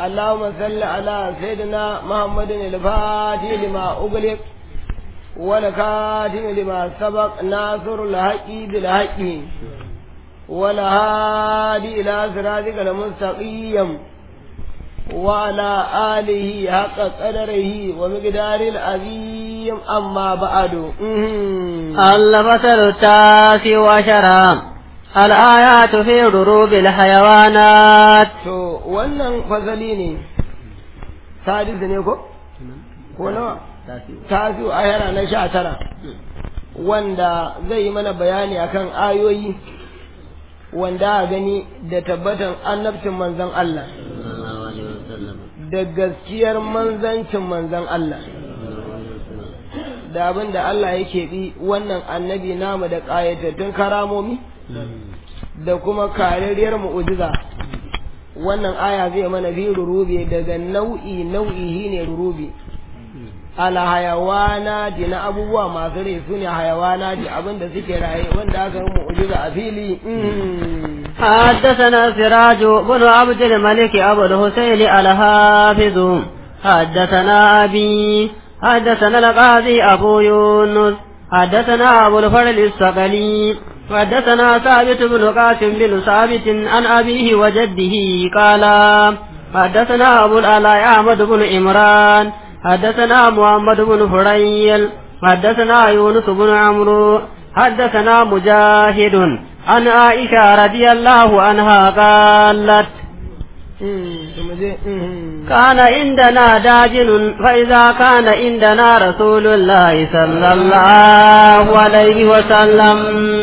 اللهم صل على سيدنا محمد الفاتح لما أغلق والكاتم لما سبق ناصر الحق بالحق والهادي إلى صراطك المستقيم وعلى آله حق قدره ومقدار العظيم أما بعد الفصل التاسع عشر الآيات في ضروب الحيوانات to wannan fasali ne sadis ne ko ko nawa tasiu ayara na sha tara wanda zai yi mana bayani akan ayoyi wanda a gani da tabbatan annabcin manzon Allah da gaskiyar manzancin manzon Allah da abin da Allah yake bi wannan annabi namu da ƙayatattun karamomi da kuma kararriyar mu'ujiza wannan aya zai mana fi rurubi daga nau'i nau'i ne rurubi ala hayawana ji na abubuwa masu rai su ne hayawana ji abinda suke raye wanda aka yi mu'ujiza a fili حدثنا سراج بن عبد الملك أبو الحسين الحافظ حدثنا أبي حدثنا القاضي أبو يونس حدثنا أبو الفرد الصقلي حدثنا ثابت بن قاسم بن ثابت عن أبيه وجده قال حدثنا أبو العلاء أحمد بن عمران حدثنا محمد بن فريل حدثنا يونس بن عمرو حدثنا مجاهد عن عائشة رضي الله عنها قالت كان عندنا داجن فإذا كان عندنا رسول الله صلى الله عليه وسلم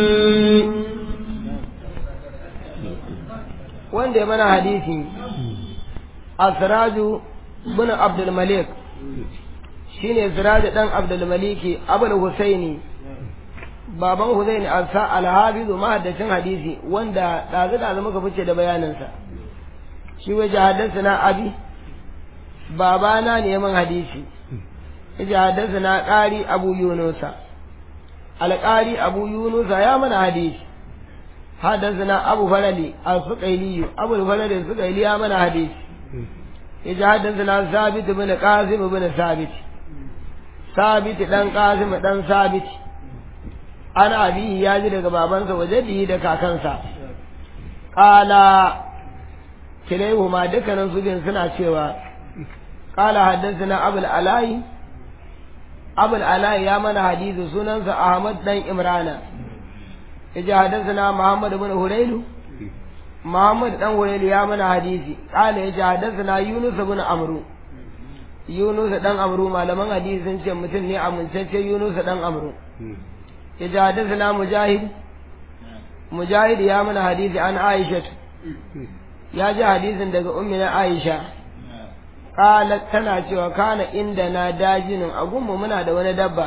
wanda ya mana hadisi asraju bin abdul malik shine siraju dan abdul maliki abul husaini baban husaini asa alhabizu mahaddacin hadisi wanda dazu dazu muka fice da bayaninsa shi waje haddasa na abi babana ne man hadisi yace haddasa na ƙari abu yunusa alƙari abu yunusa ya mana hadisi haddasa na abu falali al-suqaili abu falali al-suqaili ya mana hadisi yace haddasa na sabit bin qasim bin sabit sabit dan qasim dan sabit ana abi ya ji daga babansa waje da kakansa qala kilayhuma dukkanin su bin suna cewa qala haddathana abul alai abul alai ya mana hadisi sunansa ahmad dan imrana yaji haddathana muhammad ibn hurailu muhammad dan hurailu ya mana hadisi qala yaji haddathana yunus ibn amru yunus dan amru malaman hadisi sun ce mutum ne amintacce yunus dan amru yaji haddathana mujahid mujahid ya mana hadisi an aisha ya ji hadisin daga ummina Aisha qalat tana cewa kana inda na dajinin a gunmu muna da wani dabba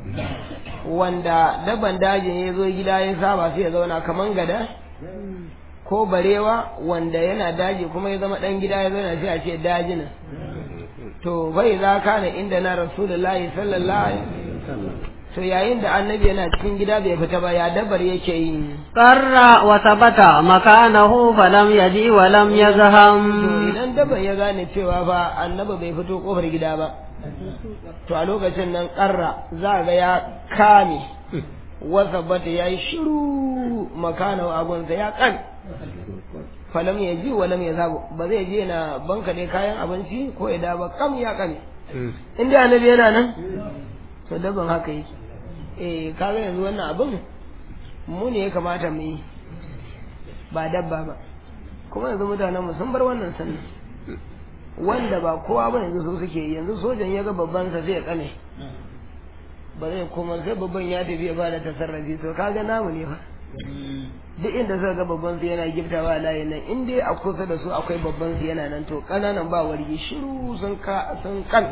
wanda dabban dajin ya zo gida ya saba sai ya zauna kaman gada ko barewa wanda yana daji kuma ya zama dan gida ya zauna sai a ce dajinin to bai za kana inda na rasulullahi sallallahu alaihi wasallam to yayin da annabi yana cikin gida bai fita ba ya dabar yake yi qarra wa sabata makanahu falam yaji wa lam yazham to idan dabar ya gane cewa fa annabi bai fito kofar gida ba to a lokacin nan qarra za ga ya kame wa sabata yayi shiru makanahu agunsa ya kan falam yaji wa lam yazhab ba zai je na banka ne kayan abinci ko ya da ba kam ya kame inda annabi yana nan to daban haka yake eh kaga yanzu wannan abin mu ne ya kamata mu yi ba dabba ba kuma yanzu mutanen mu sun bar wannan sannan wanda ba kowa ba yanzu su suke yanzu sojan ya ga babban sa zai kane ba zai koma sai babban ya tafi ya ba da tasarrafi to kaga namu ne fa duk inda suka ga babban su yana giftawa a layin nan in dai a kusa da su akwai babban su yana nan to kananan ba wargi shiru sun ka sun kan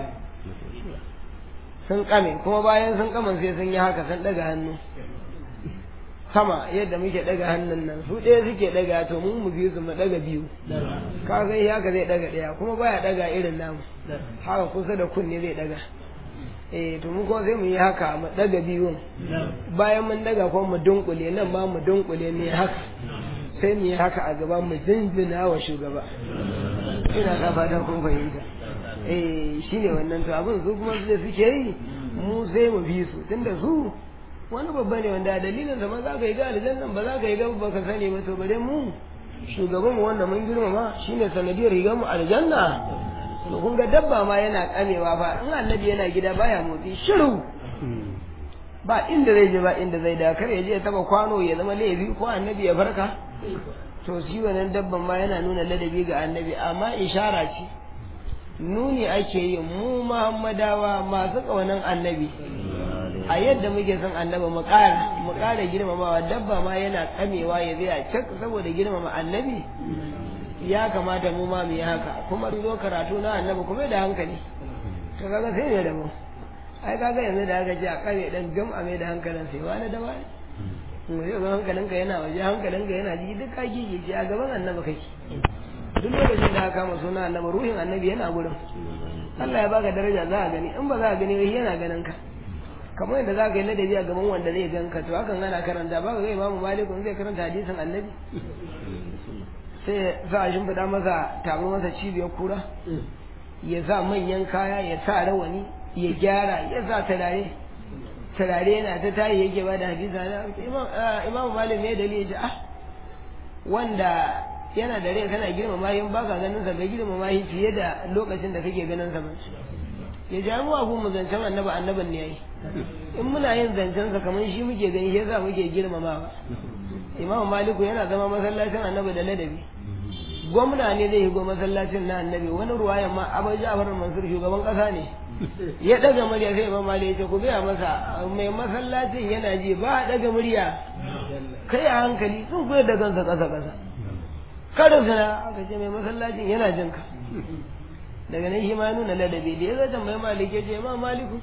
sun kame kuma bayan sun kaman sai sun yi haka sun daga hannu sama yadda muke daga hannun nan su ɗaya suke daga to mu mu biyu su mu daga biyu ka ga haka zai daga ɗaya kuma baya daga irin namu haka kusa da kunne zai daga eh to mu kuma sai mu yi haka mu daga biyun bayan mun daga kuma mu dunkule nan ma mu dunkule ne haka sai mu yi haka a gaba mu jinjina wa shugaba ina ka fata kun fahimta eh shine wannan to abin su kuma su da suke yi mu sai mu bi su tunda su wani babba ne wanda dalilin sa ma za ka yi ga aljannan ba za ka yi ga ba ka sani ba to bare mu shugaban mu wanda mun girmama shine sanadiyar rigar mu aljanna to kun ga dabba ma yana kamewa fa in annabi yana gida baya motsi shiru ba inda zai je ba inda zai da kar ya je ya taba kwano ya zama laifi ko annabi ya farka to shi wannan dabban ma yana nuna ladabi ga annabi amma ishara ce nuni ake yi mu muhammadawa masu ƙaunan annabi a yadda muke son annabi mu ƙara mu ƙara girmamawa dabba ma yana kamewa ya zai a cak saboda girmama annabi ya kamata mu ma mu yi haka kuma zo karatu na annabi kuma da hankali to kaga sai ne da mu ai kaga yanzu da aka ce a kame dan gam a mai da hankalin sai wani da wani mu zai ga hankalinka yana waje hankalinka yana jiki duk ka gigece a gaban annabi kake duk lokacin da aka kama suna annabi ruhin annabi yana gurin Allah ya baka daraja za a gani in ba za a gani ba yana ganin ka kamar yadda za ka yi ladabi a gaban wanda zai gan ka to hakan ana karanta ba ka ga imamu malikun zai karanta hadisin annabi sai za a shimfiɗa masa tabo masa cibiyar kura ya sa manyan kaya ya sa rawani ya gyara ya sa turare turare yana ta tayi yake ba da hadisa na imamu malik ne dalili ya ce ah wanda yana da rai kana girmama yin baka ganin sa ga girmama shi fiye da lokacin da kake ganin sa ba ya ja mu abu mu zancen annabi annabin ne yayi in muna yin zancen sa kamar shi muke gani shi yasa muke girmamawa imamu maliku yana zama masallacin annabi da ladabi gwamna ne zai higo masallacin na annabi wani ruwayan ma abu ja'far mansur shugaban kasa ne ya daga murya sai imam malik ya ce ku gaya masa mai masallacin yana ji ba a daga murya kai a hankali sun koyar da kansa kasa kasa karin sana aka ce mai masallacin yana jin ka daga nan shi ma nuna ladabi da ya zata mai malik ya ce ma maliku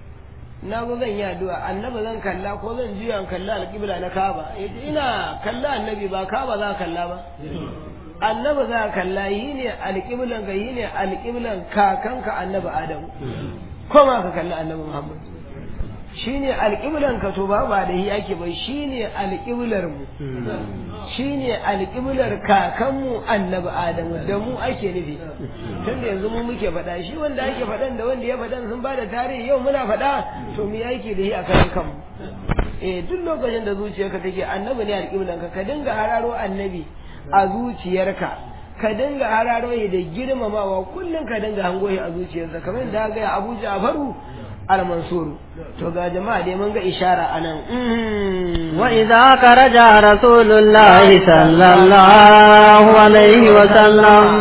na zo zan yi addu'a annabi zan kalla ko zan juya in kalla alƙibla na kaba ya ce ina kalla annabi ba kaba za kalla ba annabi za kalla yi ne alƙiblan ka yi ne alƙiblan kakanka annabi adamu ko ma ka kalli annabi muhammad shi ne alƙiblan ka to ba ba da yi ake ba shi ne alƙiblar mu shi ne alƙiblar kakanmu annabi adamu da mu ake nufi tun da yanzu mu muke faɗa shi wanda ake faɗan da wanda ya faɗan sun ba da tarihi yau muna faɗa to mu yake da shi a kan kanmu eh duk lokacin da zuciyarka take annabi ne alƙiblan ka ka dinga hararo annabi a zuciyarka ka dinga hararo da girmamawa kullum ka dinga hango a zuciyarsa kamar da ga Abu Ja'faru al-Mansur to ga jama'a dai mun ga ishara anan wa idza karaja rasulullahi sallallahu alaihi wa sallam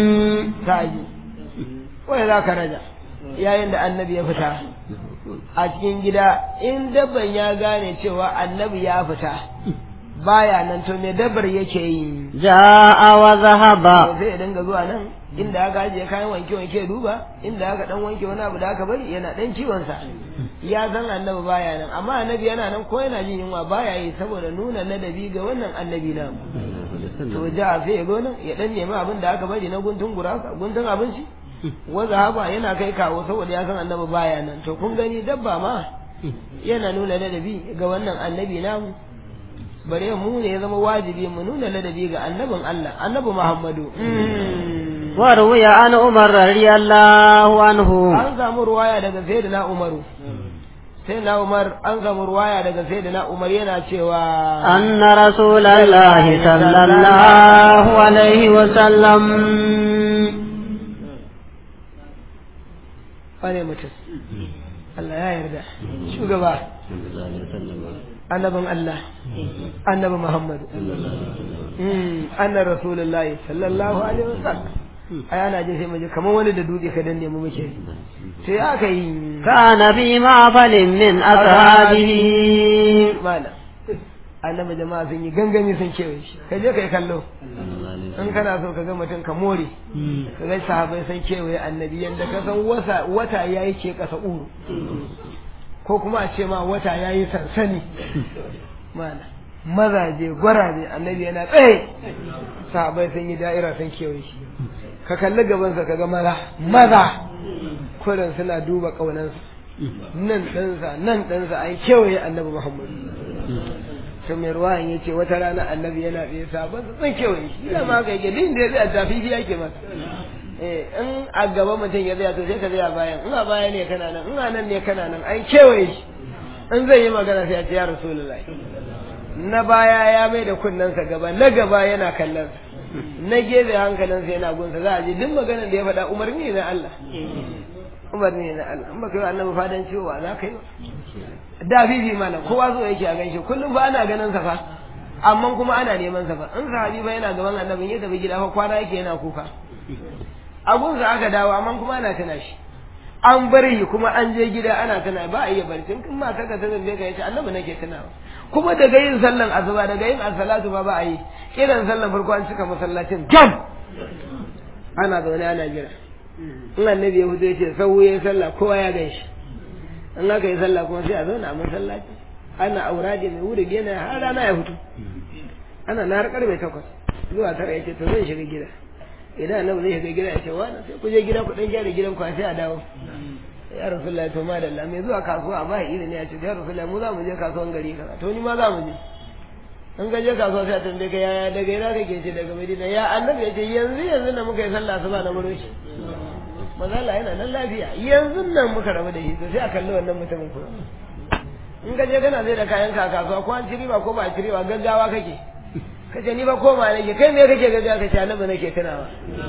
taji wa idza karaja yayin da annabi ya fita a cikin gida in dabban ya gane cewa annabi ya fita baya nan to me dabar yake yi ja'a wa zahaba sai ya dinga zuwa nan inda aka ajiye kayan wanke wanke duba inda aka dan wanke wani abu da aka bari yana dan ciwon sa ya san annabi baya nan amma annabi yana nan ko yana jin yunwa baya yi saboda nuna ladabi ga wannan annabi na to ja sai ya zo nan ya dan nemi abin da aka bari na guntun gurasa guntun abinci wa zahaba yana kai kawo saboda ya san annabi baya nan to kun gani dabba ma yana nuna ladabi ga wannan annabi namu bare mu ne ya zama wajibi mu nuna ladabi ga annabin Allah annabi Muhammadu wa ruwiya an Umar radiyallahu anhu an samu ruwaya daga sayyidina Umaru sayyidina Umar an samu ruwaya daga sayyidina Umar yana cewa anna rasulullahi sallallahu alaihi wa sallam wane mutum Allah ya yarda shugaba annabin Allah annabi Muhammadu annar rasulullahi sallallahu alaihi wasallam ai ana jin sai mu ji kamar wani da dutse ka danne mu muke sai aka yi kana fi ma'falin min ashabihi mala annabi jama'a sun yi gangami sun kewaye shi ka je kai kallo in kana so ka ga mutum ka more ka ga sahabbai sun kewaye annabi yanda ka san wata wata yayi ke kasa uru ko kuma a ce ma wata yayi sansani mala mazaje gwaraje annabi yana tsaye sahabbai sun yi da'ira sun kewaye shi ka kalli gabansa ka ga maza maza kurin suna duba ƙaunansa nan ɗansa nan ɗansa an kewaye annabi muhammadu to mai ruwan ya ce wata rana annabi yana tsaye sabon su tsan kewaye shi yana ma ka yake din da ya zai a tafifi yake masa eh in a gaba mutum ya tsaya to sai ka tsaya bayan in a baya ne kana nan in a nan ne kana nan an kewaye shi in zai yi magana sai ya ce ya rasulullahi na baya ya mai da kunnensa gaba na gaba yana kallon na gefe hankalinsa yana gunsa za a ji duk maganar da ya faɗa umarni na Allah umarni na Allah in baka yi annabi fadan cewa za ka yi da fifi mana kowa zo yake a ganshi kullum ba ana ganin sa fa amma kuma ana neman sa fa in sahabi ba yana gaban annabin ya tafi gida fa kwana yake yana kuka abun sa aka dawo amma kuma ana tana shi an bar shi kuma an je gida ana tana ba a iya barci in ma kaga ta zambe ka yace annabi nake tunawa kuma daga yin sallan asuba daga yin as-salatu ba ba a yi kiran sallan farko an cika masallacin jam ana zaune ana jira in annabi ya fito yace sau ya sallah kowa ya ganshi in aka yi sallah kuma sai a zauna a masallaci ana auradi mai wuri gina har rana ya fito ana na har karfe takwas zuwa tara ya ce to zan shiga gida idan annabi zai shiga gida ya ce wani sai ku je gida ku dan gyara gidan ku sai a dawo ya rasulullah to madalla mai zuwa kasuwa amma ya izini ya ce ya rasulullah mu za mu je kasuwan gari kaza to ni ma za mu je in ka je kasuwa sai a tambaye ka yaya daga ina kake ce daga madina ya annabi ya ce yanzu yanzu na muka yi sallah asuba na muro shi mazala yana nan lafiya yanzu nan muka rabu da shi to sai a kalli wannan mutumin kuma in ka je kana zai da kayan ka kasuwa ko an ci riba ko ba a ci riba gaggawa kake kace ni ba koma nake kai me kake gaggawa kace annabi nake tunawa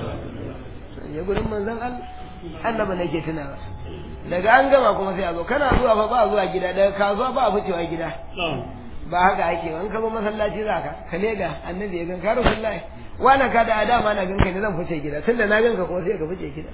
ya gurin manzon Allah annabi nake tunawa daga an gama kuma sai a zo kana zuwa fa ba zuwa gida daga kasuwa ba a ficewa gida ba haka ake ba in ka zo masallaci za ka ka lega annabi ya ganka rasulullahi wani ka da adama na ganka ne zan fice gida tunda na ganka kuma sai ka fice gida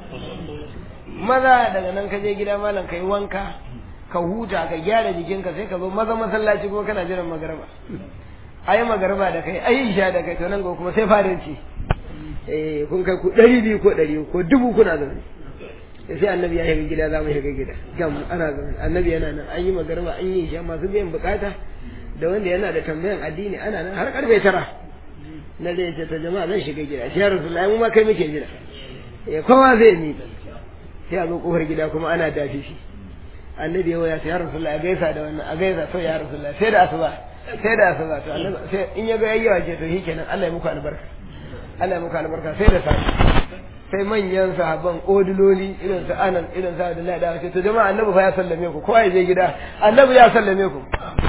maza daga nan ka je gida malam kai wanka ka huta ka gyara jikinka sai ka zo maza masallaci kuma kana jiran magarba ayi magarba da kai ayi isha da kai to nan kuma sai farinci eh kun kai ku ɗari biyu ko ɗari ko dubu kuna zaune sai annabi ya shiga gida za mu shiga gida gam ana zaune annabi yana nan an yi magarba an yi isha masu biyan bukata da wanda yana da tambayan addini ana nan har karfe tara na zai ce ta jama'a zan shiga gida shi ya rasulullahi mu ma kai muke jira eh kowa zai ni sai a zo kofar gida kuma ana dafi shi annabi ya waya sai ya rasulullahi a gaisa da wannan a gaisa to ya rasulullahi sai da asuba sai da asuba to annabi sai in ya ga yayyawa ce to shikenan Allah ya muku albarka Allah ya muku albarka sai da safe sai manyan sahabban odiloli irin su anan irin su Abdullahi da ce to jama'a annabi fa ya sallame ku kowa ya je gida annabi ya sallame ku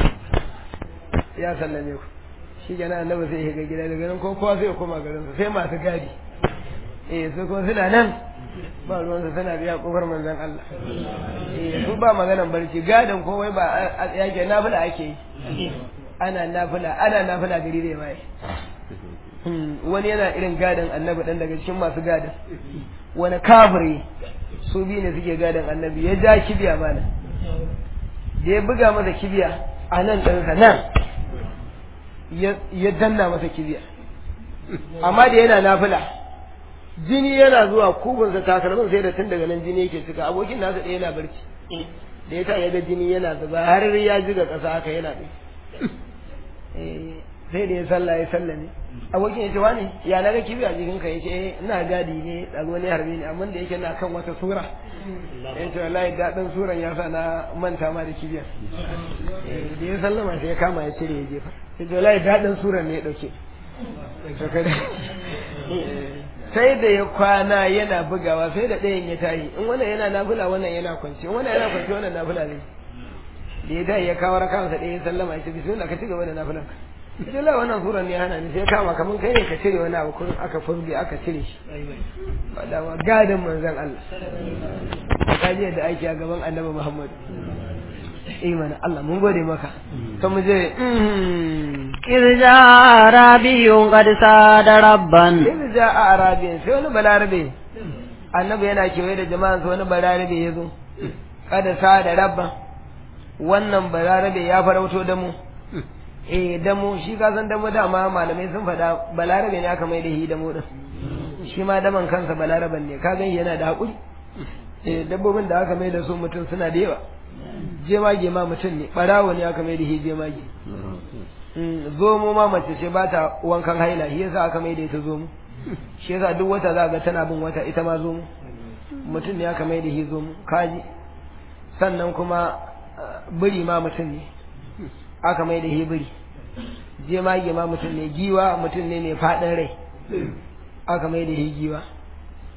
ya sallame ku shi kenan annabi sai ya ga gida daga nan ko kowa sai ya koma garin sa sai masu gadi eh su ko suna nan ba ruwan sa suna biya kofar manzon Allah eh su ba maganan barci gadin kowai ba yake nafila ake yi ana nafila ana nafila gari da bai wani yana irin gadin annabi dan daga cikin masu gadin wani kafiri su biyu ne suke gadin annabi ya ja kibiya mana da ya buga masa kibiya a nan ɗansa nan ya danna masa kibiya amma da yana nafila jini yana zuwa kubinsa takalmin sai da tun daga nan jini yake cika abokin nasa ɗaya yana barci da ya ta ya ga jini yana zuba har ya jiga ƙasa haka yana ɗaya sai da ya salla ya salla ne abokin ya ce wani ya na ga kibiya jikin ka ya ce ina gadi ne ɗago ne harbe ne amma da yake na kan wata sura ya ce wallahi daɗin suran ya sa na manta ma da kibiyar da ya sallama sai ya kama ya cire ya jefa ya ce wallahi daɗin suran ne ya ɗauke sai da ya kwana yana bugawa sai da ɗayan ya tayi in wannan yana nafila wannan yana kwanci in wannan yana kwanci wannan nafila ne da ya tayi ya kawo rakansa ɗaya ya sallama ya ce bismillah ka ci gaba da nafilan ka sai la wannan suran ne hana ni sai kama kaman kai ne ka cire wani abu kun aka furge aka cire shi da wa gadin manzon Allah ka je da aiki a gaban Annabi Muhammad imana Allah mun gode maka to mu je إذ جاء عربي قد ساد ربا إذ جاء عربي sai wani balarabe annabi yana kewaye da jama'an sa wani balarabe ya zo kada sa da rabba wannan balarabe ya farauto da mu eh damo shi ka san damo dama malamai sun faɗa balarabe ne aka mai da shi damo din shi ma daman kansa balaraban ne ka gan yana da hakuri eh dabbobin da aka mai da su mutum suna da yawa jemage ma mutum ne barawo ne aka mai da shi jemage zomo ma mace ce ba ta wankan haila shi yasa aka mai da ita zomo shi yasa duk wata za ga tana bin wata ita ma zomo mutum ne aka mai da shi zomo kaji sannan kuma biri ma mutum ne aka mai da hebiri jemage ma mutum ne giwa mutum ne mai faɗin rai aka mai da he giwa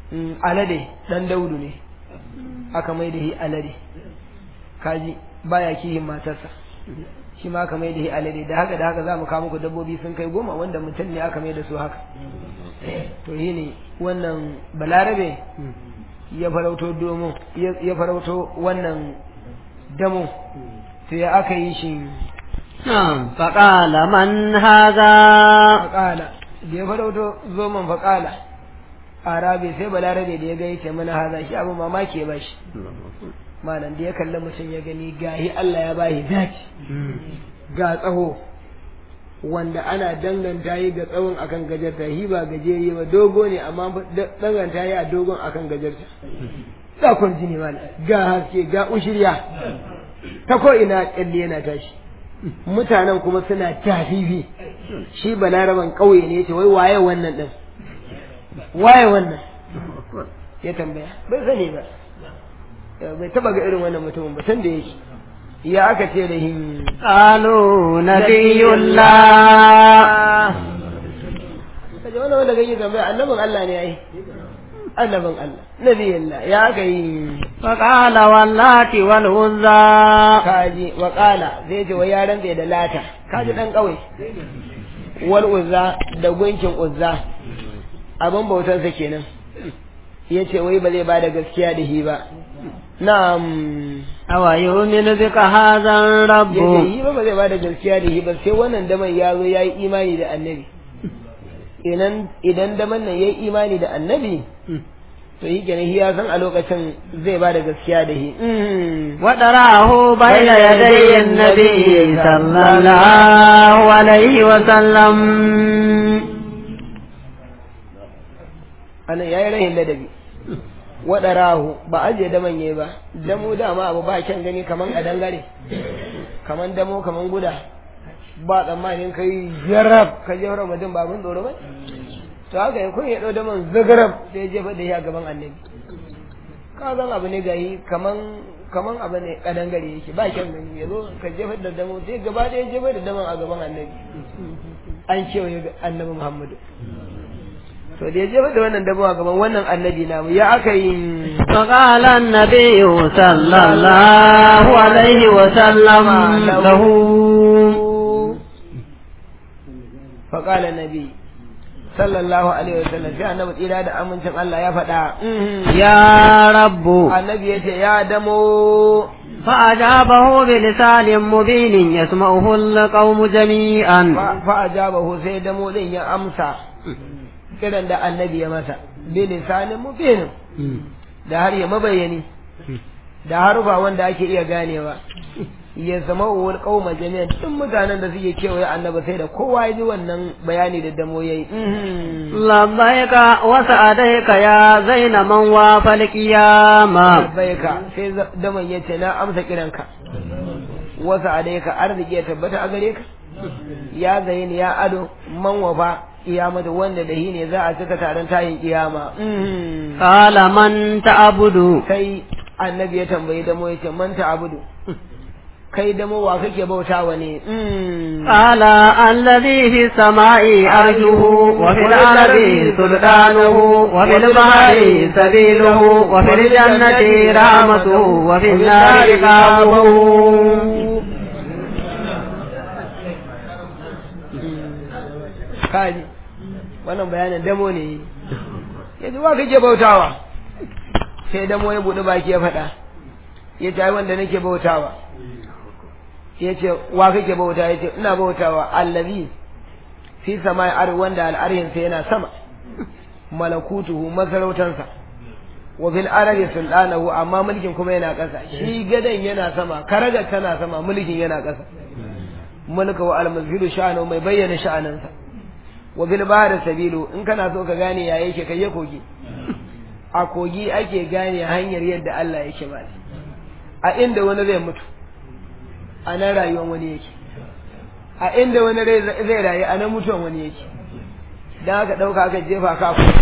Mm, alade dan daudu ne aka mai da shi alade kaji baya kihin matarsa shi ma aka mai da shi alade da haka da haka za mu kawo muku dabbobi sun kai goma wanda mutum ne aka mai da su haka to shi ne wannan balarabe ya farauto domo ya ya farauto wannan damo to ya aka yi shi نعم فقال من هذا faƙala da ya farauto zoman faƙala arabe sai balarabe da ya ga yace mana haza shi abin mamaki ya bashi malam da ya kalli mutum ya gani gahi Allah ya bashi dace ga tsaho wanda ana danganta yi ga tsawon akan gajarta shi ba gajeri ba dogo ne amma da- danganta yi a dogon akan gajarta ga kun jini malam ga haske ga ushirya ta ko ina kyalle yana tashi mutanen kuma suna tafifi shi balaraban ƙauye ne ce wai waye wannan din waye wannan ya tambaya bai sani ba bai taba ga irin wannan mutumin ba san da yake ya aka ce da hin قالوا نبي الله kaje wannan wanda kake tambaya annabin Allah ne ai annabin Allah nabiyullah ya aka yi فقال واللات والعزى kaji wa qala zai ce wai ya rantsa da lata kaji dan kauye wal uzza da gunkin uzza abin bautarsa kenan ya ce wai ba zai ba da gaskiya da shi ba na'am أو يؤمن بك هذا ya ce الرب yi ba ba zai ba da gaskiya da shi ba sai wannan daman ya zo ya yi imani da annabi idan idan daman nan ya yi imani da annabi to yi kenan shi ya san a lokacin zai ba da gaskiya da shi وتراه بين يدي النبي صلى الله عليه وسلم anan ya yi rahin ladabi waɗarahu ba ajiye daman yayi ba damo dama abu ba kyan gani kaman a dangare kaman damo kaman guda ba tsammanin kai jarab ka jefar mutum ba abin tsoro ba to haka ya kun ya ɗau daman zagarab sai ya jefa da shi a gaban annabi ka zan abu ne gayi kaman kaman abu ne kadangare yake ba kyan gani ya zo ka jefar da damo sai gaba ɗaya jefar da daman a gaban annabi an kewaye annabi muhammadu to da ya jefa da wannan dabo a gaban wannan annabi namu ya aka yi فقال النبي صلى الله عليه وسلم له faƙala nabi sallallahu alaihi wasallam sai annabi tsira da amincin Allah ya faɗa يا رب annabi ya ce ya damo فأجابه بلسان مبين يسمعه القوم جميعا fa ajabahu sai damo din ya amsa kiran da annabi ya masa bi lisanin mubin da har ya mabayani da harufa wanda ake iya ganewa ya zama uwar kauma jami'an duk mutanen da suke kewaye annabi sai da kowa ya ji wannan bayani da damo yayi لبيك وسعديك يا زين من وافى القيامة labbaika sai za- daman ya ce na amsa kiranka wasu alaika arziki ya tabbata a gare ka ya zayin ya ado man wafa kiyamata wanda da shi ne za a cika taron tayin kiyama قال من تعبد sai annabi ya tambayi damo ya ce man abudu kai damo wa kake bautawa ne قال الذي في السماء أرجه وفي الأرض سلطانه وفي البحر سبيله وفي الجنة رحمته وفي النار عقابه kaji wannan bayanin damo ne ya ji wa kake bautawa sai damo ya buɗe baki ya faɗa ya ce ai wanda nake bautawa ya ce wa kake bauta ya ce ina bautawa allazi fi samai ar wanda al'arhinsa yana sama malakutuhu masarautansa wa fil ardi sultanahu amma mulkin kuma yana ƙasa shi gadan yana sama karagar tana sama mulkin yana ƙasa mulka wa al-mazhiru sha'anu mai bayyana sha'anansa wa bil bahri sabilu in kana so ka gane ya yake kai ya kogi a kogi ake gane hanyar yadda Allah yake ba a inda wani zai mutu a nan rayuwar wani yake a inda wani rai zai rayu a nan mutuwan wani yake dan aka dauka aka jefa ka ku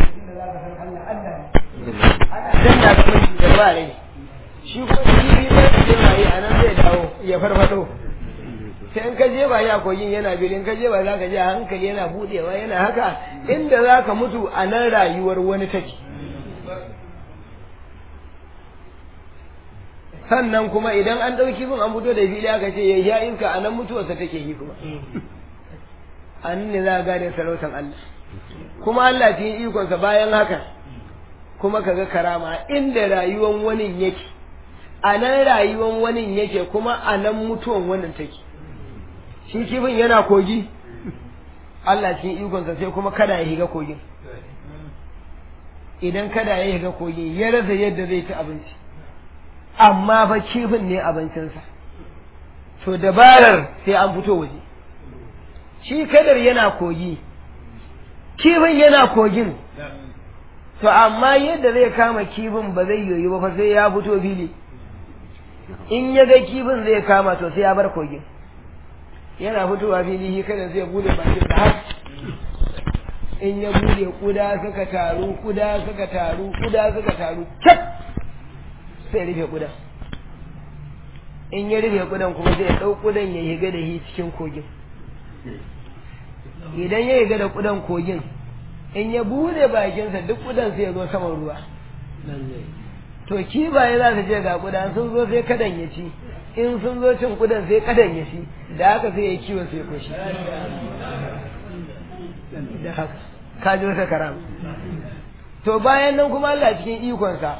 dan da kuma da ba rai shi kuma shi ne zai rayu a nan zai dawo ya farfado sai in ka je ba ya kogin yana biyu in ka je ba za ka je a hankali yana budewa yana haka inda za ka mutu a nan rayuwar wani take sannan kuma idan an ɗauki bin an fito da fili aka ce ya sha iska a nan mutuwarsa take yi kuma a nan ne za a gane sarautar Allah kuma Allah cikin ikonsa bayan haka kuma kaga karama inda rayuwan wani yake a nan rayuwan wani yake kuma a nan mutuwan wannan take shi kifin yana kogi Allah cikin ikonsa sai kuma kada ya higa kogin idan kada ya higa kogin ya rasa yadda zai ci abinci amma fa kifin ne abincinsa to dabarar sai an fito waje shi kadar yana kogi kifin yana kogin to amma yadda zai kama kifin ba zai yoyi ba fa sai ya fito fili in ya ga kifin zai kama to sai ya bar kogin yana fitowa fili shi kada zai bude bakin da har in ya bude kuda suka taru kuda suka taru kuda suka taru cap sai rufe kudan in ya rufe kudan kuma zai ɗau kudan ya higa da shi cikin kogin idan ya higa da kudan kogin in ya bude bakinsa duk kudan sai ya zo saman ruwa to kibaye za su je ga kudan sun zo sai kadan ya ci in sun zo cin kudan sai kadan ya ci da haka sai ya kiwon sai koshi da haka ka ji wata karam to bayan nan kuma Allah cikin ikonsa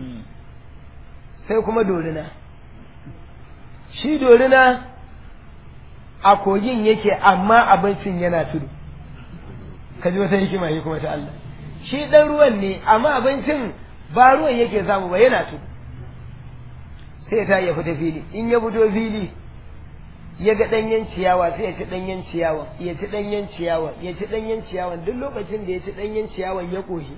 sai kuma dorina shi dorina a kogin yake amma abincin yana tudu ka ji wata hikima shi kuma ta Allah shi dan ruwan ne amma abincin ba ruwan yake samu ba yana tudu sai ta ya fita fili in ya fito fili ya ga ɗanyen ciyawa sai ya ci ɗanyen ciyawa ya ci ɗanyen ciyawa ya ci ɗanyen ciyawa duk lokacin da ya ci ɗanyen ciyawan ya ƙoshi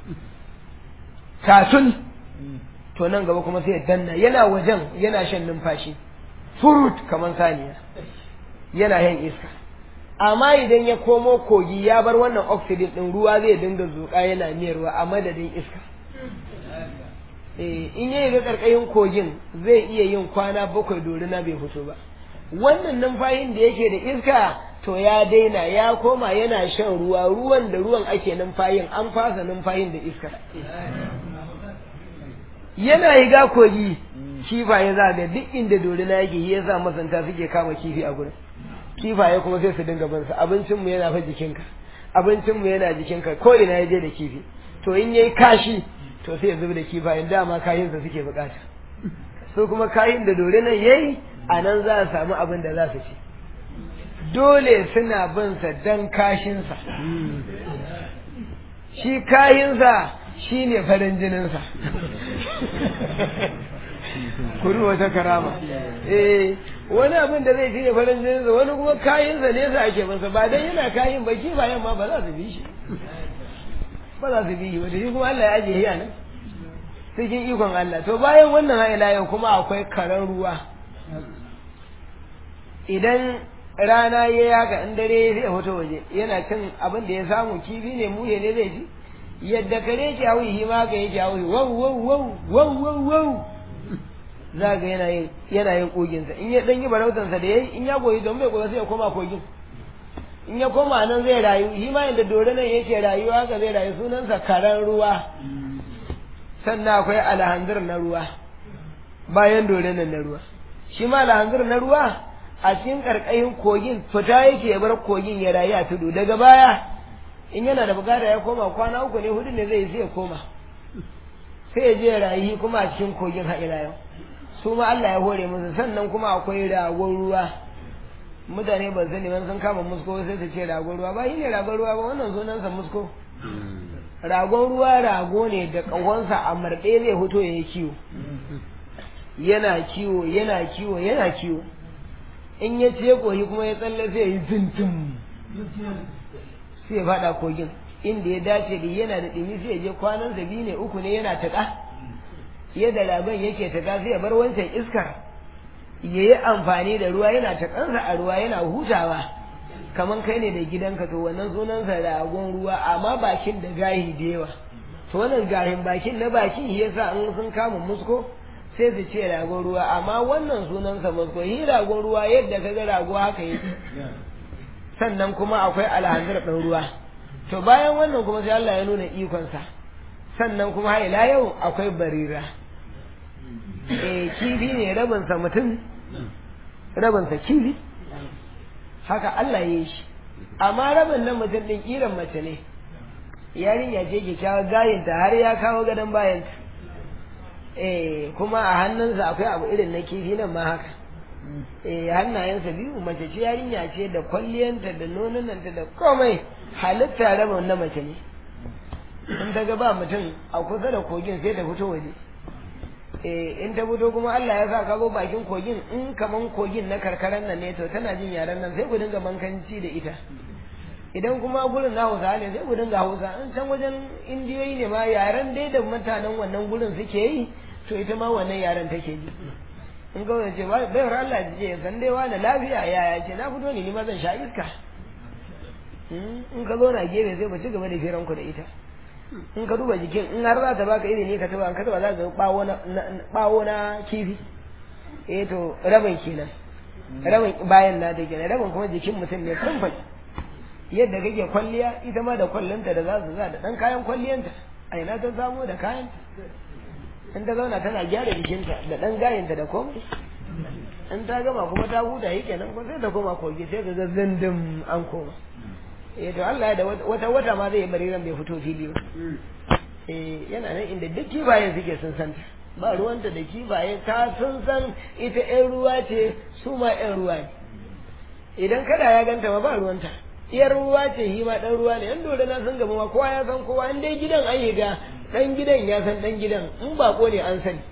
kasun to nan gaba kuma sai ya danna yana wajen yana shan numfashi furut kamar saniya yana yin iska amma idan ya komo kogi ya bar wannan oxygen din ruwa zai dinga zuƙa yana miyarwa a madadin iska in yayi ga karkashin kogin zai iya yin kwana bakwai dorina bai fito ba wannan numfashin da yake da iska to ya daina ya koma yana shan ruwa ruwan da ruwan ake numfashin an fasa numfashin da iska yana higa kogi kifaye za ga duk inda dorina yake ya sa masanta suke kama kifi a gurin kifaye kuma sai su dinga bin sa abincin mu yana fa jikinka abincin mu yana jikinka ko ina ya je da kifi to in yayi kashi to sai ya zubi da kifayen dama kayin sa suke bukata su kuma kayin da dorinan yayi a nan za a samu abin da za su ci dole suna bin sa dan kashin sa shi kayin sa shi ne farin jininsa kuri wata karama eh wani abin da zai ne farin jininsa wani kuma kayansa ne sa ake masa ba dan yana kayan ba bayan ma ba za su bi shi ba za su bi shi wanda shi kuma Allah ya ajiye shi nan cikin ikon Allah to bayan wannan ha'ila yau kuma akwai karen ruwa idan rana ya yaka in dare zai fito waje yana cin abin da ya samu kifi ne muhe ne zai ci yadda kare ki hauyi shi ma ka yake hauyi wow wow wow wow wow wow za ga yana yin yana yin kogin sa in ya dan yi barautan sa da yayi in ya goyi don bai goyi sai ya koma kogin in ya koma nan zai rayu shi ma yadda dore nan yake rayuwa haka zai rayu sunan sa karan ruwa sannan akwai alhanzir na ruwa bayan dore nan na ruwa shi ma alhanzir na ruwa a cikin karkashin kogin fita yake ya bar kogin ya rayu a tudu daga baya in yana da bukata ya koma kwana uku ne hudu ne zai sai ya koma sai ya je rayu kuma a cikin kogin haɗira yau su ma Allah ya hore musu sannan kuma akwai ragon ruwa mutane ban sani ban sun kama musko sai su ce ragon ruwa ba shi ne ragon ruwa ba wannan sunansa musko ragon ruwa rago ne da ƙahonsa a marɗe zai fito ya yi kiwo yana kiwo yana kiwo yana kiwo in ya ce koyi kuma ya tsalle sai ya yi zintin sai ya faɗa kogin inda ya dace da yana da ɗumi sai ya je kwanan biyu ne uku ne yana taƙa yadda ragon yake taƙa sai ya bar wancan iskar ya yi amfani da ruwa yana taƙansa a ruwa yana hutawa kamar kai ne da gidanka to wannan sunansa ragon ruwa amma bakin da gahi da yawa to wannan gahin bakin na bakin ya sa in sun kama musko sai su ce ragon ruwa amma wannan sunansa musko shi ragon ruwa yadda ka ga rago haka yake sannan kuma akwai alhanzar ɗan ruwa to bayan wannan kuma sai Allah ya nuna ikonsa sannan kuma har ila yau akwai barira eh kifi ne rabinsa mutum rabinsa kifi haka Allah ya yi shi amma rabin nan mutum ɗin ƙiran mace ne yarinya ce kyakkyawa gayinta har ya kawo gadon bayanta eh kuma a hannunsa akwai abu irin na kifi nan ma haka eh hannayensa biyu mace ce yarinya ce da kwalliyanta da nonunanta da komai halitta rabin na mace ne in ta ga ba mutum a kusa da kogin sai ta fito waje eh in ta fito kuma Allah ya sa ka zo bakin kogin in kaman kogin na karkaran nan ne to tana jin yaren nan sai ku dinga mankanci da ita idan kuma gurin na Hausa ne sai ku dinga Hausa in can wajen indiyoyi ne ma yaren dai da mutanen wannan gurin suke yi to ita ma wannan yaren take ji in ga wani ce bayar Allah ji ce san dai wani lafiya yaya ce na fito ne ni ma zan sha iska in ka zo na gefe sai ku ci gaba da firanku da ita in ka duba jikin in har za ta baka izini ka taba ka taba za ka bawo na bawo na kifi eh to rabin kenan rabin bayan na da kenan rabin kuma jikin mutum ne kumfai yadda kake kwalliya ita ma da kwallonta da za su za da dan kayan kwalliyanta a ina ta samu da kayan in ta zauna tana gyara jikinta da dan gayanta da komai in ta gama kuma ta huta yi kenan kuma sai ta koma kogi sai ka ga zindin an koma eh to Allah ya da wata wata ma zai bari ran bai fito fili ba eh yana nan inda duk kibayen suke sun san ba ruwanta da kibaye ta sun san ita ƴan ruwa ce su ma ƴan ruwa ne idan kada ya ganta ma ba ruwanta iyar ruwa ce shi ma dan ruwa ne yan dole na san gaba ma kowa ya san kowa in dai gidan an yi ga dan gidan ya san dan gidan in bako ne an sani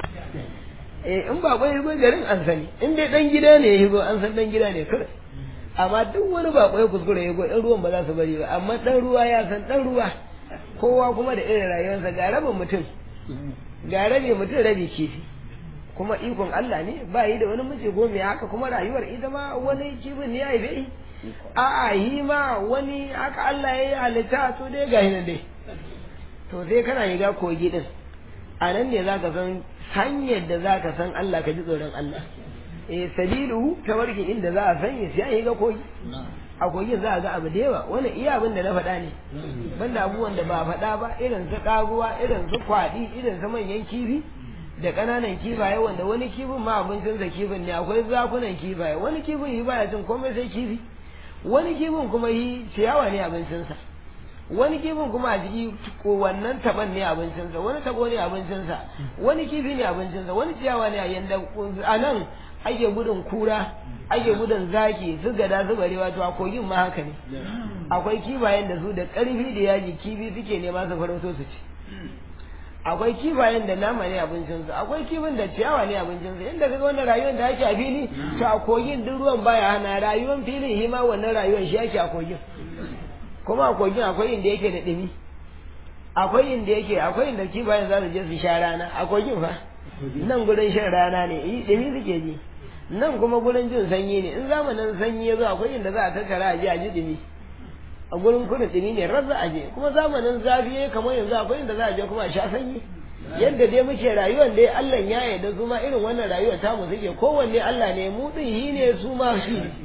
eh in bako ya garin an sani in dai dan gida ne ya an san dan gida ne kawai amma duk wani bako ya kuskure ya ɗan ruwan ba za su bari ba amma ɗan ruwa ya san ɗan ruwa kowa kuma da irin rayuwarsa ga rabin mutum ga rabi mutum rabi kifi kuma ikon Allah ne ba yi da wani mace gome haka kuma rayuwar ita ma wani kifin ne ya yi bai a'a yi ma wani haka Allah ya yi halitta to dai ga nan dai to sai kana shiga kogi din a nan ne za ka san hanyar da za ka san Allah ka ji tsoron Allah eh sabilu tawarki inda za a sanya sai an yi ga kogi a kogin za a ga abu da yawa wani iya abin da na faɗa ne banda abubuwan da ba faɗa ba irin su ƙaguwa irin su kwaɗi irin su manyan kifi da ƙananan kifaye wanda wani kifin ma abincinsa kifin ne akwai zakunan kifaye wani kifin yi baya cin komai sai kifi wani kifin kuma yi ciyawa ne abincinsa wani kifin kuma a jiki ko wannan taban ne abincinsa wani tabo ne abincinsa wani kifi ne abincinsa wani ciyawa ne a yanda a nan ake gudun kura ake gudun zaki su gada su barewa to a kogin ma haka ne akwai kifayen da su da ƙarfi da yaji kifi suke nema su farauto su ci akwai kifayen da nama ne abincinsu akwai kifin da ciyawa ne abincinsu inda kaga wannan rayuwar da ake a fili to a kogin duk ruwan baya hana rayuwar filin shi ma wannan rayuwar shi ake a kogin kuma a kogin akwai inda yake da ɗumi akwai inda yake akwai inda kifayen za su je su sha rana a kogin fa nan gurin shan rana ne yi ɗumi suke ji nan kuma gurin jin sanyi ne in zamanin sanyi ya zo akwai inda za a tattara a ji a ji ɗumi a gurin kudin ɗumi ne rar za a je kuma zamanin zafi ya kamar yanzu akwai inda za a je kuma a sha sanyi yadda dai muke rayuwar dai Allah ya yarda su ma irin wannan rayuwar tamu suke kowanne Allah ne mu din shi ne su ma shi ne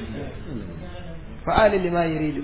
fa'ali lima yuridu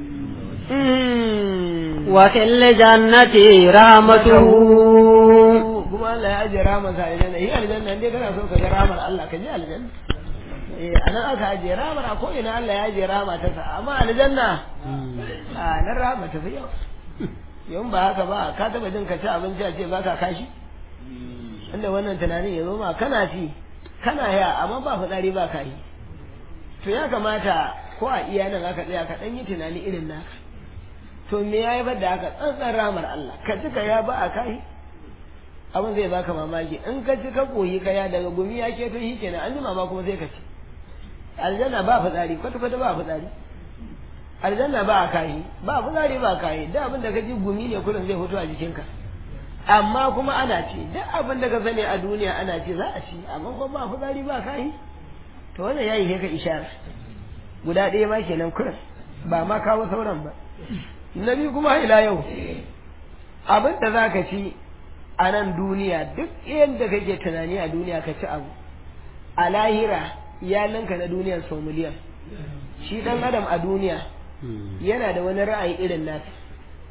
wa fil jannati rahmatuhu kuma Allah ya ajiye rahmar sa aljanna yi aljanna dai kana so ka ga rahmar Allah ka je aljanna eh anan aka ajiye rahmar a ko ina Allah ya ajiye rahma ta sa amma aljanna a nan rahma ta fi yawa yawan ba haka ba ka taba jin ka ci abinci a ce ba ka kashi inda wannan tunanin ya zo ma kana ci kana ya amma ba fitsari ba ka yi to ya kamata ko a iya nan aka tsaya ka dan yi tunani irin naka to me ya yi da haka tsantsan ramar Allah ka ci ka ya ba a kai abin zai baka mamaki in ka ci ka koyi ka ya daga gumi ya keto shi kenan an jima ma kuma sai ka ci aljanna ba fitsari kwata kwata ba fitsari aljanna ba a kayi ba fitsari ba kayi duk abin da ka ji gumi ne kullum zai fito a jikinka amma kuma ana ci duk abin da ka sani a duniya ana ci za a ci amma kuma ba fitsari ba kayi to wannan yayi ka ishara guda ɗaya ma kenan kullum ba ma kawo sauran ba na biyu kuma ila yau abin da za ka ci a nan duniya duk yadda kake tunani a duniya ka ci abu a lahira ya ninka na duniyar sau miliyan shi dan adam a duniya yana da wani ra'ayi irin nasa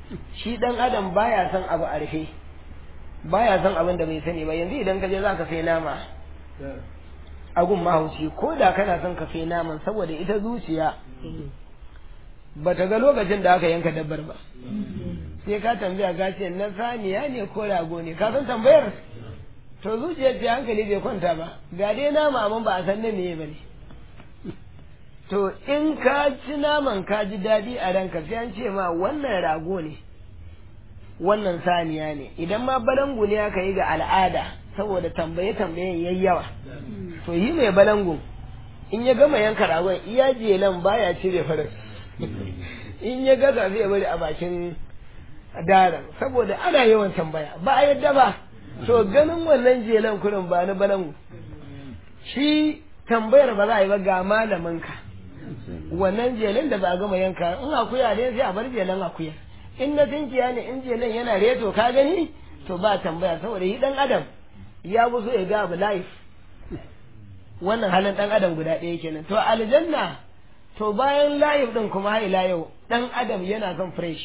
shi dan adam baya son abu a rufe baya son abin da bai sani ba yanzu idan ka je za ka sai nama a gun mahauci ko da kana son ka sai naman saboda ita zuciya ba ta ga lokacin da aka yanka dabbar ba sai ka tambaya ka ce na saniya ne ko rago ne ka san tambayar to zuciyar ta hankali bai kwanta ba ga dai nama amma ba a san na meye ba ne to in ka ci naman ka ji daɗi a ranka sai an ce ma wannan rago ne wannan saniya ne idan ma balangu ne aka yi ga al'ada saboda tambaye tambayen yayi yawa to yi mai balangu in ya gama yanka ragon iya jelan baya cire farin in ya gaza zai bari a bakin daren saboda ana yawan tambaya ba a yadda ba to ganin wannan jelan kurin ba na balangu shi tambayar ba za a yi ba ga malaminka wannan jelen da ba a gama yanka in akuya ne sai a bar jelen akuya in na tinkiya ne in jelen yana reto ka gani to ba tambaya saboda yi dan adam ya fi so ya ga abu life wannan halin dan adam guda ɗaya kenan to aljanna to bayan life din kuma har ila yau dan adam yana son fresh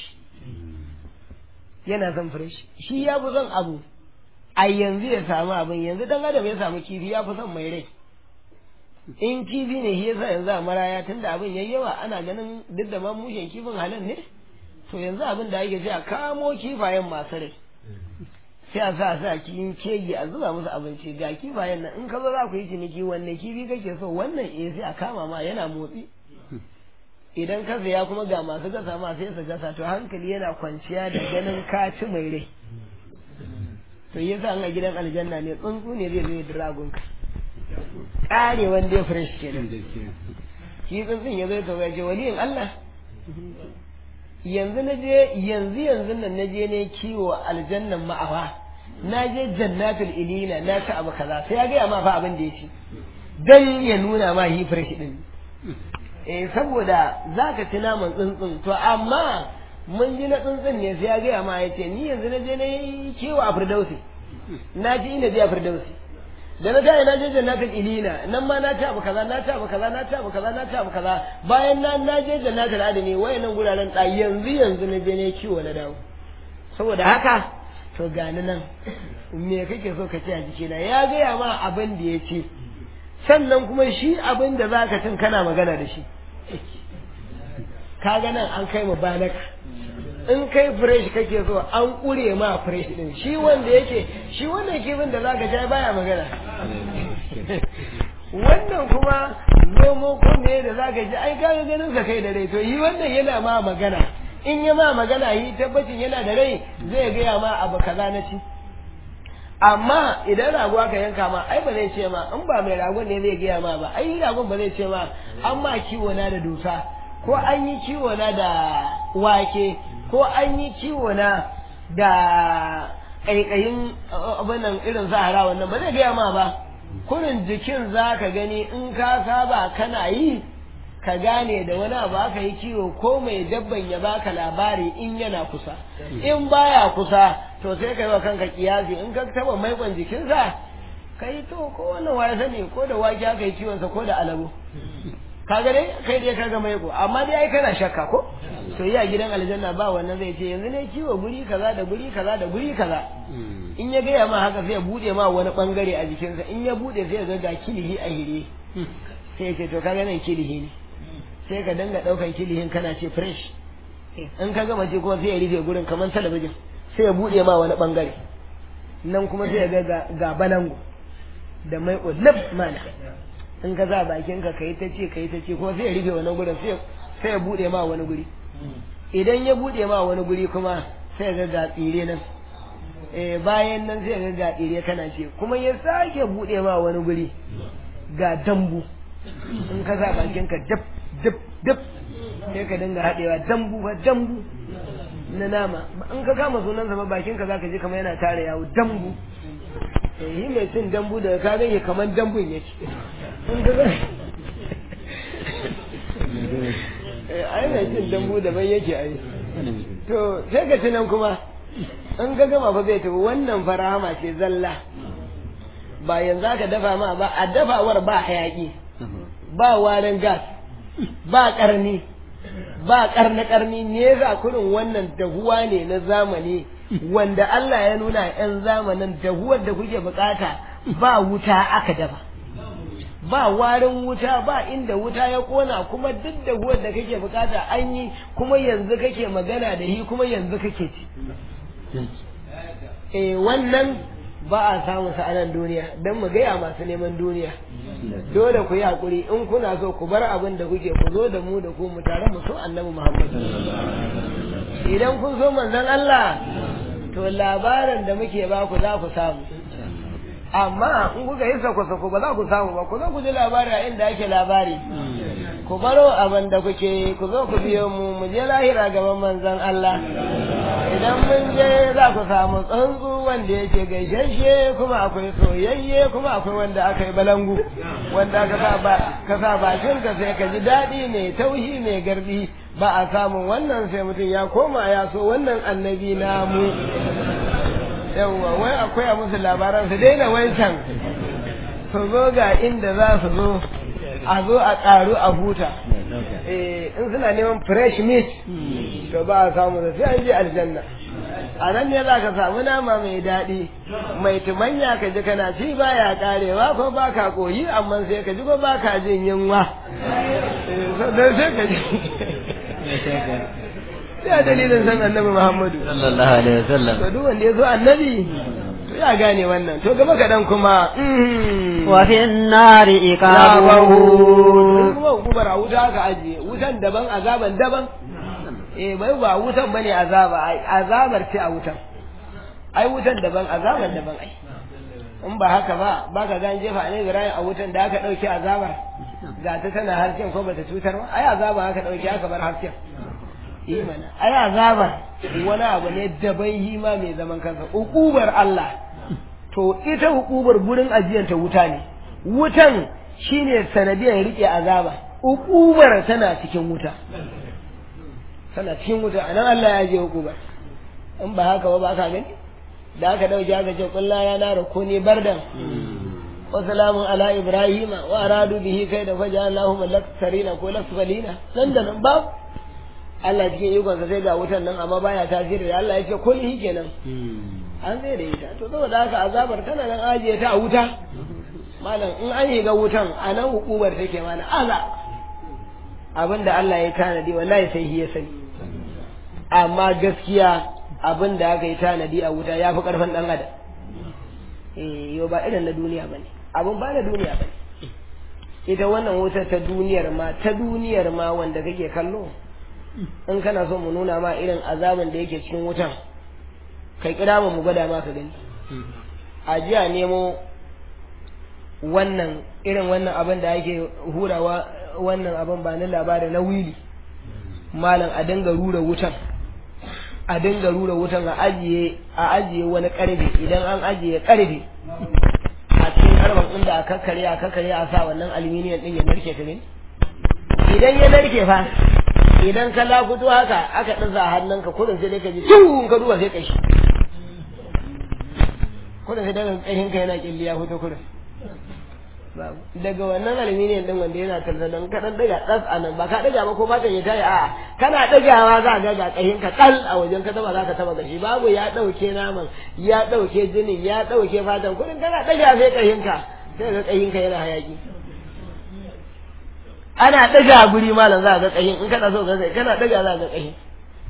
yana son fresh shi ya fi son abu a yanzu ya samu abin yanzu dan adam ya samu kifi ya fi son mai rai in kifi ne shi yasa yanzu a maraya tunda abin yayi yawa ana ganin duk da ma mushen kifin halin ne to yanzu abin da ake ce a kamo kifayen masu rai sai a sa sa cikin kegi a zuba musu abinci ga kifayen nan in ka zo za ku yi ciniki wanne kifi kake so wannan eh sai a kama ma yana motsi idan ka saya kuma ga masu gasa ma sai su gasa to hankali yana kwanciya da ganin ka ci mai rai to yasa an a gidan aljanna ne tsuntsu ne zai zo ya dragon ka kare wanda ya fresh kenan shi tsuntsun ya zo ya ce waliyin Allah yanzu na je yanzu yanzu nan na je ne kiwo aljannan ma'awa na je jannatul ilina na ta abu kaza sai ya gaya ma fa abin da ya ci dan ya nuna ma hi fresh din eh saboda zaka ci naman tsuntsun to amma mun ji na tsuntsun ne sai ya gaya ma ya ce ni yanzu na je na yi kiwo a firdausi na ji ina je a firdausi da na tayi na je jannatul ilina nan ma na ci abu kaza na ci abu kaza na ci abu kaza na ci abu kaza bayan na na je jannatul adani wayannan guraren da yanzu yanzu na je ne kiwo na dawo saboda haka to gani nan me kake so ka ce a jikina ya gaya ma abin da ya ce sannan kuma shi abin da za ka cin kana magana da shi kaga nan an kai mu banaka in kai fresh kake so an kure ma fresh din shi wanda yake shi wannan kifin da zaka sha baya magana wannan kuma zomo ko me da zaka ji ai kaga ganin sa kai da rai to yi wannan yana ma magana in ya ma magana yi tabbacin yana da rai zai gaya ma abu kaza na ci amma idan rago aka yanka ma ai ba zai ce ma in ba mai ragon ne zai gaya ma ba ai ragon ba zai ce ma an ma kiwo na da dusa ko an yi kiwo na da wake ko an yi kiwo na da ƙaiƙayin abinan irin sahara wannan ba zai gaya ma ba kurin jikin za ka gani in ka saba kana yi ka gane da wani abu aka yi kiwo ko mai dabban ya baka labari in yana kusa in baya kusa to sai ka yi wa kanka kiyasi in ka taba maikon jikinsa ka yi to ko wannan waya sani ko da wake aka yi kiwonsa ko da alabo kaga dai kai dai kaga maiko amma dai ai kana shakka ko to yi a gidan aljanna ba wannan zai ce yanzu ne kiwo guri kaza da guri kaza da guri kaza in ya gaya ma haka sai ya bude ma wani bangare a jikinsa in ya bude sai ya ga ga kilihi a hire sai ya ce to kaga nan kilihi ne sai ka danga daukan kilihin kana ce fresh in ka gama ce kuma sai ya rufe gurin kamar talabijin sai ya bude ma wani bangare nan kuma sai ya ga ga balango da mai lab mana in ka za bakin ka kai ta ce kai ta ce kuma sai ya rufe wani gurin sai sai ya bude ma wani guri idan ya bude ma wani guri kuma sai ga ga tsire nan eh bayan nan sai ga ga tsire kana ce kuma ya sake bude ma wani guri ga dambu in ka za bakin ka dab dab dab sai ka dinga hadewa dambu ba dambu na nama in ka kama sunansa ba bakin ka zaka ji kamar yana tare yawo dambu yi mai cin dambu daga ka ganye kamar dambun yake in ka ai mai cin dambu daban yake ai to sai ka ci nan kuma in ka gama fa zai tafi wannan farahama ce zalla ba yanzu aka dafa ma ba a dafawar ba hayaki ba warin gas ba karni ba karna karni ne za kurin wannan dahuwa ne na zamani wanda Allah ya nuna yan zamanin dahuwar da kuke bukata ba wuta aka dafa ba warin wuta ba inda wuta ya kona kuma duk dahuwar da kake bukata an yi kuma yanzu kake magana da shi kuma yanzu kake ci eh wannan ba a samu sa anan duniya don mu gaya masu neman duniya dole ku yi hakuri in kuna so ku bar abin da kuke ku zo da mu da ku mu tare mu so annabi Muhammad idan kun so manzon Allah to labarin da muke ba ku za ku samu amma in kuka yi sako-sako ba za ku samu ba ku zo ku ji labari a inda ake labari ku baro abin da kuke ku zo ku biyo mu mu je lahira gaban manzon Allah idan mun je za ku samu tsuntsu wanda yake gaishashe kuma akwai soyayye kuma akwai wanda aka yi balangu wanda ka sa bakin ka sai ka ji daɗi mai tauhi mai garbi ba a samun wannan sai mutum ya koma ya so wannan annabi namu yawwa wai akwai a musu labaran su daina wancan su zo ga inda za su zo a zo a ƙaru a huta in suna neman fresh meat to ba a samu da sai an je aljanna a nan ne za ka samu nama mai daɗi mai tumanya ka ji kana ci baya karewa ko ba ka koyi amma sai ka ji ko ba ka jin yunwa sannan sai ka ji sai dalilin san annabi muhammadu sallallahu alaihi wasallam to duk wanda ya zo annabi to ya gane wannan to gaba kaɗan kuma wa fi nari iqabuhu kuma hukumar a wuta aka ajiye wutan daban azaban daban eh bai ba wutan bane azaba ai azabar ce a wutan ai wutan daban azaban daban ai in ba haka ba ba ka gan jefa ne Ibrahim a wutan da aka dauke azabar ga ta tana harshen ko bata cutar ba ai azaba aka dauke aka bar harshen yi mana ai azabar wani abu ne daban hima mai zaman kansa hukubar Allah to ita hukubar gurin ajiyanta wuta ne wutan shine sanadiyar rike azaba hukubar tana cikin wuta tana cikin wuta anan Allah ya je hukubar in ba haka ba ba ka gani da aka dauke aka ce kullu ya nara kuni bardan wa salamun ala ibrahima wa aradu bihi kai da faja Allahu malaksarina ko lasfalina nan da nan babu Allah cikin ikonsa sai ga wutan nan amma baya tasiri da Allah ya ce kun yi kenan an zai da ita to saboda haka azabar tana nan ajiye ta a wuta malam in an yi ga wutan a nan hukumar take mana aza abinda Allah ya tanadi wallahi sai shi ya sani amma gaskiya abinda aka yi tanadi a wuta ya fi karfin dan adam eh yo ba irin na duniya bane abin ba na duniya bane ita wannan wutar ta duniyar ma ta duniyar ma wanda kake kallo in kana so mu nuna ma irin azabin da yake cikin wutan kai kira mu mu gwada ma ka gani a jiya nemo wannan irin wannan abin da ake hurawa wannan abin ba na labari na wili malam a dinga rura wutan a dinga rura wutan a ajiye a ajiye wani karfe idan an ajiye karfe a cikin karban inda a kakkare a kakkare a sa wannan aluminium din ya narke ta ne idan ya narke fa idan ka lafuto haka aka ɗaza hannunka kudin sai dai ka ji tun ka duba sai kashi kudin sai daga ƙashin ka yana ƙilli ya fito kudin daga wannan aluminium din wanda yana talta don ka ɗan ɗaga ɗas a nan ba ka ɗaga ba ko fatan ya tayi a'a kana ɗagawa za ga ga ƙashin ka ƙal a wajen ka taba za ka taba gashi babu ya ɗauke naman ya ɗauke jinin ya ɗauke fatan kudin kana ɗaga sai ƙashin ka sai ga ƙashin ka yana hayaki ana ɗaga guri malam za a ga ƙahin in kana so ga kai kana ɗaga za a ga ƙahin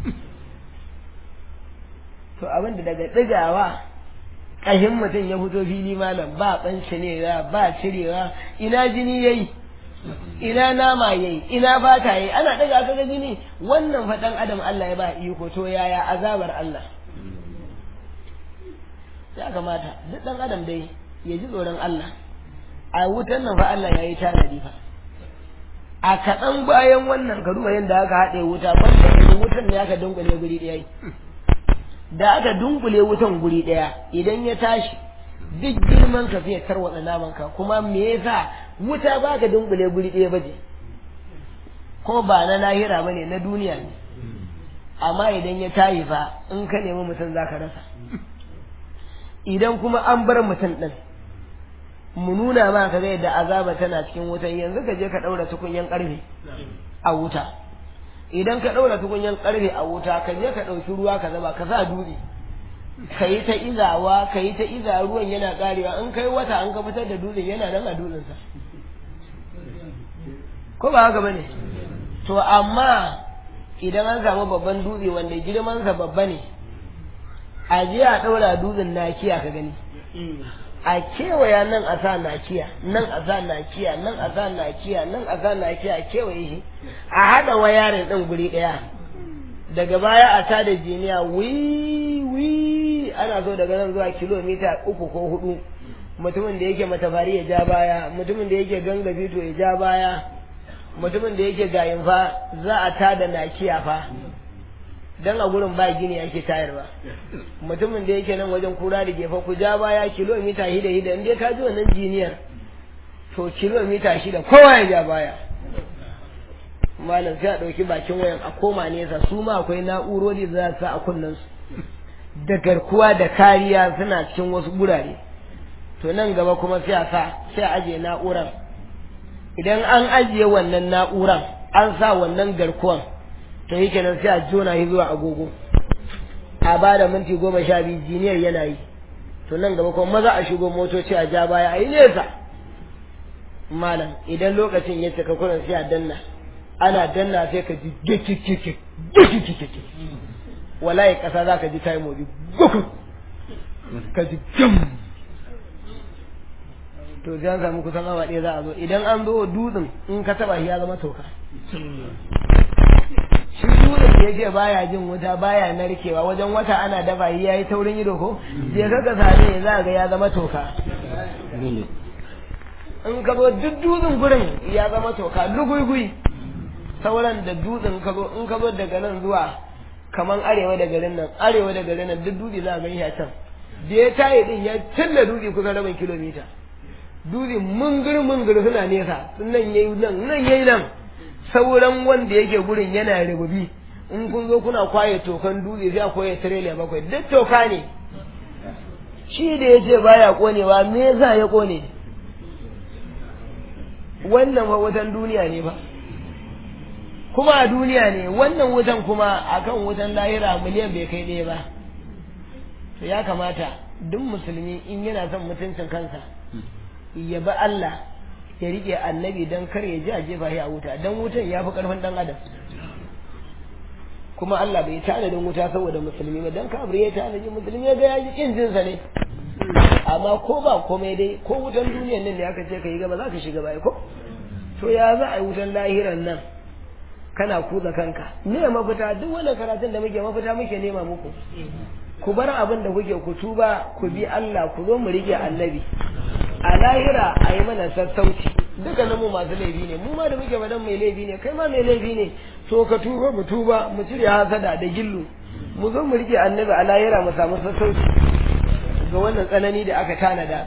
to abin da daga ɗagawa ƙahin mutum ya fito fili malam ba ɓancinewa ba cirewa ina jini yayi ina nama yayi ina fata yayi ana ɗaga ka ga jini wannan faɗan adam Allah ya ba iko to yaya azabar Allah ya kamata duk ɗan adam dai ya ji tsoron Allah a wutan nan fa Allah ya yi tanadi fa a kaɗan bayan wannan ka duba yadda aka haɗe wuta banda yanzu wutan ne aka dunkule guri ɗaya da aka dunkule wutan guri ɗaya idan ya tashi duk girman ka fiye tarwatsa naman ka kuma me yasa wuta ba ka dunkule guri ɗaya baje ko ba na lahira bane na duniya ne amma idan ya tashi fa in ka nemi mutum zaka rasa idan kuma an bar mutum ɗin mu nuna ma ka ga yadda azaba tana cikin wutan yanzu ka je ka ɗaura tukunyan ƙarfe a wuta idan ka ɗaura tukunyan ƙarfe a wuta ka je ka ɗauki ruwa ka zaba ka sa dutse ka yi ta izawa ka yi ta iza ruwan yana ƙarewa in kai wata an ka fitar da dutsen yana nan a dutsensa ko ba haka bane to amma idan an samu babban dutse wanda girmansa babba ne a je a ɗaura dutsen nakiya ka gani a kewaya nan a sa nakiya nan a sa nakiya nan a sa nakiya nan a sa nakiya a kewaye shi a haɗa wayarin ɗin guri ɗaya daga baya a tada jiniya wi wi ana so daga nan zuwa kilomita uku ko hudu mutumin da yake matafari ya ja baya mutumin da yake ganga fito ya ja baya mutumin da yake gayin fa za a tada nakiya fa dan a gurin ba gini ake tayarwa mutumin da yake nan wajen kura da gefa ku ja baya kilomita hida hida in dai ka ji wannan jiniyar to kilomita shida kowa ya ja baya malam sai a ɗauki bakin wayan a koma nesa su ma akwai na'urori da za su sa a kunnen su da garkuwa da kariya suna cikin wasu gurare to nan gaba kuma sai a sa sai a ajiye na'uran idan an ajiye wannan na'uran an sa wannan garkuwan to yi kenan sai a jona shi zuwa agogo a ba da minti goma sha biyu jiniyar yana yi to nan gaba kuma maza a shigo motoci a ja baya a yi nesa malam idan lokacin ya cika kurin sai a danna ana danna sai ka ji gikikiki gikikiki wallahi kasa za ka ji ta yi motsi guku ka ji jam to sai an samu kusan awa ɗaya za a zo idan an zo dutsen in ka taba shi ya zama toka shi dutsen da yake baya jin wuta baya narkewa wajen wata ana dafa shi yayi taurin ido ko je ka ka same za ga ya zama toka in ka zo duk dutsen gurin ya zama toka lugugui sauran da dutsen ka zo in ka zo daga nan zuwa kaman arewa da garin nan arewa da garin nan duk dutse za a gani a can da ya tayi din ya tilla dutse kusan rabin kilomita dutse mungir mungir suna nesa nan yayi nan nan yayi nan sauran wanda yake gurin yana rububi in kun zo kuna kwaye tokan dutse sai a kwaye tirela bakwai duk toka ne shi da ya ce baya konewa me yasa ya kone wannan fa wutan duniya ne ba kuma a duniya ne wannan wutan kuma akan wutan lahira miliyan bai kai ɗaya ba to ya kamata duk musulmi in yana son mutuncin kansa ya bi Allah ya rike annabi don kar ya ji a jefa shi a wuta don wutan ya fi karfin dan adam kuma Allah bai tanadin wuta saboda musulmi ba don kafir ya tanadi musulmi ya ga ya ji kin jinsa ne amma ko ba komai dai ko wutan duniyan nan ne aka ce ka yi gaba za ka shiga baya ko to ya za a yi wutan lahiran nan kana kuza kanka me mafita duk wannan karatun da muke mafita muke nema muku ku bar abin da kuke ku tuba ku bi Allah ku zo mu rike annabi a lahira a yi mana sassauci dukkanin mu masu laifi ne mu ma da muke madan mai laifi ne kai ma mai laifi ne to ka tuba mu tuba mu cire hasada da gillu mu zo mu rike annabi a lahira mu samu sassauci ga wannan tsanani da aka tanada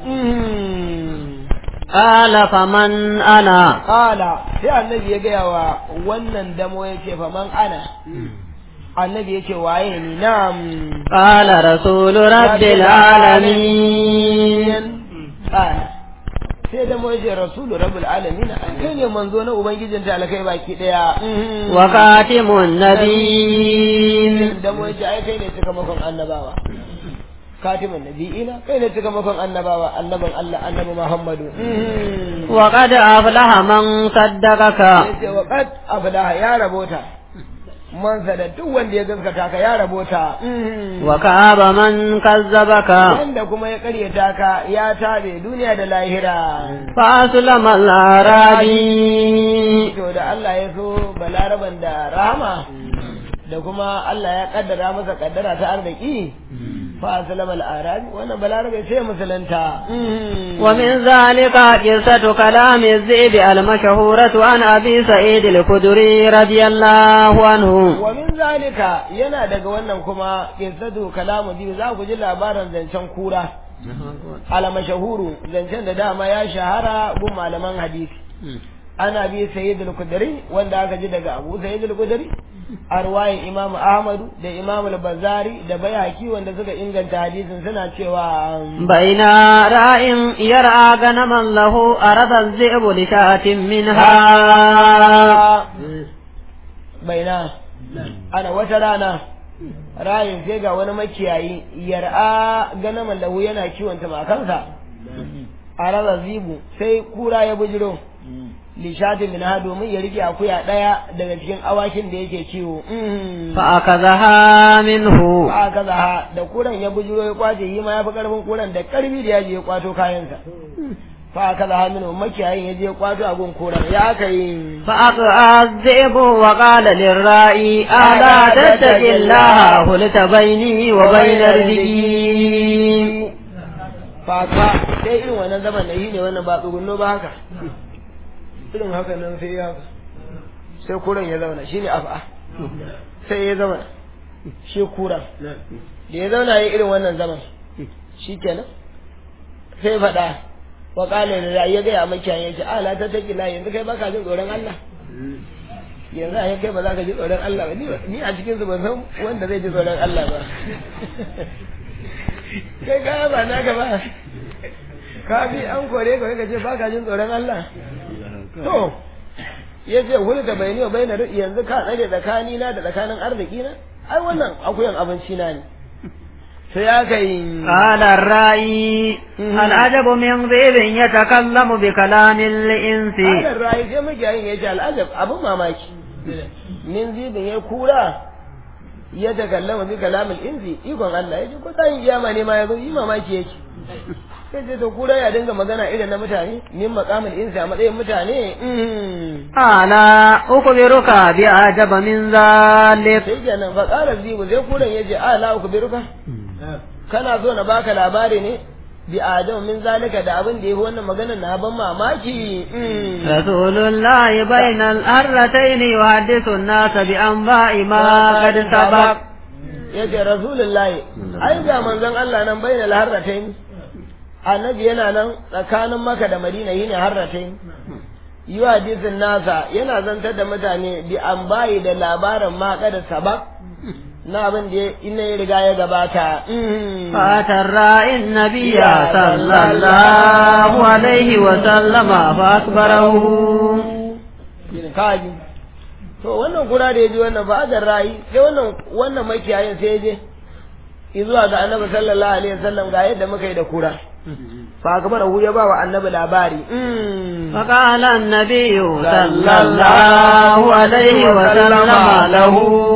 Ƙala faman ana. Ƙala sai annabi ya gaya wa wannan damo ya ce faman ana. Annabi ya ce waye ni nam. Ƙala rasulu rabbil alamin. Ƙala. Sai damo ya ce rasulu rabbil alamin kai ne manzo na ubangijin talakai baki daya. Wa katimun nabiyyin. Damo ya ce ai kai ne cika makon annabawa. katimin nabi'ina kai ne cika makon annabawa annabin Allah annabi Muhammadu wa qad aflaha man saddaqaka yace wa qad aflaha ya rabota man sada duk wanda ya gaskata ka ya rabota wa ka'aba man kazzabaka wanda kuma ya karyata ka ya tabe duniya da lahira fa aslama al-arabi to da Allah ya so balaraban da rahama da kuma Allah ya kaddara masa kaddara ta arziki فأسلم الأعرابي وأنا بلارب شيء مثلنتا ومن ذلك قصة كلام الذئب المشهورة عن أبي سعيد الخدري رضي الله عنه ومن ذلك ينا daga wannan kuma qissatu kalamu bi za ku ji labarin zancen kura ala mashahuru zancen da dama ya shahara gun malaman hadisi ana bi sayyid al-kudri wanda aka ji daga abu sayyid al-kudri a ruwayin imam ahmadu da imam al-bazari da bayaki wanda suka inganta hadisin suna cewa baina ra'in yar'a ganaman lahu arada az-zi'bu li sha'atin minha baina ana wata rana rayin sai ga wani makiyayi yar'a gana mallahu yana kiwon tumakansa a raza zibu sai kura ya bujiro lishati min ha domin ya rike akuya daya daga cikin awakin da yake kiwo فأخذها منه ba ka zaha da kuran ya bujiro ya kwace yi ma ya fi karfin kuran da karfi da yaji ya kwato kayansa fa ka zaha min makiyayin ya je ya kwato a gun kuran ya aka yi فأقرأ الذئب وقال للرائي ألا تتق الله قلت بيني وبين رزقي faka sai irin wannan zaman da yi ne wannan ba tsugunno ba haka irin haka nan sai ya haka sai kuran ya zauna shine afa sai ya zauna shi kuran da ya zauna ya irin wannan zaman shi kenan sai faɗa wa ƙala da ya gaya makiyayin ya ce ala ta taƙi la yanzu kai baka jin tsoron Allah yanzu a kai ba za ka ji tsoron Allah ba ni a cikin su ban san wanda zai ji tsoron Allah ba kai kaya ba naka ba ka bi an kore ka ka ce baka jin tsoron Allah to ya ce hulka bai ne bai na yanzu ka tsare tsakani na da tsakanin arziki na ai wannan akuyan abinci na ne sai aka yi قال الرائي العجب من ذئب يتكلم بكلام الإنس Adar rayu sai magiyayin ya ce al'ajab abin mamaki min zibin ya kura ya takallama bi kalamul inzi ikon Allah ya ce ko tsayin kiyama ne ma ya zo yi mamaki yake sai ce to kura ya dinga magana irin na mutane min maqamul insi a matsayin mutane mm. ألا أخبرك بأعجب من ذلك sai kenan fa qala zibu sai kuran yace a la ukbiruka kana so na baka labari ne bi adam min zalika da abin da yafi wannan maganar na ban mamaki mm. رسول الله بين الأرتين يحدث الناس بأنباء ما قد سبق yace rasulullahi ai ga manzon Allah nan bainal harratain annabi yana nan tsakanin maka da madina yine harratain yi hadisin nasa yana zantar da mutane bi an bayi da labarin ma kada sabak na abin da ina ya riga ya gabata Mm. فأتى الرائي النبي صلى الله عليه وسلم فأخبره Yin kaji to wannan kura da ya ji wannan ba da rayi sai wannan wannan makiyayin sai ya je izuwa ga annabi sallallahu alaihi wasallam ga yadda muka yi da kura fa akbar hu ya ba wa annabi labari Mm. فقال النبي صلى الله عليه وسلم له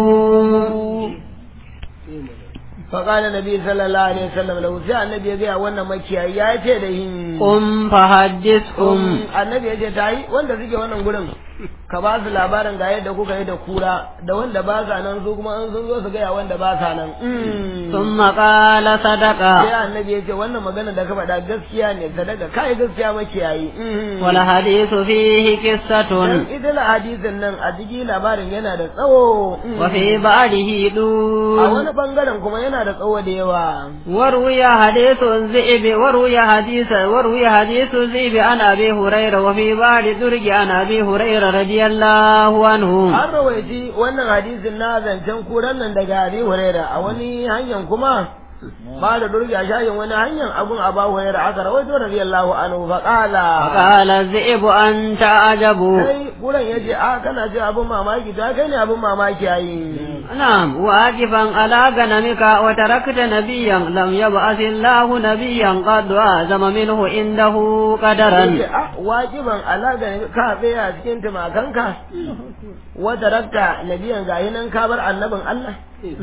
فقال النبي صلى الله عليه وسلم له sai annabi ya gaya wannan makiyayi ya ce da yin قم فحدثهم annabi ya ce ta yi wanda suke wannan gurin ka ba su labarin ga yadda kuka yi da kura da wanda ba sa nan su kuma an sun zo su gaya wanda ba sa nan ثم قال صدق sai annabi ya ce wannan magana da ka faɗa gaskiya ne sadaka kai gaskiya makiyayi والحديث فيه قصة dan idan hadisin nan a jiki labarin yana da tsawo وفي بعده a دون wani bangaren kuma yana da tsawo da yawa وروي حديث الذئب وروي حديث وروي حديث الذئب عن ابي هريره وفي بعض درج عن ابي هريره رضي الله عنه an rawaiti wannan hadisin na zancen kuran nan daga Abi Huraira a wani hanyar kuma ba da durga shayin wani hanyar abun Abu Huraira aka rawaito radiyallahu anhu fa qala فقال الذئب انت عجب sai kuran yace a kana ce abun mamaki ta kai ne abun mamaki ayi نعم واجبا على غنمك وتركت نبيا لم يبعث الله نبيا قد اعظم منه عنده قدرا yace a wajiban alaga ne ka tsaya cikin tumakanka wata rakta nabiyan gayi nan ka bar annabin Allah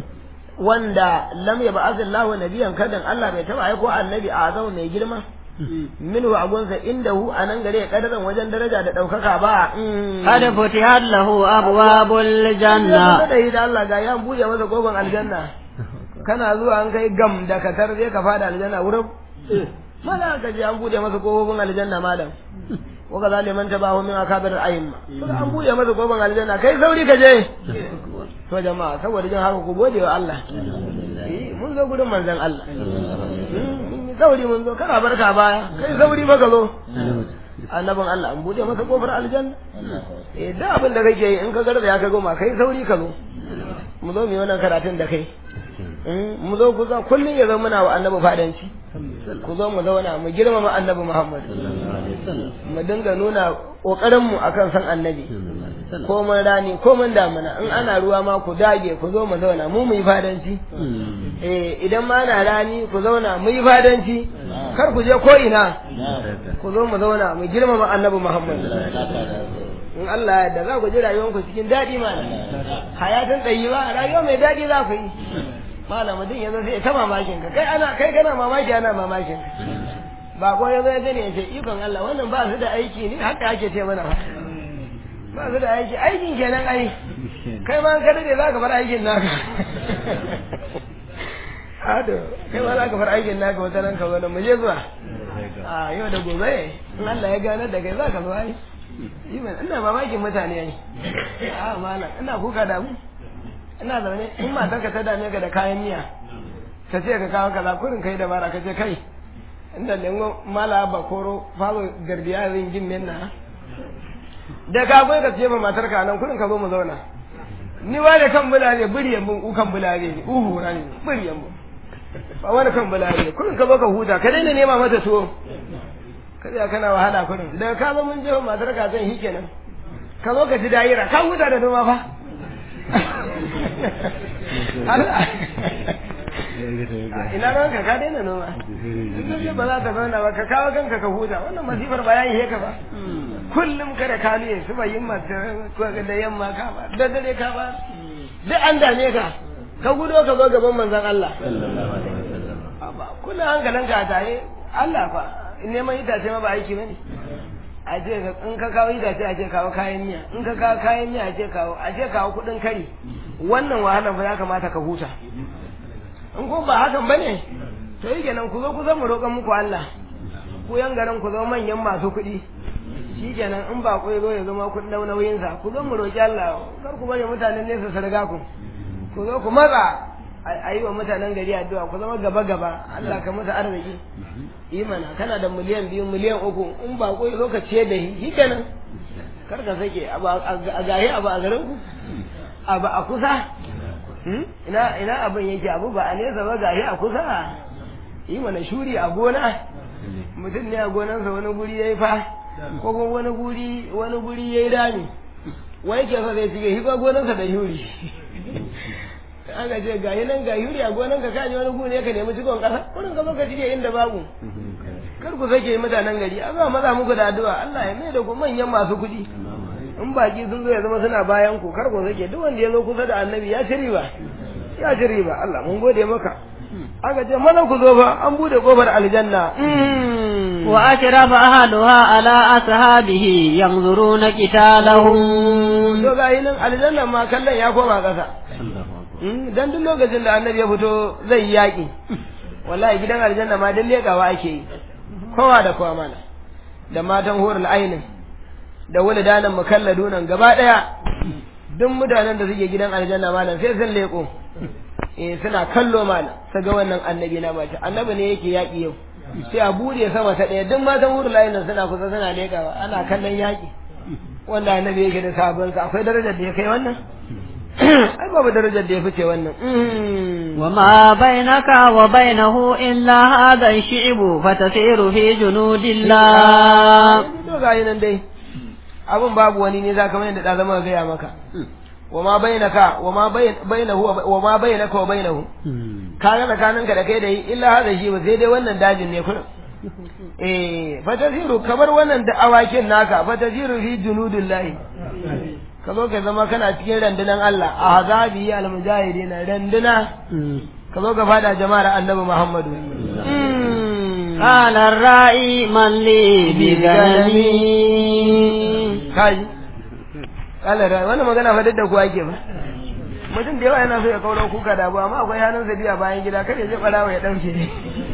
wanda lam ya ba'azillahu nabiyan kadan Allah bai taba aiko annabi a zama mai girma minhu agunsa indahu anan gare kadaran wajen daraja da daukaka ba قد فتحت له ابواب الجنه da da Allah ga ya buɗe masa kofar aljanna kana zuwa an kai gam da katar zai ka fada aljanna wurin mala ka je an buɗe masa kofofin aljanna malam wa ka zaliman tabahu min akabir ayyima an buɗe masa kofar aljanna kai sauri ka je to jama'a saboda jin haka ku gode wa Allah Eh, mun zo gudun manzon Allah Mm, mun yi sauri mun zo kana barka baya kai sauri maka zo annabin Allah an buɗe masa kofar aljanna eh da abin da kake yi in ka garba ya ka goma kai sauri ka zo mu zo mu yi wannan karatun da kai Mm, mu zo ku zo kullum ya zo muna wa annabi fadanci ku zo mu zauna mu girmama annabi Muhammad mu dinga nuna kokarin mu akan san annabi ko mun rani ko mun damuna in ana ruwa ma ku dage ku zo mu zauna mu mu yi fadanci eh idan ma ana rani ku zauna mu yi fadanci kar ku je ko ina ku zo mu zauna mu girmama annabi Muhammad in Allah ya yarda za ku ji rayuwanku cikin daɗi mana hayatan ba rayuwa mai daɗi za ku yi malam mutum yanzu sai ta mamakin ka kai ana kai kana mamaki ana mamakin ka ba ko yanzu ya gani ya ce ikon Allah wannan ba su da aiki ne haka ake ce mana ba su da aiki aikin kenan ai kai ma ka dade za ka bar aikin naka Ado, kai ma za ka bar aikin naka wata nan ka zo mu je zuwa. A yau da gobe, in Allah ya gane da kai za ka zo ai. Iman, ina mamakin mutane ai. A malam, ina kuka da mu. Ina zaune, in matarka ta dame ka da kayan miya. Ka ce ka kawo kaza kurin kai da bara ka ce kai. Inda lengo mala ba koro falo garbiya zin jin menna. Da ka bai ka ce ma matarka nan kurin ka zo mu zauna. Ni wa da kan bulare buriyan mun ukan bulare ne, uhu ne, buriyan mun. ba wani kan bala'i kurin ka zo ka huta ka daina nema mata tuwo ka tsaya kana wahala kurin daga ka zo mun je matar ka zan hi kenan ka zo ka ji dayira ka huta da noma fa Allah ina ran ka ka daina noma in ba za ta zauna ba ka kawo kanka ka huta wannan masifar ba ya yi ka ba kullum kada ka ne su ba yin mata da yamma ka ba da dare ka ba duk an dame ka ka gudo ka zo gaban manzon Allah kuna hankalin ka tare Allah fa neman itace ma ba aiki bane a ce in ka kawo itace a ce kawo kayan miya in ka kawo kayan miya a ce kawo a ce kawo kudin kari wannan wahalar fa ya kamata ka huta in ko ba hakan bane to yi kenan ku zo ku zan mu roƙan muku Allah ku yan garin ku zo manyan masu kuɗi shi kenan in ba ku zo ya zama kun dau nauyinsa ku zo mu roƙi Allah kar ku bari mutanen nesa su riga ku ku zo ku matsa a yi wa mutanen gari addu'a ku zama gaba gaba Allah ka musu arziki imana kana da miliyan biyu miliyan uku in ba ko zo ka ciye da shi kenan kar ka sake a gahi abu a garin ku abu a kusa ina ina abin yake abu ba a nesa ba gahi a kusa yi mana shuri a gona mutum ne a gonansa wani guri yayi fa ko kuma wani guri wani guri yayi rami wai ke sa zai cike shi ko gonansa da shuri aka ce ga yi nan ga yuri a gonan ka kaji wani gune ka nemi cikon kasa kurin ka zo ka cike inda babu kar ku sake mutanen gari a za maza muku da addu'a Allah ya mai da ku manyan masu kuɗi in baki sun zo ya zama suna bayan ku kar ku sake duk wanda ya zo kusa da annabi ya ci riba ya ci riba Allah mun gode maka aka ce maza ku zo fa an bude kofar aljanna wa ashrafa ahluha ala ashabihi yanzuruna qitalahum to ga nan aljanna ma kallon ya koma kasa dan duk lokacin da annabi ya fito zai yaƙi wallahi gidan aljanna ma dan leƙawa ake yi kowa da kowa mana da matan horul ainin da wuldanan mukalladunan gaba daya duk mutanen da suke gidan aljanna malam sai sun leƙo eh suna kallo malam su ga wannan annabi na mace annabi ne yake yaƙi yau sai a bude sama ta ɗaya duk matan horul ainin suna kusa suna leƙawa ana kallon yaƙi wanda annabi yake da sabonsa akwai darajar da ya kai wannan ai babu darajar da ya fice wannan wa ma bainaka wa bainahu illa hadha shi'bu fatasiru fi junudillah to ga nan dai abun babu wani ne zaka mai da da zama gaya maka wa ma bainaka wa ma bainahu wa ma bainaka wa bainahu kaga tsakaninka da kai da illa hadha shi'bu sai dai wannan dajin ne kullum eh fatasiru kamar wannan da awakin naka fatasiru fi junudillahi ka zo ka zama kana cikin randunan Allah a hazabi al-mujahidina randuna ka zo ka fada jama'ar annabi Muhammadu قال الرائي من لي بغنمي kai kala rai wannan magana fa da ku ake ba mutum da yawa yana so ya kauro kuka da abu amma akwai hannun sa biya bayan gida kada ya je barawa ya dauke ne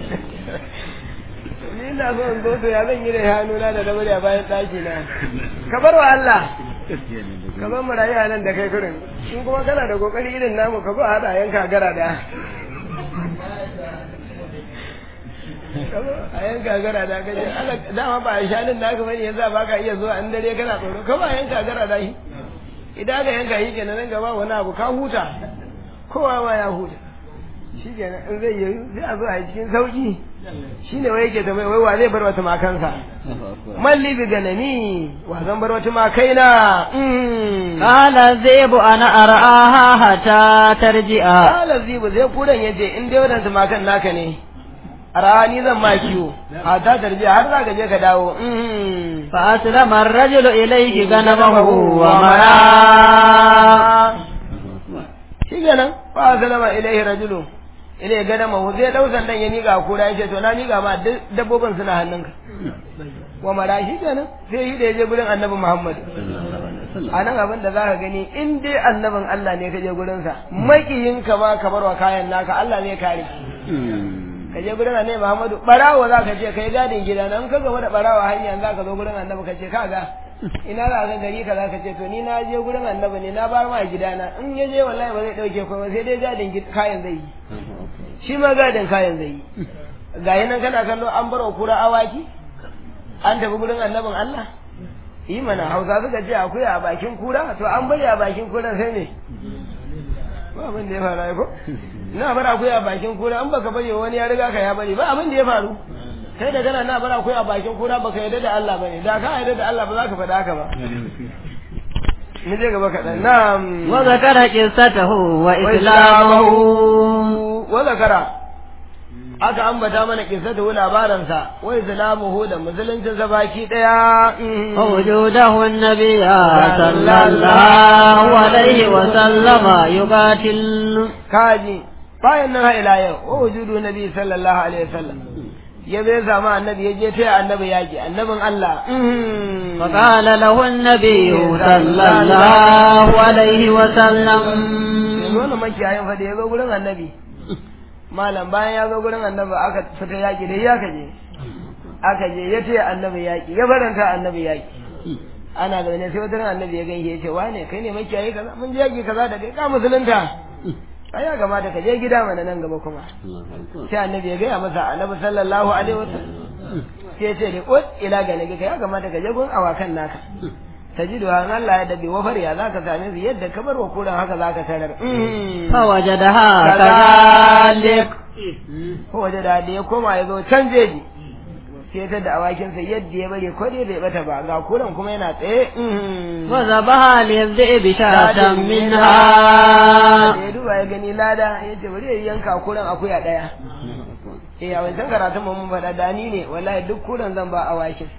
ni ina so in zo to ya zan yi da hannuna da dabari a bayan daki na ka bar wa Allah ka zo mu rayu a nan da kai kurin in kuma kana da kokari irin namu ka zo a haɗa yanka gara da ka zo a yanka gara da ka je dama ba a shanin naka bane yanzu ba ka iya zuwa in dare kana tsoro ka ba yanka gara da shi idan ka yanka shi kenan nan gaba wani abu ka huta kowa ma ya huta shi kenan in zai yi sai a zo a yi cikin sauki shi ne wai yake ta mai wai wa zai bar wata makansa malli bi ganami wa zan bar wata makaina قال الذئب أنا أرآها حتى ترجع kala zibu zai kudan yace in dai wadansu makan naka ne a rani zan ma kiwo a ta tarbiya har za ka je ka dawo فأسلم الرجل إليه غنمه ومراه shi kenan fa salama ilaihi rajulu ilai gada mahu zai dau sandan ya miƙa kura ya ce to na miƙa ma duk dabbobin suna hannunka wa mara shi kenan sai yi da ya je gurin annabi muhammad a nan abin da za ka gani in dai annabin allah ne ka je gurinsa maƙiyinka ma ka bar wa kayan naka allah ne kare ka je gurin annabi muhammadu barawo za ka ce kai gadin gida nan ka gaba da barawo hanya za ka zo gurin annabi ka ce kaga ina za ka gari ka za ka ce to ni na je gurin annabi ne na bar ma gidana in ya je wallahi ba zai dauke komai sai dai gadin kayan zai yi shi ma gadin kayan zai yi ga nan kana kallo an bar wa kura awaki an tafi gurin annabin Allah yi mana hausa suka ce akwai a bakin kura to an bari a bakin kura sai ne ba abin da ya faru ko na bar akwai a bakin kura an baka bari wani ya riga ka ya bari ba abin da ya faru kai da kana na bar akwai a bakin kura baka yarda da Allah bane da ka yarda da Allah ba za ka faɗa haka ba mu je gaba kaɗan na'am وذكر قصته وإسلامه wa zakara aka ambata mana kissatu labaransa wa islamuhu da musuluncin sa baki daya ووجوده النبي صلى الله عليه وسلم يقاتل kaji bayan nan ha ila yau wa wujudu nabi sallallahu alaihi wasallam ya zai zama annabi ya je taya annabi yaki annabin Allah فقال له النبي صلى الله عليه وسلم yanzu wani makiyayin fa da ya zo gurin annabi malam bayan ya zo gurin annabi aka fita yaki da ya ka je aka je ya taya annabi yaki ya faranta annabi yaki ana da ne sai wata ran annabi ya ganke ya ce wane kai ne makiyayi kaza mun je yaki kaza da kai ka musulunta ai ya kamata ka je gida mana nan gaba kuma sai annabi ya gaya masa annabi sallallahu alaihi wasallam sai ya ce da ut ila ga nabi ya kamata ka je gun awakan naka tajidu an Allah ya dabi wafar ya zaka same su yadda ka bar wa kuran haka zaka tarar فوجدها كذلك ko waje da da ya koma ya zo can jeji sai ta da awakin sa yadda ya bari ko dai bai bata ba ga kuran kuma yana tsaye وذبها للذئب شاة منها da ya duba ya gani lada ya ce bari ya yanka kuran akuya daya eh a wancan karatun mu mun faɗa dani ne wallahi duk kuran zan ba awakin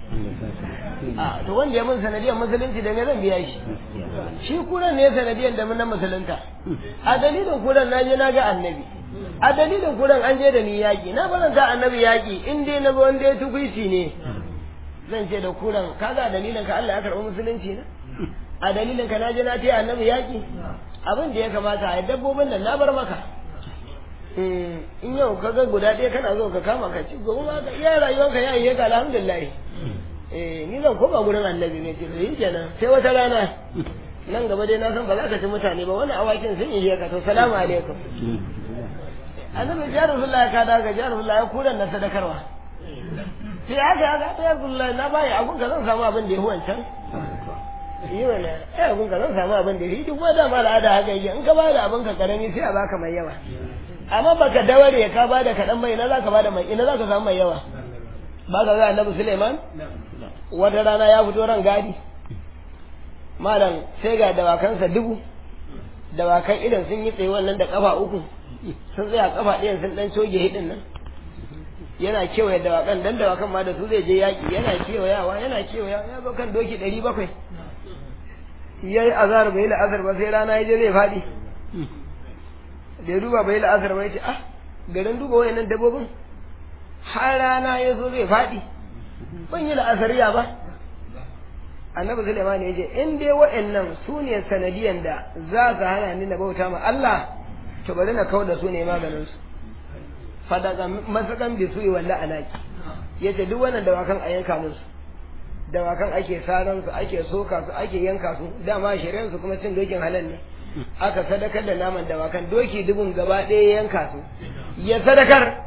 a to wanda ya mun sanadiyar musulunci da me zan biya shi shi kuran ne sanadiyar da mun na musulunta a dalilin kuran na je na ga annabi a dalilin kuran an je da ni yaƙi na faranta annabi yaƙi in dai na zo wanda ya tukuici ne zan ce da kuran kaga a dalilin ka Allah ya karɓi musulunci na a dalilin ka na je na taya annabi yaƙi abin da ya kamata a dabbobin nan na bar maka in yau ka ga guda ɗaya kana zo ka kama ka ci gobe ma ka iya rayuwanka ya yi ka alhamdulillah eh ni zan koma gurin annabi ne ce to yi kenan sai wata rana nan gaba dai na san ba za ka ci mutane ba wani awakin sun yi ka to salamu alaikum annabi ya rasulullahi ka da ga ya rasulullahi kuran na sadakarwa sai haka haka ta ya rasulullahi na bayi abun ka zan samu abin da ya wancan yi mana ai abun ka zan samu abin da ya yi duk wanda ma al'ada haka yake in ka ba da abin ka karami sai a baka mai yawa amma baka daware ka ba da kaɗan mai ina za ka ba da mai ina za ka samu mai yawa ba ka ga annabi Suleiman wata rana ya fito ran gadi malam sai ga dawakansa dubu dawakan idan sun yi tsaye wannan da kafa uku sun tsaya kafa ɗayan sun dan coge hidin nan yana kewaye dawakan dan dawakan ma da su zai je yaƙi yana kewayawa yana kewaya ya zo kan doki ɗari bakwai ya yi azar bai la'azar ba sai rana ya je zai faɗi da ya duba bai la'azar ba ya ce ah garin duba wayannan dabbobin har rana ya zo zai faɗi ban yi la'asariya ba annabi Sulaiman ya ce in dai wa'annan su ne sanadiyan da za su hana ni na bauta ma Allah to bari na kau da su ne maganin su fadaka masakan bi su walla alaki yace duk wannan dawakan a yanka musu dawakan ake saran su ake soka su ake yanka su dama shari'ar su kuma cin dokin halal ne aka sadakar da naman dawakan doki dubun gaba ɗaya yanka su ya sadakar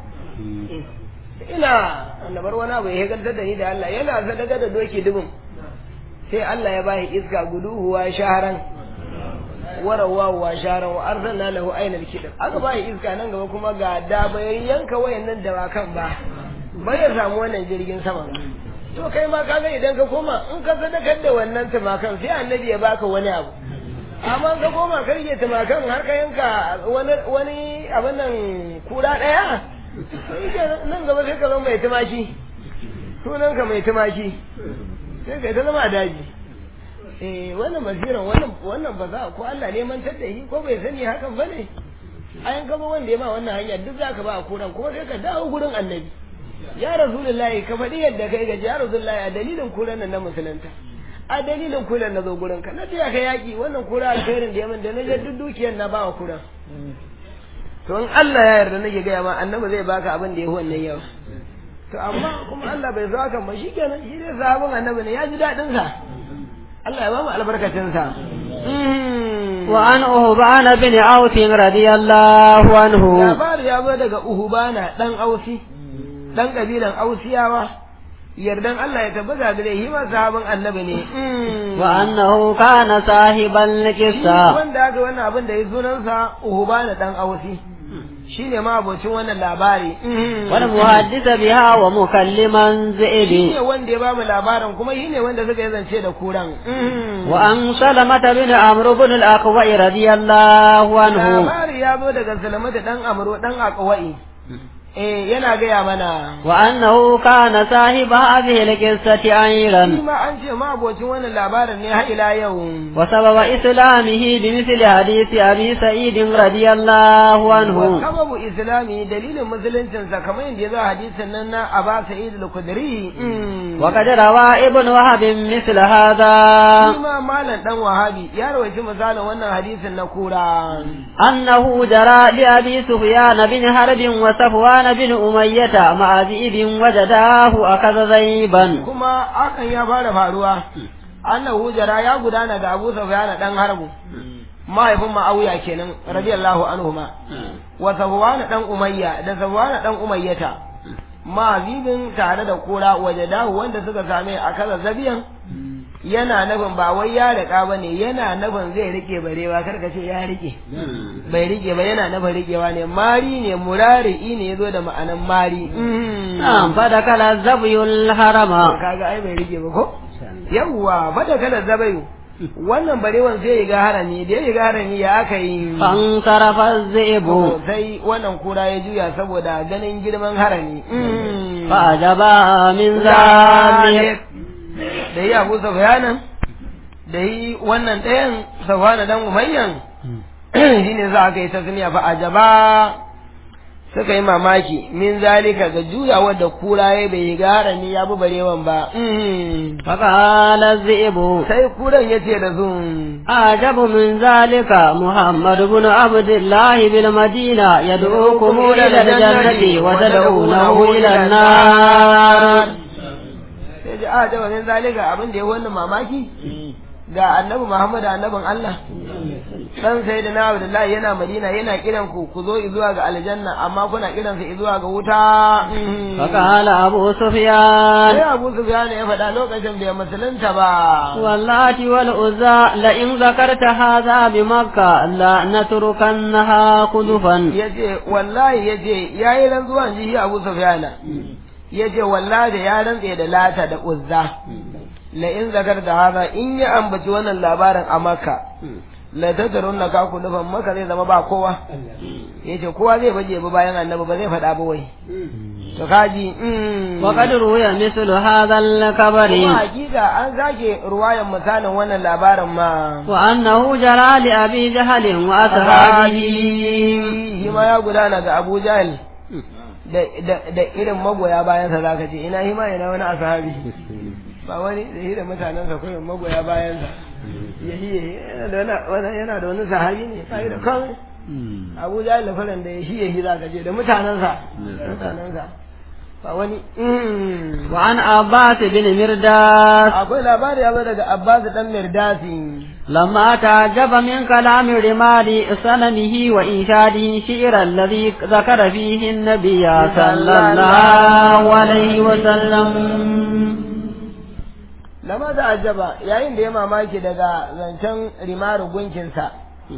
ina annabar wani abu ya higantar da ni da Allah yana sadaka da doki dubun sai Allah ya bashi iska guduhuwa shaharan warawa wa sharan wa arsalna lahu ainal kidr aka ba iska nan gaba kuma ga da bai yanka wayannan dawakan ba bai ya samu wannan jirgin sama to kai ma kaga idan ka koma in ka sadakar da wannan tumakan sai annabi ya baka wani abu amma ka koma ka rike tumakan har ka yanka wani wani abin nan kura daya nan gaba sai ka zama mai tumaki sunan ka mai tumaki sai ka ta zama daji eh wannan basiran wannan wannan ba za ko Allah ne mantar da shi ko bai sani hakan bane ayan gaba wanda ya ma wannan hanya duk zaka ba a kuran kuma sai ka dawo gurin annabi ya rasulullahi ka faɗi yadda kai gaji ya rasulullahi a dalilin kuran nan na musulunta a dalilin kuran na zo gurin ka na tiya ka yaki wannan kura alkhairin da ya min da na je duk dukiyar na ba wa kuran to in Allah ya yarda nake gaya ma annabi zai baka abin da ya wannan yau to amma kuma Allah bai zo hakan ba shikenan shi dai sahabin annabi ne ya ji daɗin sa Allah ya ba mu albarkacin sa وعن أهبان بن عوف رضي الله عنه labari ya zo daga uhubana dan ausi dan kabilan ausiyawa yardan Allah ya tabbata da shi ma sahabin annabi ne وأنه كان صاحب القصة wanda aka wannan abin da ya sunansa uhubana dan ausi shine ma abocin wannan labari والمحدث بها ومكلما shine ذئب wanda ya ba mu labarin kuma shine wanda suka yi zance da kuran وأن سلمة بن عمرو بن الأقوى رضي الله عنه labari ya zo daga salamata dan amro dan akwai eh yana gaya mana وأنه كان صاحب هذه القصة shi أيضا ma an ce ma abocin wannan labarin ne har ila yau وسبب إسلامه بمثل حديث أبي سعيد رضي الله عنه sababu islami dalilin musuluncinsa kamar yadda ya zo a hadisin nan na Aba Sa'id al-Khudri وقد روى ابن وهب مثل هذا shi ma malam dan Wahabi ya rawaita misalin wannan hadisin na kura أنه جرى لأبي سفيان بن حرب وصفوان بن أمية مع ذئب وجداه أخذ ذيبا kuma hakan ya fara faruwa annahu jara ya gudana ga Abu Sufyan dan Harbu mahaifin Ma'awiya kenan radiyallahu anhuma wa Safwan dan Umayya da Safwan dan Umayyata ma zibin tare da kura wajadahu wanda suka same a kaza zabiyan yana nufin ba wai ya riƙa ba ne yana nufin zai rike barewa kar ka ce ya rike bai rike ba yana nufin rikewa ne mari ne murari'i ne ya zo da ma'anan mari نعم فدخل الزبي الحرم kaga ai bai rike ba ko yawwa bada kala zabayu wannan barewan sai ya ga harami da ya ga harami ya aka yi فانصرف الذئب To, sai wannan kura ya juya saboda ganin girman harami فأجبا من ذلك da yi abu safiyanan da yi wannan ɗayan safana dan umayyan shine za a kai tasniya fa ajaba suka yi mamaki min zalika ga juyawar da kura ya bai ga harami ya bi barewan ba فقال الذئب sai kuran ya ce da su أعجب من ذلك محمد بن عبد الله بالمدينة يدعوكم إلى الجنة وتدعونه إلى النار sai ji a jawa min zalika abin da ya wannan mamaki ga annabi Muhammad annabin Allah dan sai da na Abdullahi yana Madina yana kiran ku ku zo zuwa ga aljanna amma kuna kiran sa zuwa ga wuta فقال أبو sai سفيان Abu Sufyan ya faɗa lokacin bai musulunta ba واللات والعزى لئن ذكرت هذا بمكة لنتركنها خلفا yace wallahi yace yayi rantsuwan ji Abu Sufyan yace wallahi ya rantse da lata da uzza la in zakar da hada in ya ambaci wannan labarin a Makka la tadarun na kaku nufan maka zai zama ba kowa yace kowa zai baje ba bayan annabi ba zai faɗa ba wai to kaji mm. وقد روي مثل هذا الكبر kuma hakika an zage ruwayan misalin wannan labarin ma وأنه جرى لأبي جهل وأصحابه shi ma ya gudana ga Abu Jahl da da da irin magoya bayan sa zaka ce ina hima ina wani ashabi ba wani da shi da mutanen sa koyin magoya bayan sa yahi yahi yana da wani wani- yana da wani sahabi ne sai da kan Abu Jahl da faran da yahi yahi zaka je da mutanen sa mutanen sa ba wani mm. وعن عباس بن مرداس akwai labari ya zo daga Abbas dan Mirdasi لما تعجب من كلام رمال صنمه وإنشاده شعر الذي ذكر فيه النبي صلى الله عليه وسلم lama da ajaba yayin da ya mamaki daga zancen rimaru gunkinsa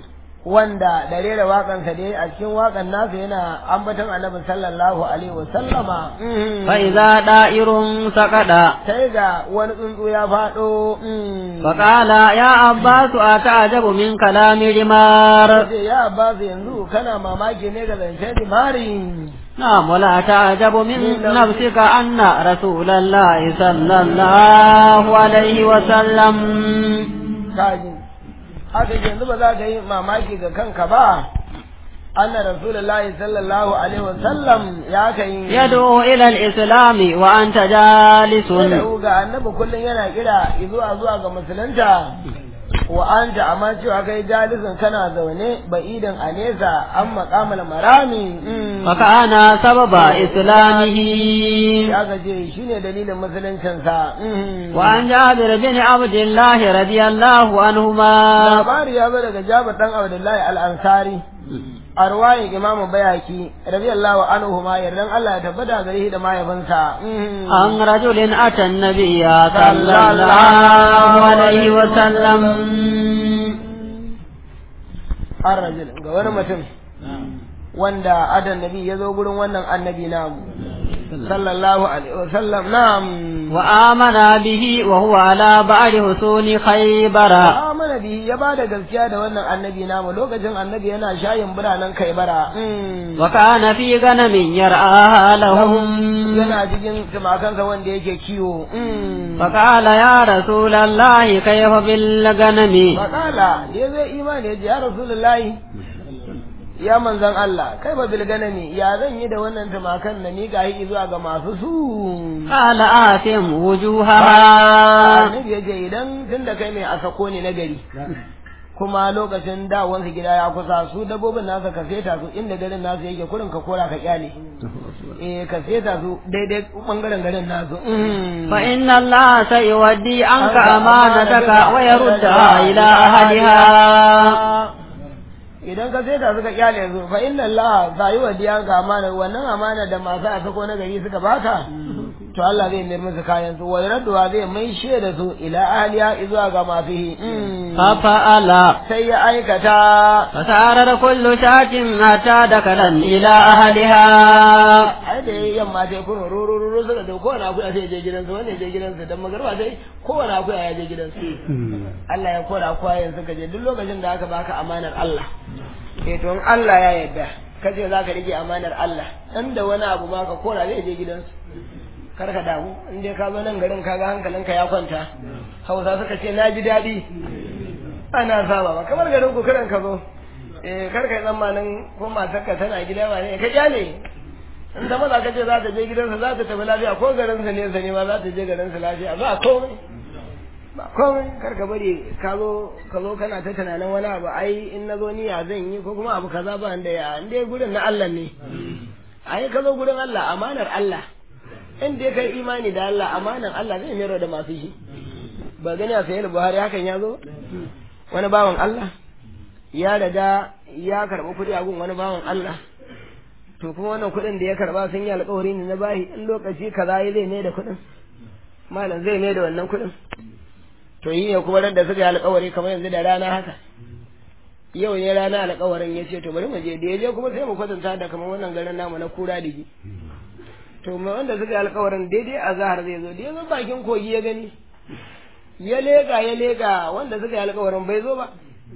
wanda da rera waƙansa dai a cikin waƙan nasa yana ambaton annabi sallallahu alaihi wa sallama فإذا دائر سقط sai ga wani tsuntsu ya faɗo فقال يا عباس أتعجب من كلام رمار ce ya Abbas yanzu kana mamaki ne ga zancen dimari نعم ولا تعجب من نفسك أن رسول الله صلى الله عليه وسلم kaji haka yanzu ba za ka yi mamaki ga kanka ba anna rasulullahi sallallahu alaihi wasallam ya kai يدعو إلى الإسلام وأنت جالس yadda ga annabi kullum yana kira zuwa zuwa ga musulunta wa anta amma cewa kai jalisin kana zaune ba'idan a nesa an maƙamal marami وكان سبب إسلامه ya gaje shine dalilin musuluncinsa وعن جابر بن عبد الله رضي الله عنهما labari ya zo daga jabir dan abdullahi al-ansari a ruwayin imamu bayaki radiyallahu anhu ma yardan Allah ya tabbata gare shi da mahaifinsa عن رجل أتى النبي صلى الله عليه وسلم an rajul ga wani mutum wanda adan nabi ya zo gurin wannan annabi namu sallallahu alaihi wasallam na'am وآمن به وهو على بعد حصول خيبر amana bi ya ba da gaskiya da wannan annabi namu lokacin annabi yana shayin biranen kaibara وكان في غنم يرعاها لهم yana cikin tumakansa wanda yake kiwo فقال يا رسول الله كيف بالغنم Fakala ya zai imani ya ce ya Rasulullahi ya manzan Allah kai ba bilganami ya zan yi da wannan tumakan na miƙa yi zuwa ga masu su. قال آتم وجوهها Annabi ya ce idan tun da kai mai asako ne na gari kuma lokacin dawansu gida ya kusa su dabbobin nasa ka seta su inda garin nasu yake kurin ka kora ka kyale eh ka seta su daidai bangaren garin nasu فإن الله سيودي عنك أمانتك ويردها إلى أهلها idan ka sai ta suka kyale su fa inna Allah za yi wa diyan ka amana wannan amana da masu a sako na gari suka baka to Allah zai mayar musu kayan su wai radduwa zai mai da su ila ahliya izuwa ga masu yi ففعل sai ya aikata فسارر كل شاة حتى دخلا إلى أهلها ai da yayi yamma sai kuma rurururu suka da kowane akuya sai ya je gidansu wanda ya je gidansu dan magarba sai kowane akuya ya je gidansu Allah ya kora akuya suka je duk lokacin da aka baka amanar Allah eh to in Allah ya yarda kace za ka rike amanar Allah dan da wani abu ma ka kora zai je gidansu kar ka damu in dai ka zo nan garin kaga hankalinka ya kwanta hausa suka ce na ji daɗi ana saba ba kamar garin ku kiran ka zo eh kar ka yi tsammanin ko matarka tana gida ba ne ka kyale in ta maza ka ce za ta je gidansa za ta tafi lafiya ko garinsa ne sa ne ma za ta je garinsa lafiya ba komai ba komai kar ka bari ka zo ka zo kana ta tunanin wani abu ai in na zo ni ya zan yi ko kuma abu kaza ba da ya in dai gurin na Allah ne ai ka zo gurin Allah amanar Allah in dai kai imani da Allah amanar Allah zai mero da masu shi ba gani a sayar Buhari hakan ya zo wani bawan Allah ya riga ya karɓi kuɗi a gun wani bawan Allah to kuma wannan kuɗin da ya karɓa sun yi alƙawari ne na bahi in lokaci kaza ya zai mai da kuɗin malam zai mai da wannan kuɗin to yi ne kuma da suka yi alƙawari kamar yanzu da rana haka yau ne rana alƙawarin ya ce to bari mu je da ya je kuma sai mu kwatanta da kamar wannan garin namu na kura digi to mai wanda suka yi alƙawarin daidai a zahar zai zo da ya zo bakin kogi ya gani ya leƙa ya leƙa wanda suka yi alƙawarin bai zo ba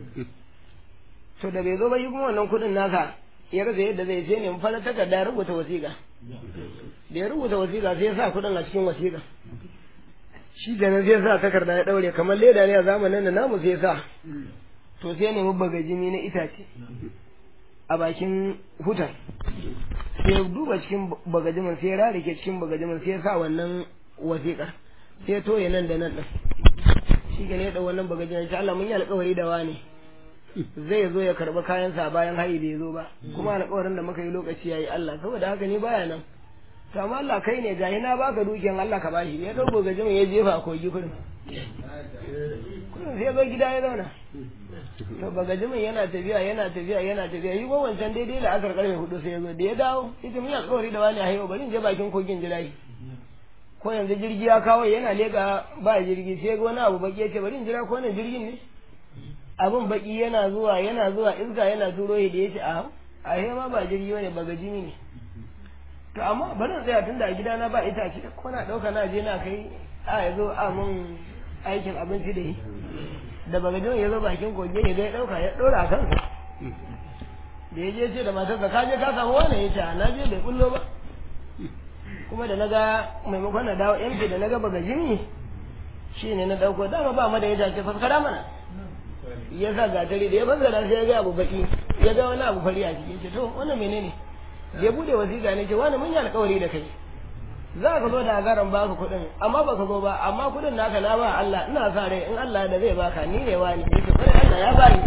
to da bai zo ba yi kuma wannan kuɗin nasa ya rasa yadda zai ce ne fara takarda ya rubuta wasiƙa da ya rubuta wasiƙa sai ya sa kuɗin a cikin wasiƙa shi ganin sai ya sa takarda ya ɗaure kamar leda ne a zamanin da namu sai ya sa to sai ya nemi bagajimi na itace a bakin hutar sai ya duba cikin bagajimin sai ya rarike cikin bagajimin sai ya sa wannan wasiƙar sai ya toye nan da nan ɗin shi ne ya ɗau wannan bagajimin sai Allah mun yi alƙawari da wani zai zo ya karɓi kayansa bayan hayi bai zo ba kuma alƙawarin da muka yi lokaci yayi Allah saboda haka ni baya nan to amma Allah kai ne gahi na baka dukiyan Allah ka bashi ya dauko gajimin ya jefa a kogi kurin kurin sai zo gida ya zauna to bagajimin yana tafiya yana tafiya yana tafiya yi ko wancan daidai da asar karfe hudu sai ya zo da ya dawo ita mun yi alƙawari da wani a hayo bari in je bakin kogin jira ko yanzu jirgi ya kawo yana leƙa ba jirgi sai ga wani abu baki ya ce bari in jira ko wannan jirgin ne abin baki yana zuwa yana zuwa iska yana turo shi da yace a a he ma ba jirgi bane ba gajimi ne to amma bari in tsaya tunda a gidana ba itace ko na dauka na je na kai a yazo a mun aikin abinci da yi da bagajin ya zo bakin kogi ya ga ya dauka ya dora kansa da ya je ce da matarsa ka je ka samu wani ya ce na je bai kullo ba kuma da naga maimakon na dawo yanke da naga bagajin shi ne na dauko dama ba ma da ya dace faskara mana ya sa gatari da ya fassara sai ya ga abu baki ya ga wani abu fari a ciki ce to wannan menene da ya bude wasiƙa ne ce wani mun yi alƙawari da kai za ka zo da agaran baka kuɗin amma baka zo ba amma kuɗin naka na ba Allah ina sa rai in Allah da zai baka ni ne wani yace kai Allah ya bani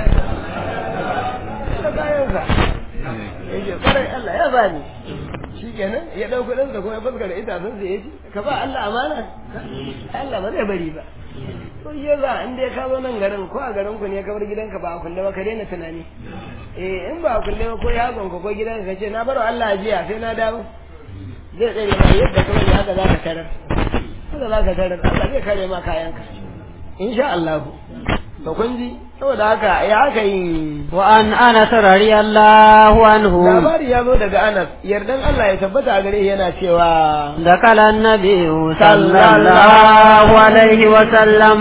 da kayansa yace kai Allah ya bani shikenan ya dau kuɗin sa kuma ya fuskar itacen sa yace ka ba Allah amana Allah ba zai bari ba to ya za in dai ka zo nan garin ko a garin ku ne ka bar gidanka ba a kulle ba ka daina tunani eh in ba a kulle ba ko ya gonka ko gidanka ka ce na bar Allah jiya sai na dawo zai tsere ma yadda kuma ne haka za ka tarar haka za ka tarar Allah zai kare ma kayanka insha Allah to kun ji saboda haka ya haka yin wa an anas radiyallahu anhu labari ya zo daga Anas yardan Allah ya tabbata a gare shi yana cewa دخل النبي صلى الله عليه وسلم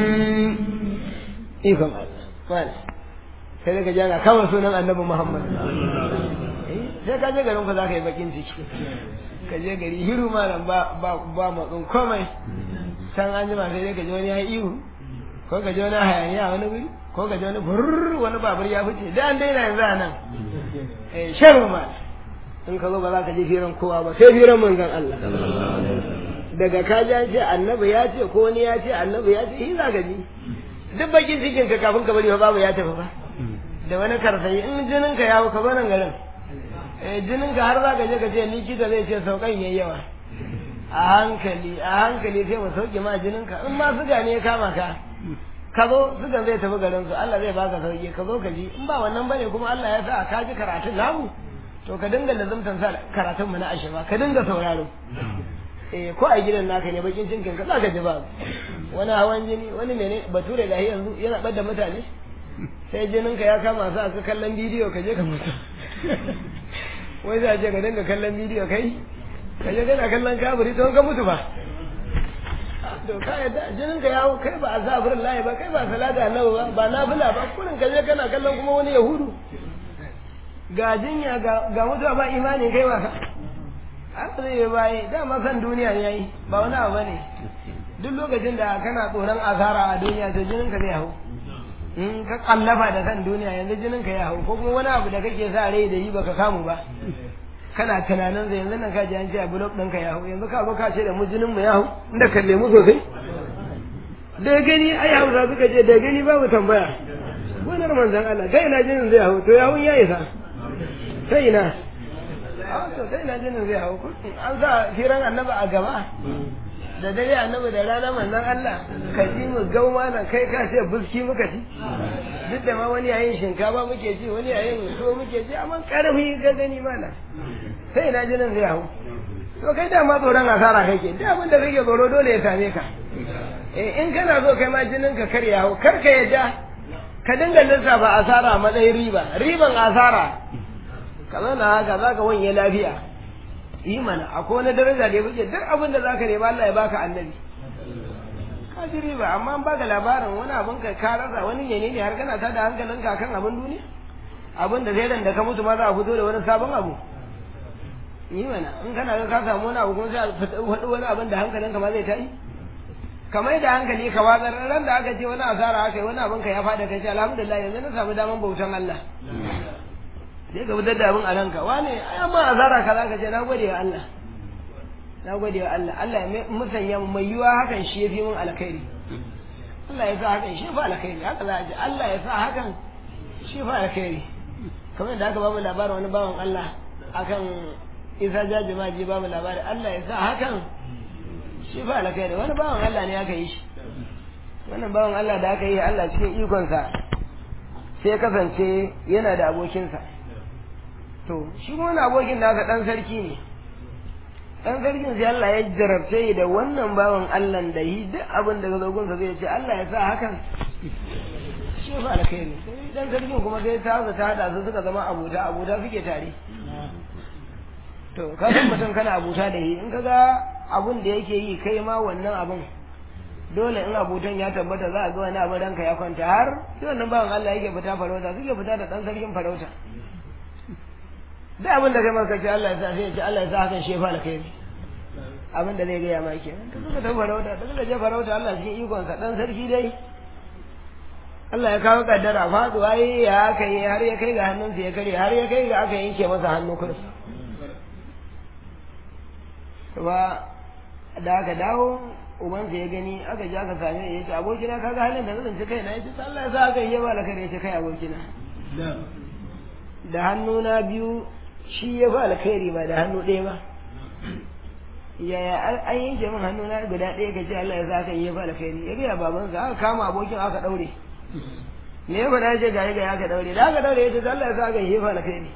ikon Allah wani sai daga jana kawai sunan annabi Muhammad Eh, sai ka je garin ku za ka yi bakin ciki ka je gari hiru malam ba ba ba matsin komai can an jima sai dai ka ji wani ya yi ihu ko ka ji wani hayaniya a wani wuri ko ka ji wani burr wani babur ya fice da an daina yanzu a nan eh sharu ma in ka zo ba za ka je firan kowa ba sai firan manzon Allah daga ka ji an ce annabi ya ce ko wani ya ce annabi ya ce shi za ka ji duk bakin cikin ka kafin ka bari fa babu ya tafi ba da wani karsayi in jinin ka yawo ka zo nan garin eh jinin ka har za ka je ka ce likita zai ce saukan yayi yawa a hankali a hankali sai mu sauke ma jinin ka in ma suga ne ya kama ka ka zo sugan zai tafi garin su Allah zai baka sauki ka zo ka ji in ba wannan bane kuma Allah ya sa ka ji karatun namu to ka dinga lazumtan sa karatun mu na ashiba ka dinga sauraro eh ko a gidan naka ne bakin cinkin ka zaka ji ba wani hawan jini wani mene bature da yanzu yana bada mutane sai jinin ka ya kama sa ka kallon bidiyo ka je ka mutu wai za a je ka dinga kallon bidiyo kai ka je kana kallon kaburi to ka mutu ba to ka yadda jinin ka yawo kai ba azabirin lahi ba kai ba salata annabi ba ba nafila ba kurin ka je kana kallon kuma wani yahudu ga jinya ga mutuwa ba imani kai wasa haka zai yi bayi dama kan duniya ya yi ba wani abu ne duk lokacin da kana tsoron asara a duniya to jinin ka zai hau in ka kallafa da kan duniya yanzu jinin ka ya hau ko kuma wani abu da kake sa rai da yi baka samu ba kana tunanin zai yanzu nan ka ji an ce a blok ɗinka ya hau yanzu ka zo ka ce da mu jinin mu ya hau inda kalle mu sosai da gani ai hausa suka ce da gani babu tambaya gonar manzon Allah kai ina jinin zai hau to ya hau ya isa sai ina to sai ina jinin zai hau an sa firan annabi a gaba da dare annabi da rana manzon Allah ka ji mu gau mana kai ka ce buski muka ci duk da ma wani yayin shinkafa muke ci wani yayin so muke ci amma karfi ga gani mana sai ina jinin zai hau to kai da ma tsoron asara kake da abin da kake tsoro dole ya same ka eh in kana so kai ma jinin ka kar ya hau kar ka yadda ka dinga lissafa asara a matsayin riba riban asara ka zauna haka za ka wanye lafiya yi mana akwai wani daraja da ya wuce duk abin da za ka nema Allah ya baka annabi ka ji riba amma an baka labarin wani abin ka ka rasa wani ne ne har kana ta da hankalin ka kan abin duniya abin da zai da ka mutu ma za a fito da wani sabon abu yi mana in kana ga ka samu wani abu kuma sai a faɗi wani abin da hankalin ka ma zai tayi kamar da hankali ka watsar ran da aka ce wani asara aka yi wani abin ka ya fada kai ce alhamdulillah yanzu na samu daman bautan Allah sai ka fitar da abin a ranka wane ai amma azara ka zaka ce na gode wa Allah na gode wa Allah Allah ya musanya mai yiwa hakan shi yafi min alkhairi Allah ya sa hakan shi fa alkhairi haka za a ji Allah ya sa hakan shi fa alkhairi kamar da aka ba mu labarin wani bawan Allah akan Isa jaji ma ji ba mu labarin Allah ya sa hakan shi fa alkhairi wani bawan Allah ne aka yi shi wannan bawan Allah da aka yi Allah cikin ikonsa sai kasance yana da abokinsa to shi wani abokin nasa dan sarki ne dan sarkin sai Allah ya jarabce da wannan bawan Allah da yi duk abin da zogonsa zai ce Allah ya sa hakan shi fa alkhairi sai dan sarkin kuma sai ta ta hada su suka zama abuta abuta suke tare to ka san mutum kana abuta da shi in kaga abun da yake yi kai ma wannan abun dole in abutan ya tabbata za a ga wani abin ranka ya kwanta har sai wannan bawan Allah yake fita farauta suke fita da dan sarkin farauta duk abin da kai maka ce Allah ya sa sai ya ce Allah ya sa hakan shi fa alkhairi abin da zai gaya ma kenan ta suka ta farauta ta suka je farauta Allah cikin ikonsa dan sarki dai Allah ya kawo kaddara faduwa yi ya aka yi har ya kai ga hannunsa ya kare har ya kai ga aka yanke masa hannu kuma ba da aka dawo ubansa ya gani aka ji aka same ya ce abokina ka ga halin da zan ci kai na ya ce Allah ya sa aka yi ba alkhairi ya ce kai abokina da hannuna biyu shi ya fi alkhairi ba da hannu ɗaya ba yaya an yanke min hannuna guda ɗaya ka ce Allah ya sa aka yi ba alkhairi ya gaya babansa aka kama abokin aka ɗaure me ya faɗa ce ga ga aka ɗaure da aka ɗaure ya ce Allah ya sa aka yi ba alkhairi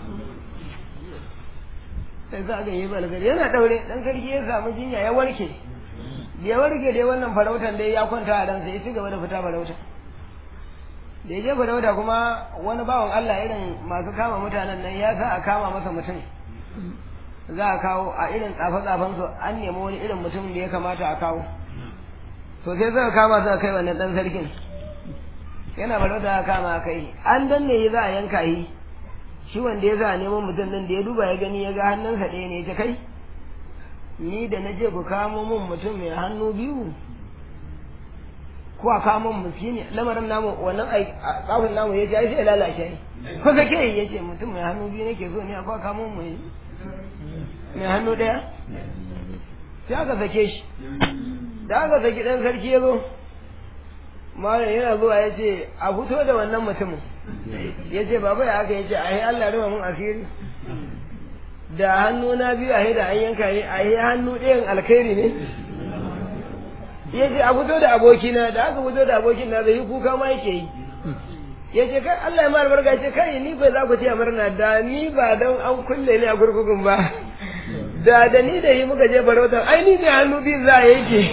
sai sa aka yi ba alkhairi yana ɗaure dan sarki ya samu jinya ya warke ya warke dai wannan farautan dai ya kwanta a ransa ya ci gaba da fita farauta da ya je farauta kuma wani bawan Allah irin masu kama mutanen nan ya sa a kama masa mutum za a kawo a irin tsafe-tsafen su an nemi wani irin mutum da ya kamata a kawo to sai suka kama suka kai wannan dan sarkin yana farauta a kama kai an danne yi za a yanka yi shi wanda ya za a neman mutum din da ya duba ya gani ya ga hannunsa ɗaya ne ta kai ni da na je ku kamo min mutum mai hannu biyu ko a kamo min miskini lamarin namu wannan tsafin namu ya ce ai sai lalace ko kake yi ya ce mutum mai hannu biyu nake so ne akwai kamo mai mai hannu ɗaya sai aka sake shi da aka saki ɗan sarki ya zo malam yana zuwa ya ce a fito da wannan mutumin ya ce baba ya aka ya ce ai Allah ruwa mun asiri da hannu na biyu a da an yanka yi a yi hannu ɗayan alkhairi ne ya ce a fito da abokina da aka fito da abokin na zai yi kuka ma yake yi ya ce kai Allah ya ma albarka ce kai ni bai za ku ce murna da ni ba don an kulle ni a kurkukun ba da da ni da yi muka je farautar ai ni ne hannu biyu za a yanke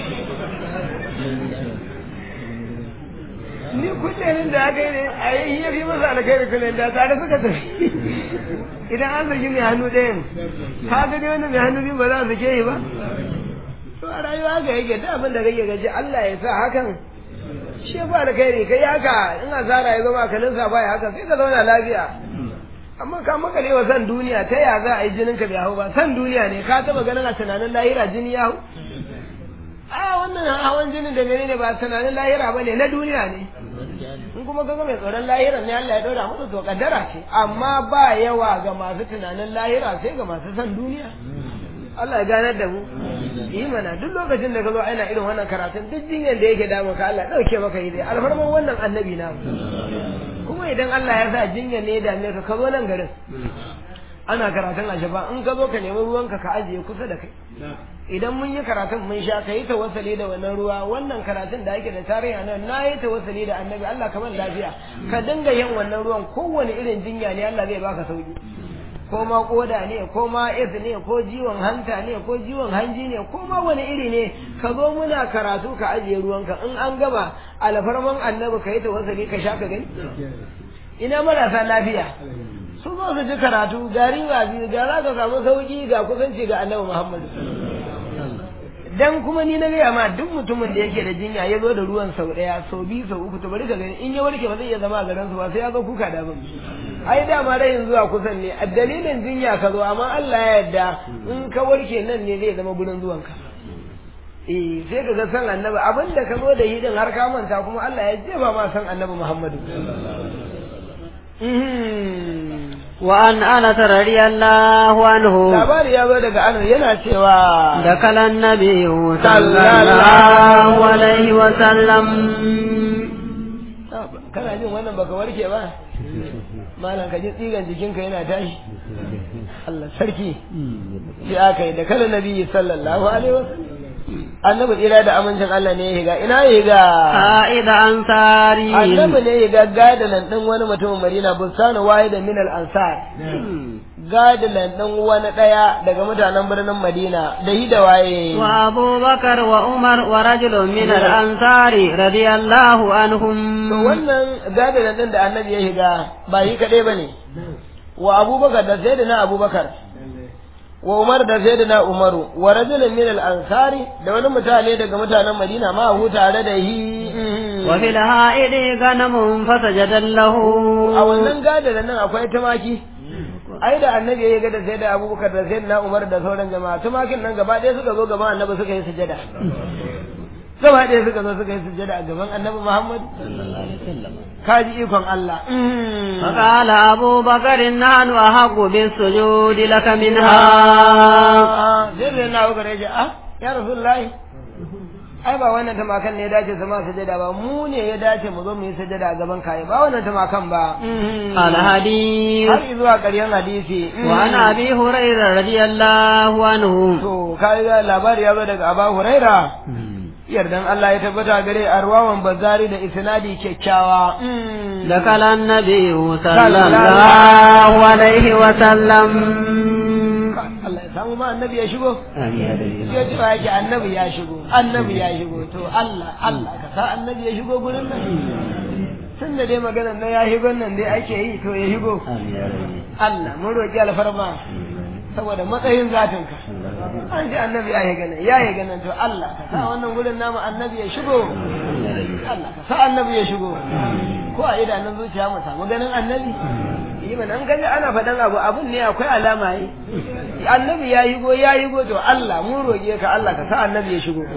ni kullum da aka yi ne a yi ya fi masa alkhairi kullum da tare suka tafi idan an saki mai hannu ɗayan ka ga dai wannan mai hannu biyu ba za a sake yi ba to a rayuwa haka yake da abin da kake gaji Allah ya sa hakan shi ba alkhairi kai haka in asara ya zama kalin sa baya haka sai ka zauna lafiya amma ka makale wa san duniya ta ya za a yi jinin ka bai hau ba san duniya ne ka taba ganin a tunanin lahira jini ya hau a wannan hawan jinin da menene ba tunanin lahira ba ne na duniya ne in kuma kaga mai tsoron lahira ne Allah ya daura masa to kaddara ce amma ba yawa ga masu tunanin lahira sai ga masu san duniya Allah ya ganar da mu yi mana duk lokacin da ka zo ana irin wannan karatun duk jinyar da yake damu ka Allah dauke maka yi dai alfarman wannan annabi na kuma idan Allah ya sa jinyar ne ya dame ka ka zo nan garin ana karatun ashaba in ka zo ka nemi ruwanka ka ajiye kusa da kai idan mun yi karatun mun sha ka yi tawassali da wannan ruwa wannan karatun da ake da tarihi nan na yi tawassali da annabi Allah kamar lafiya ka dinga yin wannan ruwan kowane irin jinya ne Allah zai baka sauki ko ma koda ne ko ma es ne ko jiwon hanta ne ko jiwon hanji ne ko ma wani iri ne ka zo muna karatu ka ajiye ruwanka in an gama alfarman annabi ka yi tawassali ka sha ka gani ina marasa lafiya su zo su ji karatu ga riba biyu ga za ka samu sauki ga kusanci ga annabi Muhammad dan kuma ni na gaya ma duk mutumin da yake da jinya ya zo da ruwan sau daya sau biyu sau uku to bari ka gani in ya warke ba zai iya zama a garin su ba sai ya zo kuka da ban ai dama rayin zuwa kusan ne a dalilin jinya ka zo amma Allah ya yarda in ka warke nan ne zai zama gurin zuwan ka eh sai ka ga san annabi abinda ka zo da yi din har ka manta kuma Allah ya jefa ma san annabi Muhammadu وعن أنس رضي الله عنه labari ya zo daga anas yana cewa دخل النبي صلى صلى الله عليه وسلم kana jin wannan baka warke ba malam ka ji tsigan jikinka yana tashi Allah sarki sai aka yi da kala nabi sallallahu alaihi wasallam annabi tsira da amincin Allah ne ya higa ina ya higa قائد أنصاري annabi ne ya higa gadalan din wani mutumin Madina bustanu wahida min al ansar gadilan ɗan wani ɗaya daga mutanen birnin Madina da hi da waye. وأبو بكر وعمر ورجل من الأنصار رضي الله عنهم To wannan gadilan ɗin da annabi ya shiga ba yi kaɗai ba ne. Wa Abubakar da sai da na Abubakar. Wa Umar da sai da na Umaru. Wa rajulun min al-ansari da wani mutane daga mutanen Madina ma hu tare da hi. وفي الهائد غنم فسجد له A wannan gadilan nan akwai tumaki. ai da annabi ya ga da sai da abubakar da sai na umar da sauran jama'a tumakin nan gaba ɗaya suka zo gaban annabi suka yi sujada gaba ɗaya suka zo suka yi sujada a gaban annabi muhammad kaji ikon allah فقال أبو بكر نحن أحق بالسجود لك منها sai sai na abubakar ya ce ah ya rasulullahi ai ba wannan tumakan ne ya dace su ma sujada ba mu ne ya dace mu zo mu yi sujada a gaban kayi ba wannan tumakan ba الحديث har zuwa ƙarshen hadisi وعن أبي هريرة رضي الله عنه to kai ga labari ya zo daga Aba Huraira yardan Allah ya tabbata gare arwawan bazari da isnadi kyakkyawa دخل النبي صلى الله عليه وسلم Allah ya samu ma annabi ya shigo ya ji yake annabi ya shigo annabi ya shigo to Allah Allah ka sa annabi ya shigo gurin nan tun da dai maganar na ya shigo nan dai ake yi to ya shigo Allah mun roƙi alfarma saboda matsayin zatinka an ji annabi ya yi ganin ya yi ganin to Allah ka sa wannan gurin namu annabi ya shigo Allah ka sa annabi ya shigo ko a idanun zuciya mu samu ganin annabi yi mana an gani ana faɗan abu abun ne akwai alama yi annabi ya yi go ya yi go to Allah mun roƙe ka Allah ka sa annabi ya shigo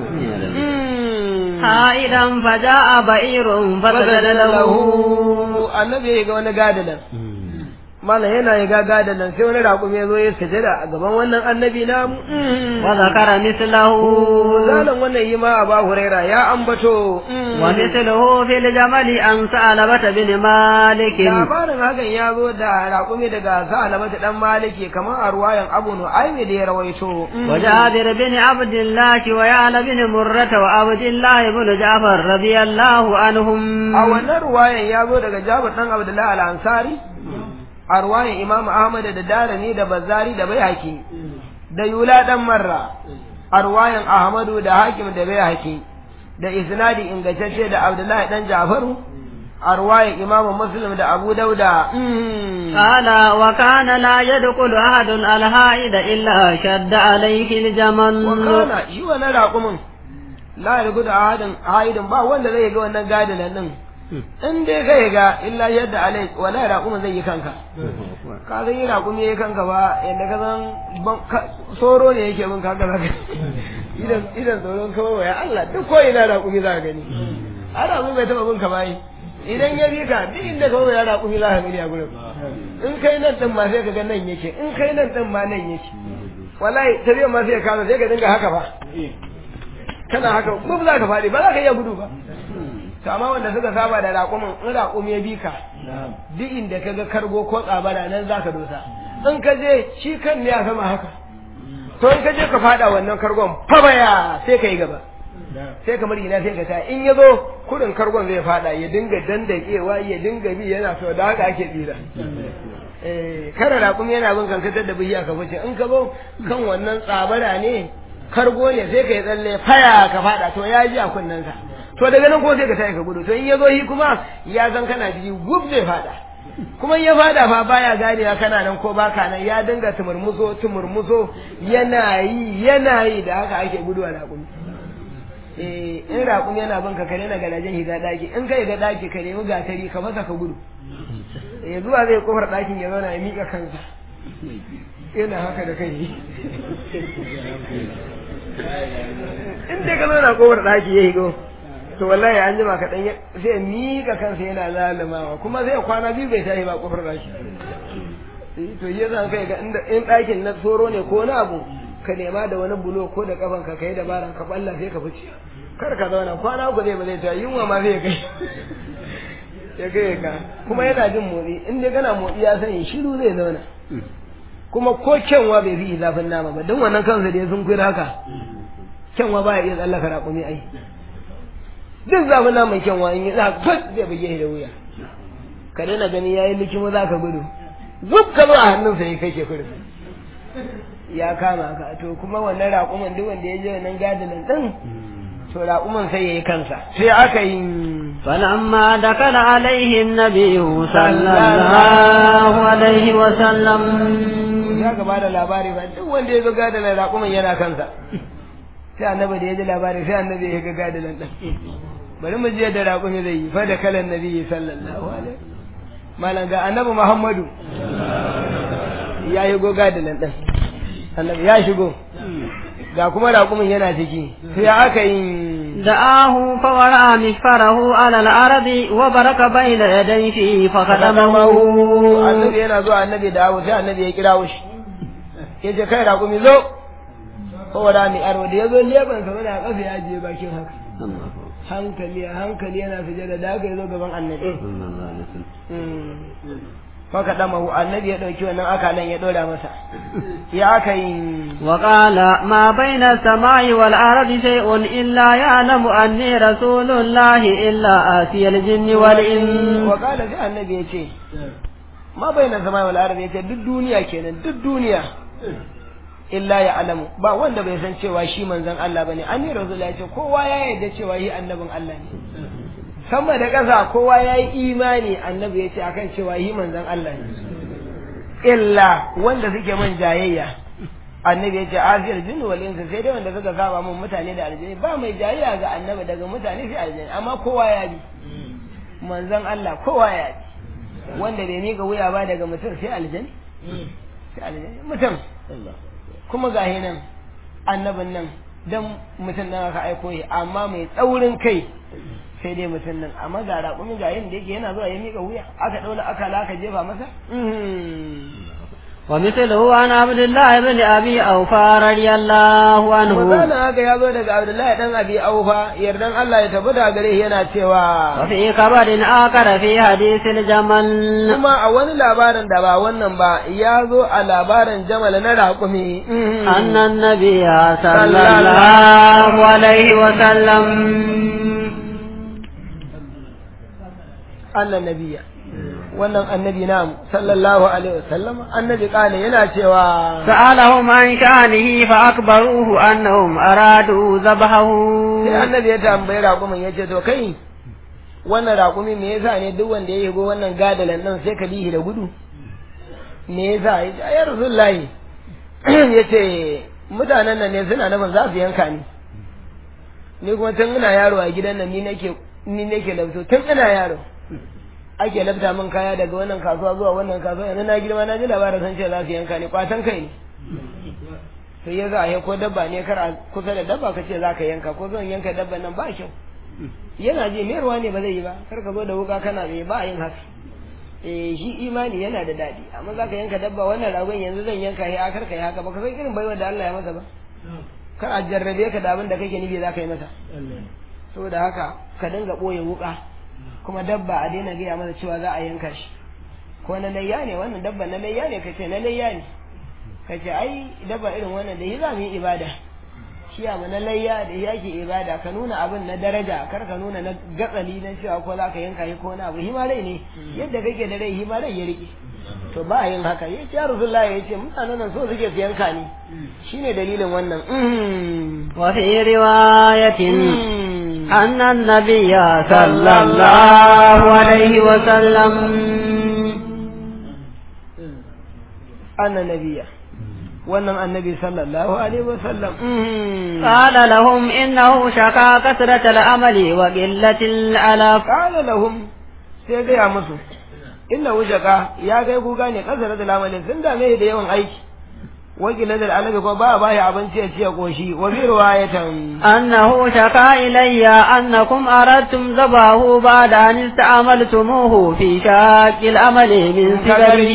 حائدا فجاء بئير فسجد له annabi ya ga wani gadalan mana yana ya gaga da nan sai wani raƙumi ya zo ya sujada a gaban wannan annabi na وذكر مثله zalan wannan yi ma a ba huraira ya ambato ومثله في الجمل عن ثعلبة بن مالك labarin hakan ya zo da raƙumi daga sa'alabata dan maliki kamar a ruwayan abu nu'aymi da ya rawaito وجابر بن عبد الله ويعلى بن مرة وعبد الله بن جعفر رضي الله عنهم a wannan ruwayan ya zo daga jabir dan abdullahi al-ansari a ruwayan imam ahmad da darani da bazari da bayhaki da yula dan marra a ruwayan ahmadu da hakim da bayhaki da isnadi ingantacce da abdullahi dan jafaru a ruwayan imam muslim da abu dauda قال وكان لا يدخل أحد الهائد إلا شد عليه الجمل wakana shi wannan raƙumin la ya gudu a hadin haidin ba wanda zai ga wannan gadinan din in dai kai ga illa yadda alai wala raƙumin zai yi kanka ka san yi raƙumi yayi kanka ba yadda ka san ban- ka- soro ne yake bin kanka zaka idan idan tsoron kawai waya Allah duk ko ina raƙumi za ka gani a raƙumi bai taɓa bin ka bayi idan ya bi ka duk inda kawai ya raƙumi za ka gani a gurin in kai nan din ma sai ka ga nan yake in kai nan din ma nan yake wallahi tafiyar ma sai ka kasa sai ka dinga haka ba kana haka gub za ka faɗi ba za ka iya gudu ba to amma wanda suka saba da raƙumin in raƙumi ya bi ka duk inda ka ga kargo ko tsabara nan za ka dosa in ka je shi kan ne a sama haka to in ka je ka faɗa wannan kargon fabaya sai ka yi gaba sai kamar ina sai ka ta in ya zo kudin kargon zai faɗa ya dinga dandakewa ya dinga bi yana so da haka ake tsira eh kare raƙumi yana bin kankatar da bihiya ka fice in ka zo kan wannan tsabara ne kargo ne sai ka yi tsalle faya ka faɗa to ya ji a kunnensa to daga nan ko sai ka tashi ka gudu to in ya zo shi kuma ya san kana jiki gub zai faɗa kuma in ya faɗa fa baya ganewa kana nan ko baka nan ya dinga tumurmuso tumurmuso yana yi yana yi da haka ake gudu a raƙumi eh in raƙumi yana bin ka kare na garajen higa ɗaki in ka ga ɗaki ka nemi gatari ka masa ka gudu eh zuwa zai kofar ɗakin ya zauna ya miƙa kansa yana haka da kai in dai ka zauna kofar ɗaki ya higo to wallahi an jima kaɗan ya- sai ya miƙa kansa yana lalamawa kuma sai ya kwana biyu bai tashi ba kofar ɗaki Eh, to yi zan kai ga inda in ɗakin na tsoro ne ko na abu ka nema da wani bulo ko da kafan ka kai dabara ka balla sai ka fice kar ka zauna kwana uku zai ba zai ta yunwa ma zai kai ya kai ka kuma yana jin motsi in dai kana motsi ya sani shiru zai zauna kuma ko kyanwa bai fi zafin nama ba don wannan kansa da ya sun kuyi haka kyanwa ba ya iya tsallaka raƙumi ai duk zafin naman kyanwa in yi za ka zai buge shi da wuya ka daina gani ya yi likimo za ka gudu zub ka zo a hannunsa ya kashe kurin ya kama ka to kuma wannan raƙuman duk wanda ya je wannan gadilan din to raƙuman sai ya yi kansa sai aka yi فلما دخل عليه النبي صلى الله عليه وسلم ya gaba da labari ba duk wanda ya zo gadilan raƙuman yana kansa sai annabi da ya ji labari sai annabi ya ga gadilan din bari mu je da raƙumi zai yi fa da kalan nabi sallallahu alaihi malam ga annabi muhammadu ya yi goga da nan ɗin annabi ya shigo ga kuma raƙumin yana ciki sai aka yi دعاه فورى مغفره على الأرض وبرك بين يديه فخدمه annabi yana zuwa annabi dawo sai annabi ya kira shi ya ce kai raƙumi zo saboda ni arwa da ya zo leban sa mana kafa ya je bakin haka hankali a hankali yana sujada da haka ya zo gaban annabi faka damahu annabi ya ɗauki wannan akalan ya ɗora masa ya aka yi وقال ما بين السماء والأرض شيء إلا يعلم أني رسول الله إلا آتي الجن والإنس وقال sai annabi ya ce ma bai na zama wal ardi ya ce duk duniya kenan duk duniya illa ya alamu ba wanda bai san cewa shi manzon Allah bane an yi rasul ya ce kowa ya yarda cewa shi annabin Allah ne sama da ƙasa kowa ya yi imani annabi ya ce akan cewa shi manzon Allah ne illa wanda suke man jayayya annabi ya ce aziyar jinnu wal insa sai dai wanda suka saba mun mutane da aljini ba mai jayayya ga annabi daga mutane sai aljini amma kowa ya bi manzon Allah kowa ya bi wanda bai miƙa wuya ba daga mutum sai aljini sai aljini mutum kuma ga nan annabin nan dan mutum nan aka aiko shi amma mai tsaurin kai sai dai mutum nan amma ga raƙumin ga yin da yake yana zuwa ya miƙa wuya aka ɗaula aka aka jefa masa ومثله عن عبد الله بن أبي أوفى رضي الله عنه Misalin haka ya zo daga Abdullahi dan Abi Aufa yardan Allah ya tabbata gare shi yana cewa وفي خبر آخر في حديث الجمل kuma a wani labarin da ba wannan ba ya zo a labarin Jamal na raƙumi أن النبي صلى الله عليه وسلم annan nabiya wannan annabi namu sallallahu alaihi wasallam annabi kana yana cewa سألهم عن شأنه فأخبروه أنهم أرادوا ذبحه sai annabi ya tambayi raƙumin ya ce to kai wannan raƙumi me yasa ne duk wanda ya yigo wannan gadalan nan sai ka bihi da gudu me yasa ya ce ya rasulullahi ya ce mutanen nan ne suna nufin za su yanka ni ni kuma tun ina yaro a gidan nan ni nake ni nake labto tun ina yaro ake labta min kaya daga wannan kasuwa zuwa wannan kasuwa yanzu na girma na ji labarin sun ce za su yanka ni kwatan kai ne sai ya za a ko dabba ne kar a kusa da dabba ka ce za ka yanka ko zan yanka dabban nan ba kyau yana ji mayarwa ne ba zai yi ba kar ka zo da wuka kana mai ba a yin haka eh shi imani yana da daɗi amma za ka yanka dabba wannan ragon yanzu zan yanka ya kar ka yi haka ba ka san irin baiwar da Allah ya masa ba kar a jarrabe ka da abin da kake nufi za ka yi masa saboda haka ka dinga ɓoye wuka kuma dabba a daina gaya masa cewa za a yanka shi ko na layya ne wannan dabba na layya ne kace na layya ne kace ai dabba irin wannan da shi za mu yi ibada shi amma na layya da yake ibada ka nuna abin na daraja kar ka nuna na gatsali na cewa ko za ka yanka shi ko na abu hima rai ne yadda kake da rai hima rai ya rike to ba a yin haka ya ce ya rasulullahi ya ce mutanen nan so suke su yanka ni shine dalilin wannan وفي رواية أن النبي صلى الله عليه وسلم annan nabiya wannan annabi sallallahu alaihi wasallam قال لهم إنه شكا كثرة الأمل وقلة الألف qala lahum sai gaya musu inna wujaka ya kai ku gane kasar da lamalin sun dame da yawan aiki wakilin da alabi ko ba ba ya abinci ya ciye koshi wa bi riwayatan أنه شكا إلي أنكم أردتم ذبحه بعد أن استعملتموه في شاك الأمل من صغره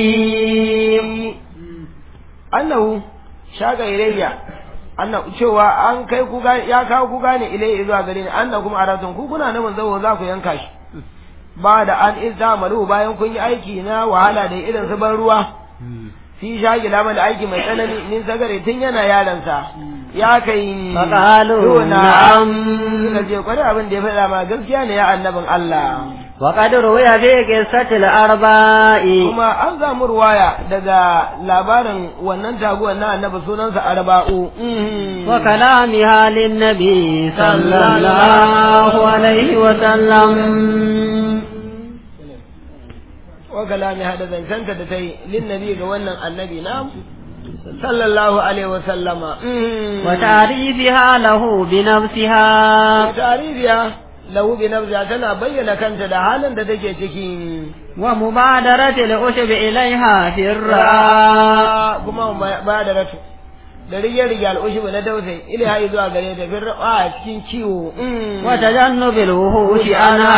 annahu shaka ilayya anna cewa an kai ku ga ya kawo ku gane ilayya zuwa gare ni annakum aratun ku kuna nan zawo za ku yanka shi ba da an izamalu bayan kun yi aiki na wahala da irin su ban ruwa fi shagi lama da aiki mai tsanani min sagare tun yana yaransa ya kai Faƙalu, to na'am. suka ce kwarai abin da ya faɗa ma gaskiya ne ya annabin Allah وقد روي في قصة الأرباء kuma an samu ruwaya daga labarin wannan taguwar na annabi sunansa arba'u Mhm. وكلامها للنبي صلى الله عليه وسلم wa kalami hada zancanta da ta yi linnabi ga wannan annabi na sallallahu alaihi wa sallama Mhm. وتعريفها له بنفسها wa tarihiya lahu bi nafsiha tana bayyana kanta da halin da take ciki ومبادرة العشب إليها في الرعاء kuma ba da ratu da rige-rige al'ushibu na dausayi ilaha zuwa gare ta fi a cikin ciwo Mhm. وتجنب الوحوش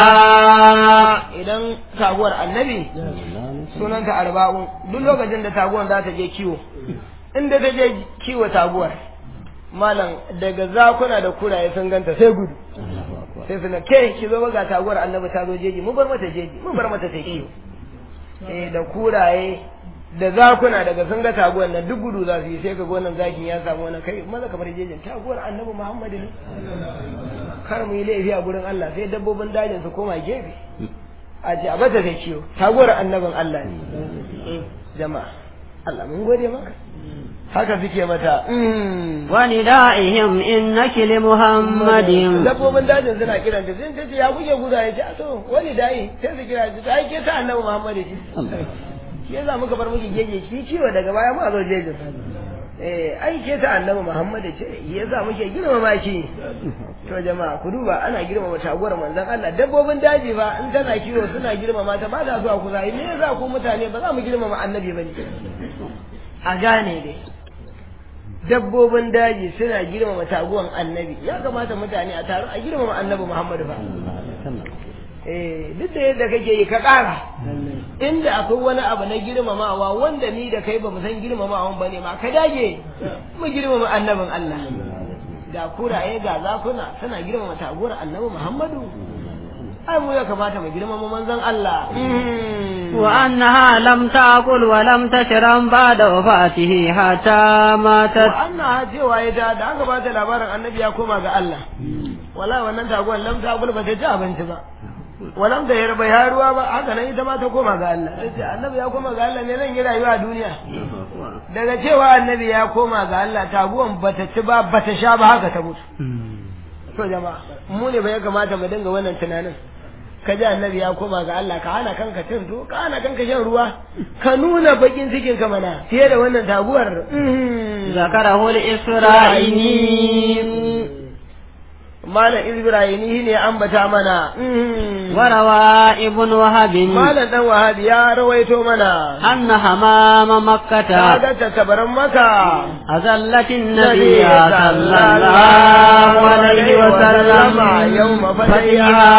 عنها idan taguwar annabi sunanta arba'un duk lokacin da taguwar za ta je kiwo inda ta je kiwo taguwar malam daga zakuna da kuraye sun ganta sai gudu sai suna ke ki zo ga taguwar annabi ta zo jeji mu bar mata jeji mu bar mata ta kiwo eh da kuraye da zakuna daga sun ga taguwar nan duk gudu za su yi sai ka wannan zakin ya samu wannan kai maza kamar jejin taguwar annabi muhammadu ne kar mu yi laifi a gurin Allah sai dabbobin dajin su koma gefe a ce a bata sai ciwo taguwar annabin Allah ne jama'a Allah mun gode maka haka suke mata mm. وندائهم إنك لمحمد dabbobin dajin suna kiran ta sai ta ce ya kuke guda ya ce a to wani dai sai su kira ta ai ke ta annabi Muhammad ce shi yasa muka bar miki gege ki ciwo daga baya mu a zo jejin eh ai ke ta annabi Muhammad ce yasa muke girmama ki to jama'a ku duba ana girmama taguwar manzon Allah dabbobin daji ba in tana kiwo suna girmama ta ba ta zuwa kusa me yasa ku mutane ba za mu girmama annabi bane a gane dai dabbobin daji suna girmama taguwan annabi ya kamata mutane a taru a girmama annabi Muhammadu ba eh duk da yadda kake yi ka ƙara inda akwai wani abu na girmamawa wanda ni da kai ba mu san girmamawan ba ne ma ka dage mu girmama annabin Allah ga kuraye ga zakuna suna girmama taguwar annabi Muhammadu ai mu ya kamata mu girmama manzon Allah وأنها لم تأكل ولم تشرب بعد وفاته حتى ماتت anna cewa ya da da aka bata labarin annabi ya koma ga Allah wala wannan taguwar lam ta ba ta ci abinci ba walam da yarba ya ruwa ba haka nan ita ma ta koma ga Allah sai annabi ya koma ga Allah ne zan yi rayuwa a duniya daga cewa annabi ya koma ga Allah taguwan bata ci ba bata sha ba haka ta mutu to jama'a mu ne ba ya kamata mu dinga wannan tunanin ka ji annabi ya koma ga Allah ka hana kanka cin to ka hana kanka shan ruwa ka nuna bakin cikin ka mana fiye da wannan taguwar ذكره الإسرائيلي malam ibrahimi ne ambata mana وروى ابن وهب malam dan wahabi ya rawaito mana أن حمام مكة kaga ta tabaran maka أذلت النبي صلى الله عليه وسلم يوم فتحها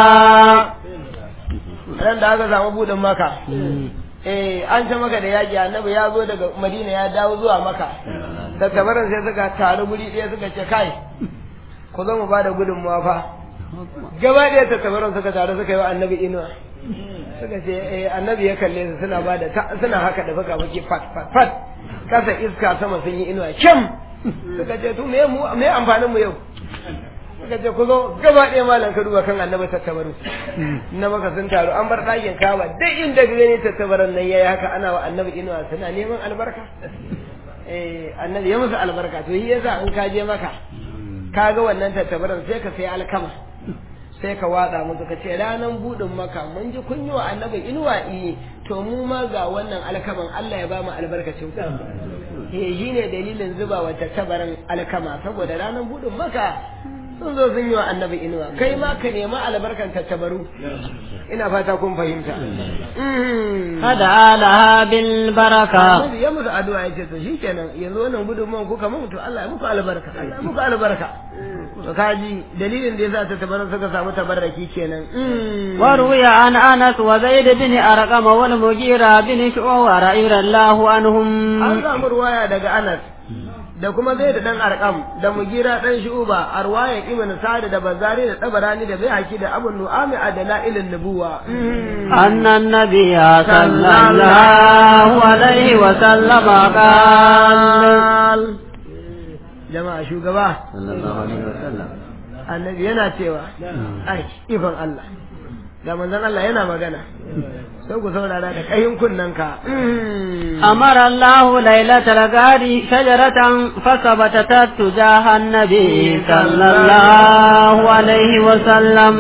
ran da aka samu budin maka eh an ta maka da yaƙi annabi ya zo daga madina ya dawo zuwa maka da tabaran sai suka taru guri ɗaya suka ce kai ku zo mu bada gudunmuwa fa gaba ɗaya ta tabaran suka taru suka yi wa annabi inuwa suka ce eh annabi ya kalle su suna bada suna haka da fuka fuki fat fat fat kasa iska sama sun yi inuwa kyam suka ce to me mu me amfanin mu yau suka ce ku zo gaba ɗaya malam ka duba kan annabi tattabaru na maka sun taru an bar ɗakin kaba duk inda ka gani tattabaran nan yayi haka ana wa annabi inuwa suna neman albarka eh annabi ya musu albarka to shi yasa in ka je maka ka ga wannan tattabaran sai ka sai alkama sai ka watsa musu ka ce ranan budin maka mun ji kun yi wa annabi inuwa eh to mu ma ga wannan alkaman Allah ya ba mu albarkacin ku eh shine dalilin zuba wa tattabaran alkama saboda ranan budin maka sun zo sun yi wa annabi inuwa kai ma ka nema albarkan tattabaru ina fata kun fahimta فدعا لها بالبركة annabi ya musu addu'a ya ce to shikenan yanzu wannan gudunmuwan kuka mun to Allah ya muku albarka Allah ya muku albarka to kaji dalilin da yasa tattabaran suka samu tabarraki kenan وروي عن أنس وزيد بن أرقم والمغيرة بن شعوة رضي الله عنهم an samu ruwaya daga Anas da kuma zai da dan arkam da mugira dan shuba a ruwayar ibn sa'id da bazari da tabarani da baihaqi da abu nu'ami a dalailin nubuwa أن النبي صلى الله عليه وسلم قال jama'a shugaba صلى الله عليه وسلم annabi yana cewa ai ifan Allah da manzon Allah yana magana sai ku saurara da kayin kunnen ka أمر الله ليلة الغار شجرة فثبتت تجاه النبي صلى الله عليه وسلم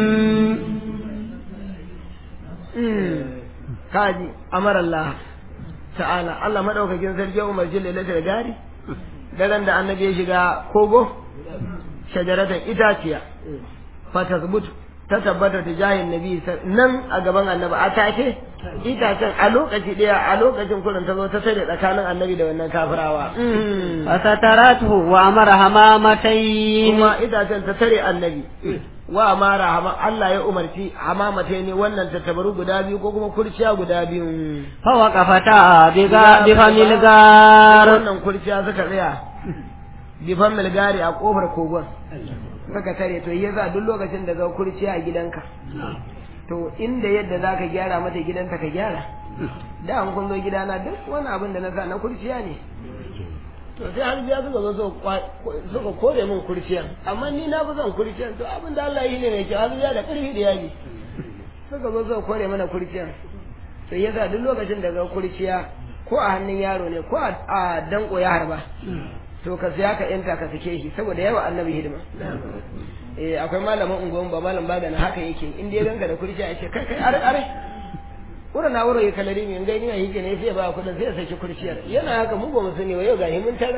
kaji amara Allah ta'ala Allah madaukakin sarki ya umarci lailatul gari daren da annabi ya shiga kogo shajaratan itaciya fatasbut ta tabbata ta jahin nabi nan a gaban annabi a take itacen a lokaci daya a lokacin kullum ta zo ta tare tsakanin annabi da wannan kafirawa فسترته وأمر همامتين kuma itacen ta tare annabi wa mara hama Allah ya umarci hamamata ne wannan tattabaru guda biyu ko kuma kurciya guda biyu فوقفتا بغا- بفم الغار wannan kurciya suka tsaya bifan milgari a kofar kogon suka tare to yasa duk lokacin da ga kurciya a gidanka to inda yadda za ka gyara mata gidanta ka gyara da an kun zo gidana duk wani abin da na sa na kurciya ne to sai har biya suka zo suka kwa- suka kore min kurciyan amma ni na fi son kurciyan to abin da Allah yi ne mai kyau har biya da ƙarfi da yaji suka zo suka kore mana kurciyan to yasa duk lokacin da ga kurciya ko a hannun yaro ne ko a a danko ya harba to ka siya ka yanta ka sake shi saboda yawa annabi hidima eh akwai malamin unguwan ba malam ba na haka yake in dai ganka da kurciya ya ce kai kai are are wurin na wurin kalari mai gani na yake ne sai ba kudin sai ya saki kurciyar yana haka mu ba mu sani ba yau ga mun tarar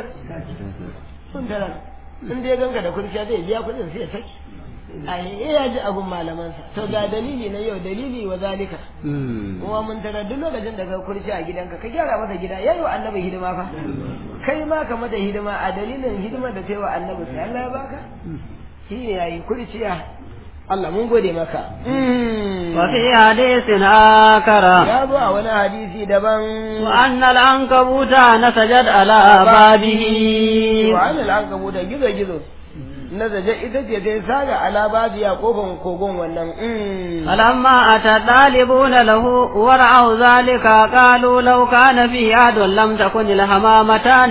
mun tarar in dai ganka da kurciya zai biya kudin sai ya saki ai ya ji abun malamansa to ga dalili na yau dalili wa zalika kuma mun tara duk lokacin da ka kurci a gidanka ka gyara masa gida yayi wa annabi hidima fa kai ma ka mata hidima a dalilin hidimar da kai wa annabi sai Allah ya baka shi ne yayi kurciya Allah mun gode maka وفي حديث آخر ya zo a wani hadisi daban وأن العنكبوت نسجت على بابه wa anil ankabuta gizo gizo na zaje ita ce ta saga ala babu ya kofan kogon wannan فلما أتى الطالبون له ورعوا ذلك قالوا لو كان في عاد لم تكن الحمامتان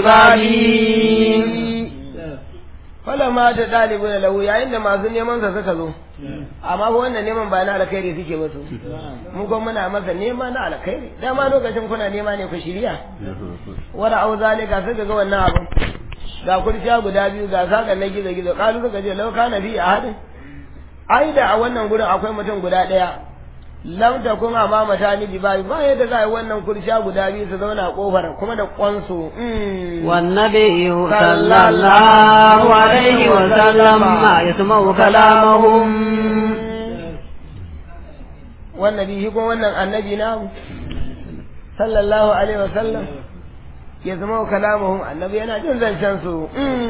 ببابه Falama ta ɗalibu da lahu yayin da masu neman sa suka zo, amma fa wannan neman ba na alkhairi suke ba su, mu kuma muna masa nema na alkhairi, dama lokacin kuna nema ne ku shirya. Wara au zalika suka ga wannan abu. Ga kurciya guda biyu ga sakan na gizo gizo, kalu suka ce lau kana fi a hadin. Ai da a wannan gurin akwai mutum guda ɗaya. Lam ta kun amama ta ni ba ba yadda za a yi wannan kurciya guda biyu su zauna a kofar kuma da kwansu. والنبي صلى الله عليه وسلم يسمع كلامهم wannan bihi ko wannan annabi na sallallahu alaihi wasallam ya zama wa kalamuhum annabi yana jin zancen su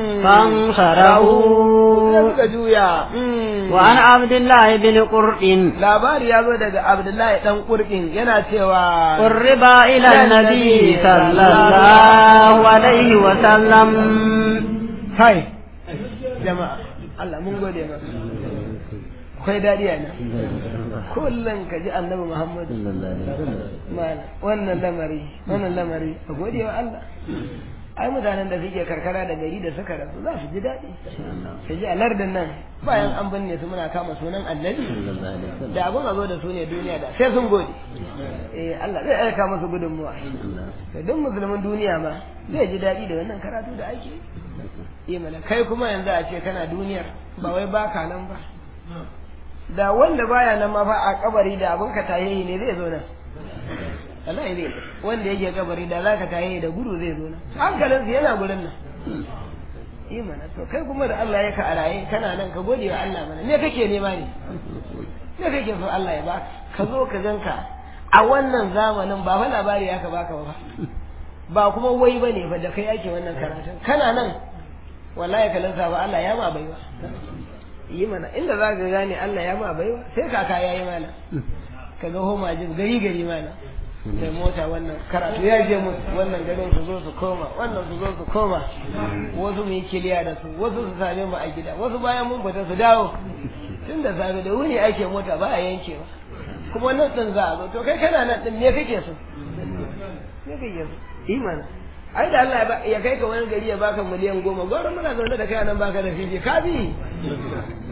فانصرفوا suka juya وعن عبد الله بن قرء labari ya zo daga abdullahi dan kurkin yana cewa قرب إلى النبي صلى الله عليه وسلم kai jama'a Allah mun gode maka akwai dadi a nan kullum ka ji annabi Muhammadu Malam, wannan lamari wannan lamari a gode wa Allah ai mutanen da suke karkara da gari da suka rasu za su ji daɗi su ji a lardin nan bayan an binne su muna kama sunan annabi da abin a zo da su ne duniya da sai sun gode eh Allah zai aika musu gudunmuwa da duk musulmin duniya ma zai ji daɗi da wannan karatu da ake yi mana kai kuma yanzu a ce kana duniyar ba wai baka nan ba da wanda baya nan ma fa a kabari da abin ka tayayi ne zai zo nan wallahi zai wanda yake kabari da zaka tayayi da gudu zai zo nan hankalinsa yana gurin nan yi mana to kai kuma da Allah ya ka a raye kana nan ka gode wa Allah mana me kake nema ne me kake so Allah ya baka ka zo ka ganka a wannan zamanin ba fa labari ya ka baka ba ba kuma wai bane fa da kai ake wannan karatun kana nan wallahi ka lansa ba Allah ya ma baiwa yi mana inda za ka gane Allah ya ma baiwa sai kaka ya yi mana ka ga homa jin gari gari mana sai mota wannan karatu ya je musu wannan garin su zo su koma wannan su zo su koma wasu mu yi kiliya da su wasu su same mu a gida wasu bayan mun fita su dawo tun da safe da wuni ake mota ba a yankewa kuma nan din za a zo to kai kana nan din me kake so me kake so imana ai da Allah ya ba- ya kai ka wani gari ya baka miliyan goma gwara muna zaune da kai nan baka da fili ka bi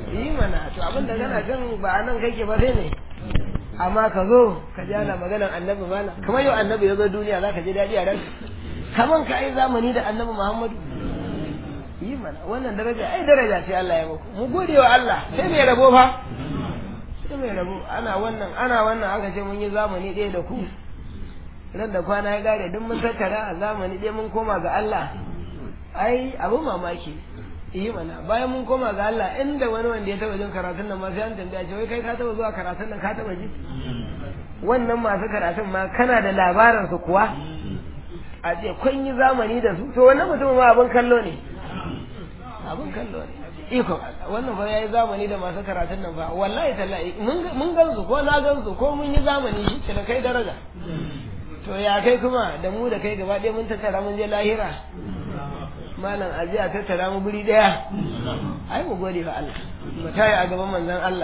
yi mana to abin da kana kan ba nan kake ba sai ne amma ka zo ka ji ana maganar annabi mana kamar yau annabi ya zo duniya za ka ji daɗi a ranka kaman ka ai zamani da annabi muhammadu yi mana wannan daraja ai daraja ce Allah ya muku mu gode wa Allah sai mai rabo fa sai mai rabo ana wannan ana wannan aka ce mun yi zamani ɗaya da ku ran da kwana ya gare duk mun tattara a zamani ɗaya mun koma ga Allah ai abu mamaki yi mana bayan mun koma ga Allah inda wani wanda ya taba jin karatun nan ma sai an tambaya ce wai kai ka taba zuwa karatun nan ka taba ji wannan masu karatun ma kana da labarin su kuwa a ce kun yi zamani da su to wannan mutum ma abin kallo ne abin kallo ne iko wannan fa yayi zamani da masu karatun nan fa wallahi tallahi mun gan su ko na gan su ko mun yi zamani shi ke da kai daraja to ya kai kuma da mu da kai gaba ɗaya mun tattara mun je lahira malam aji a tattara mu guri daya ai mu gode wa Allah mu tayi a gaban manzon Allah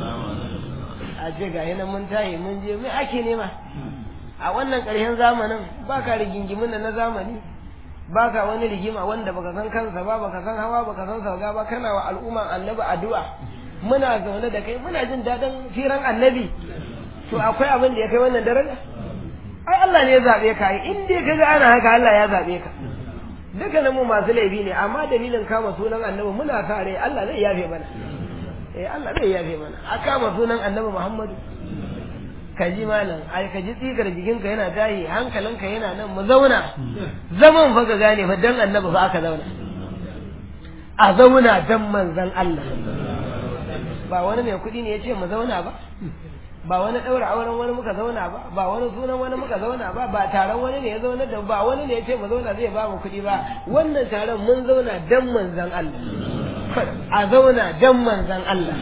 a ce ga nan mun tayi mun je mai ake nema a wannan ƙarshen zamanin baka rigingimin da na zamani baka wani rigima wanda baka san kansa ba baka san hawa baka san sauga ba kana wa al'umma annabi addu'a muna zaune da kai muna jin daɗin firan annabi to akwai abin da ya kai wannan daraja ai Allah ne ya zabe ka in dai kaga ana haka Allah ya zabe ka dukkanin mu masu laifi ne amma dalilin kama sunan annabi muna sa rai Allah zai yafe mana eh Allah zai yafe mana a kama sunan annabi Muhammadu ka ji malam ai ka ji tsigar jikinka yana tayi hankalinka yana nan mu zauna zaman fa ka gane fa dan annabi fa aka zauna a zauna dan manzon Allah ba wani mai kuɗi ne ya ce mu zauna ba ba wani ɗaura auren wani muka zauna ba ba wani sunan wani muka zauna ba ba taron wani ne ya zauna da ba wani ne ya ce mu zauna zai ba mu kuɗi ba wannan taron mun zauna dan manzon Allah a zauna dan manzon Allah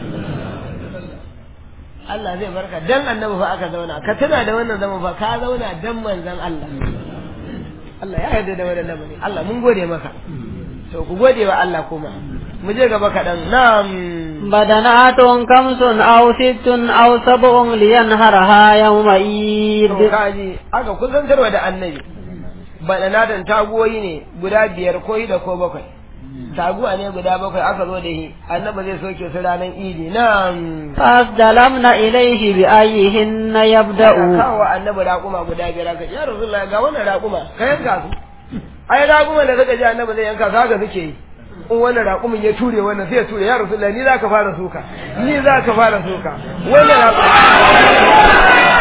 Allah zai barka dan annabi fa aka zauna ka tuna da wannan zaman fa ka zauna dan manzon Allah Allah ya yarda da wannan lamari Allah mun gode maka to ku gode wa Allah kuma mu je gaba kaɗan na'am بدنات خمس أو ست أو سبع لينهرها يوم عيد to kaji aka kusantarwa da annabi badanatan taguwoyi ne guda biyar ko da ko bakwai taguwa ne guda bakwai aka zo da shi annabi zai soke su ranar idi na'am فاستلمن إليه بأيهن يبدأ kawo annabi raƙuma guda biyar aka ya rasulullah ga wannan raƙuma ka yanka su ai raƙuma da suka ji annabi zai yanka su haka suke yi in wannan raƙumin ya ture wannan sai ya ture ya rasulullah ni za ka fara suka ni za ka fara suka wannan raƙuma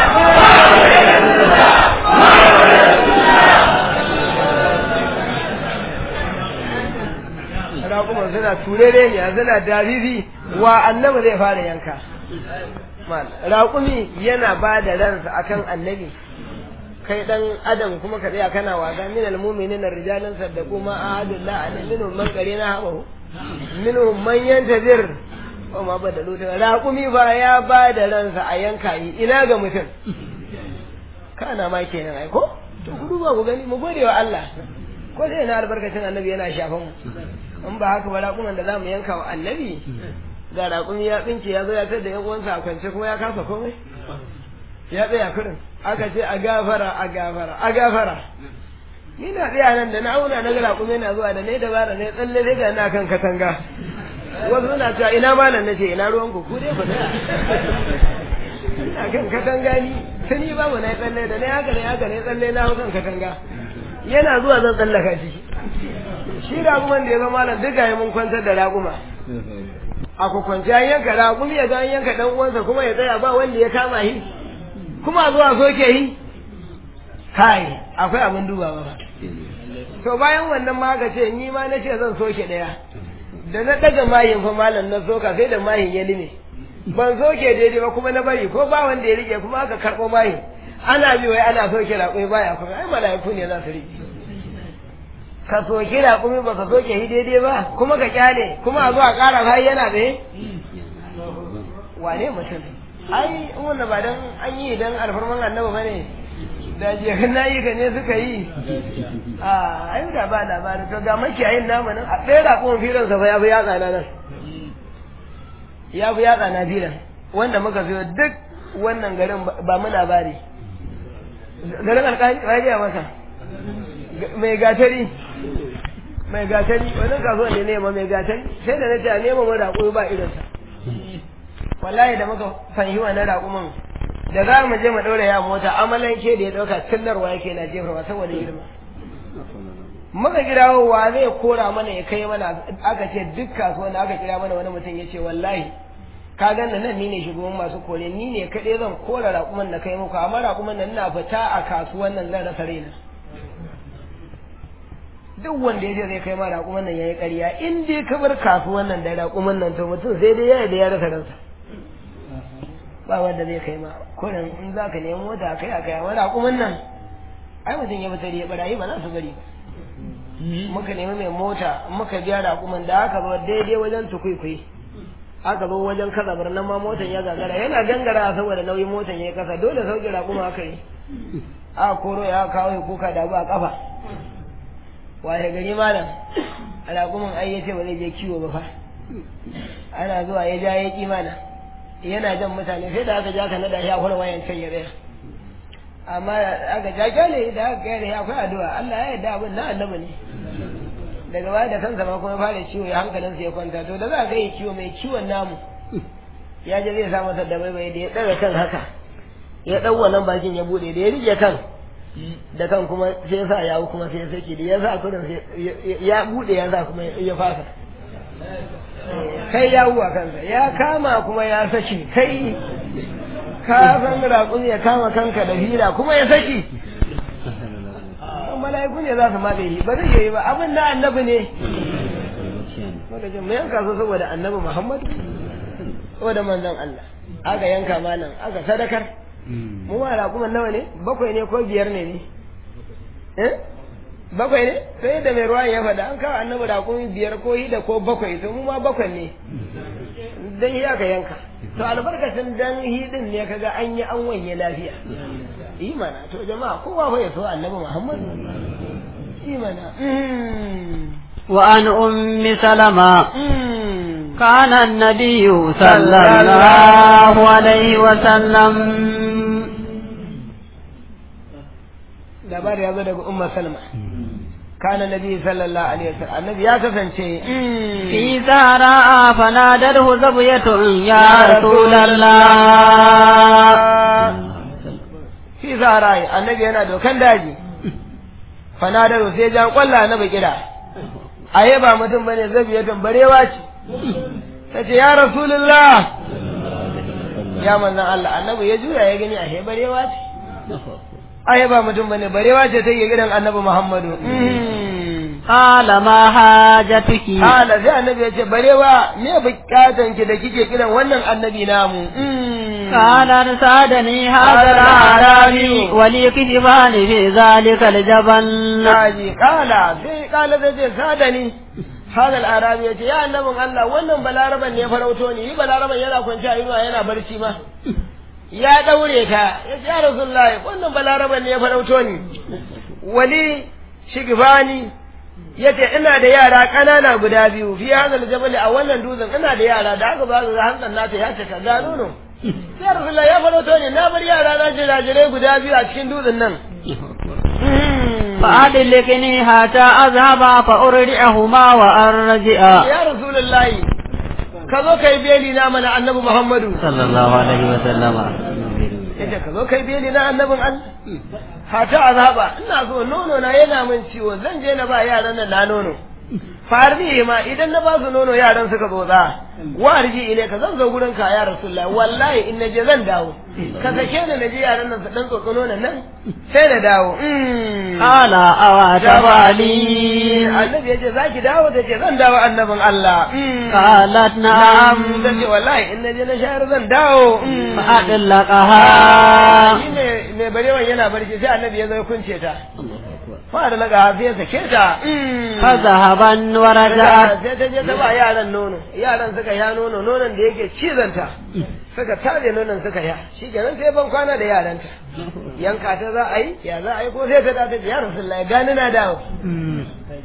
raƙuman suna turere ne suna dabibi wa annabi zai fara yanka mal raƙumi yana ba da ransa akan annabi kai dan adam kuma ka tsaya kana wasa min almu'minin rijalan saddaqu ma ahadullah an minhum man qarina hawa minhum man yantazir wa ma badalu ta raƙumi ba ya ba da ransa a yanka yi ina ga mutum kana ma kenan ai ko to ku duba ku gani mu gode wa Allah ko dai na albarkacin annabi yana shafan mu in ba haka ba raƙuman da za mu yanka wa annabi ga raƙumi ya tsinke ya zo ya tar da yan uwansa a kwance kuma ya kasa komai ya tsaya kurin aka ce a gafara a gafara a gafara ni na tsaya nan da na auna na ga raƙumi yana zuwa da ne dabara ne tsalle dai ga na kan katanga wasu na cewa ina malam nace ina ruwan ku ku dai ku tsaya ina kan katanga ni tuni ba mu na tsalle da ne haka ne haka ne tsalle na hau kan katanga yana zuwa zan tsallaka shi shi raguman da ya zama malam duka ya mun kwantar da raguma a kwakwanci an yanka ragumi ya ga an yanka dan uwansa kuma ya tsaya ba wanda ya kama shi kuma zuwa soke yi kai akwai abin dubawa ba to bayan wannan ma aka ce ni ma na ce zan soke daya da na daga mayin fa malam na soka sai da mayin ya lime ban soke daidai ba kuma na bari ko ba wanda ya rike kuma aka karɓo mayin ana bi wai ana soke raƙumi baya kuma ai mala'iku ne za su rike ka soke raƙumi ba ka soke shi daidai ba kuma ka kyale kuma a zo a ƙara har yana tsaye wane mutum ai wannan ba dan an yi dan alfarman annabi bane da je na yi ka ne suka yi a ai da ba labarin to ga makiyayin namu nan a ɗaya raƙumin filan sa fa ya fi yatsa na nan ya fi yatsa na filan wanda muka zo duk wannan garin ba mu labari garin alƙali ya masa mai gatari mai gatari wani kasuwa ne nema mai gatari sai da na ce a nema mu raƙumi ba irinsa wallahi da muka fahimci wannan raƙumin da za mu je mu ɗaura ya mota amalan ke da ya ɗauka tillarwa yake na jefarwa saboda girma muka kirawo wa zai kora mana ya kai mana aka ce duk kasuwan da aka kira mana wani mutum ya ce wallahi ka ganna nan ni ne shugaban masu kore ni ne kaɗai zan kora raƙuman da kai muku amma raƙuman nan ina fita a kasuwan nan zan rasa raina duk wanda ya je zai kai ma raƙuman nan ya yi ƙarya in dai ka bar kasuwan nan da raƙuman nan to mutum sai dai ya da ya rasa ransa ba wanda zai kai ma kurin in za ka nemi mota kai a kai amma raƙuman nan ai mutum ya fitar ya barayi ba za su bari ba muka nemi mai mota muka biya raƙuman da aka zo daidai wajen tukwaikwai aka zo wajen kazabar nan ma motan ya gagara yana gangara saboda nauyin motan ya yi kasa dole sauke raƙuma aka yi a koro ya kawo ya kuka da a kafa waye gari malam raƙuman ai ya ce ba zai je kiwo ba fa ana zuwa ya ja ya ƙi mana yana jan mutane sai da aka ja ka nada ya fara wayan can ya tsaya amma aka ja kyale da aka kyale ya akwai addu'a Allah ya yarda abin na annabi ne daga baya da kansa ma kuma fara ciwo ya hankalinsa ya kwanta to da za ka yi ciwo mai ciwon namu ya je zai sa masa da bai da ya ɗaga kan haka ya ɗau wannan bakin ya buɗe da ya rike kan da kan kuma sai ya sa yawo kuma sai ya saki da ya sa kudin ya buɗe ya sa kuma ya fasa kai ya wuwa kansa ya kama kuma ya saki kai ka san raƙumi ya kama kanka da hira kuma ya saki mala'iku ne za su matse shi ba zai yi ba abin na annabi ne muka ce mu yanka su saboda annabi muhammadu saboda manzon Allah aka yanka malam aka sadakar mu ma raƙuman nawa ne bakwai ne ko biyar ne ne eh bakwai ne sai da mai ruwan ya faɗa an kawo annabi raƙumi biyar ko hida ko bakwai to mu ma bakwai ne dan yi aka yanka to albarkacin dan hidin ne kaga an yi an wanye lafiya imana to jama'a kowa fa ya so annabi Muhammad imana وعن أم سلمة كان النبي صلى الله عليه وسلم labari ya zo daga umma salma kana nabi sallallahu alaihi wasallam annabi ya kasance في زهراء فنادته زبية يا رسول الله fi zahara annabi yana dokan daji fanadaru sai jan kwalla na bakira aye ba mutum bane zabiyatun barewa ce tace ya rasulullah ya manzon Allah annabi ya juya ya gani ahe barewa ce aye ba mutum bane barewa ce take gidan annabi Muhammadu قال ما حاجتك Hala sai annabi ya ce barewa me bukatan ki da kike kiran wannan annabi namu قال ارسادني هذا الأعرابي ولي كتفان في ذلك الجبل Naji kala sai kala zai ce sadani hada al'arabi ya ce ya annabin Allah wannan balaraban ne farauto ni yi balaraban yana kwanci a inuwa yana barci ma ya daure ka ya ce ya rasulullahi wannan balaraban ne farauto ni wali shigifani ya ce ina da yara ƙanana guda biyu fi hadal jabali a wannan dutsen ina da yara da aka ba su hantsan nata ya ce ka gano no ya rasulullahi ya farauto ni na bar yara na jirajirai guda biyu a cikin dutsen nan فأدلكني حتى أذهب فأرجعهما وأرجع ya rasulullahi ka zo kai beli na mana annabi muhammadu صلى الله عليه وسلم yace ka zo kai beli na annabin Allah hata azaba ina so nono na yana min ciwo zan je na ba yaran nan na nono farni ma idan na ba su nono yaran suka zo za warji ile ka zan zo gurin ka ya rasulullahi wallahi in naje zan dawo ka sake ni naje yaran nan su dan tsotso nonon nan sai na dawo قال أو تفعلي annabi yace zaki dawo da ce zan dawo annabin Allah قالت نعم zan ce wallahi in naje na shayar zan dawo فأطلقها shi ne mai barewan yana barci sai annabi ya zo ya kunce ta fa da laga sai ya sake ta فذهبا ورجعت sai ta je ta ba yaran nono yaran suka ya nono nonon da yake cizanta suka tare nonon suka ya shi kenan sai ban kwana da yaranta yanka ta za a yi ya za a yi ko sai ta dace ya rasulullahi gani na dawo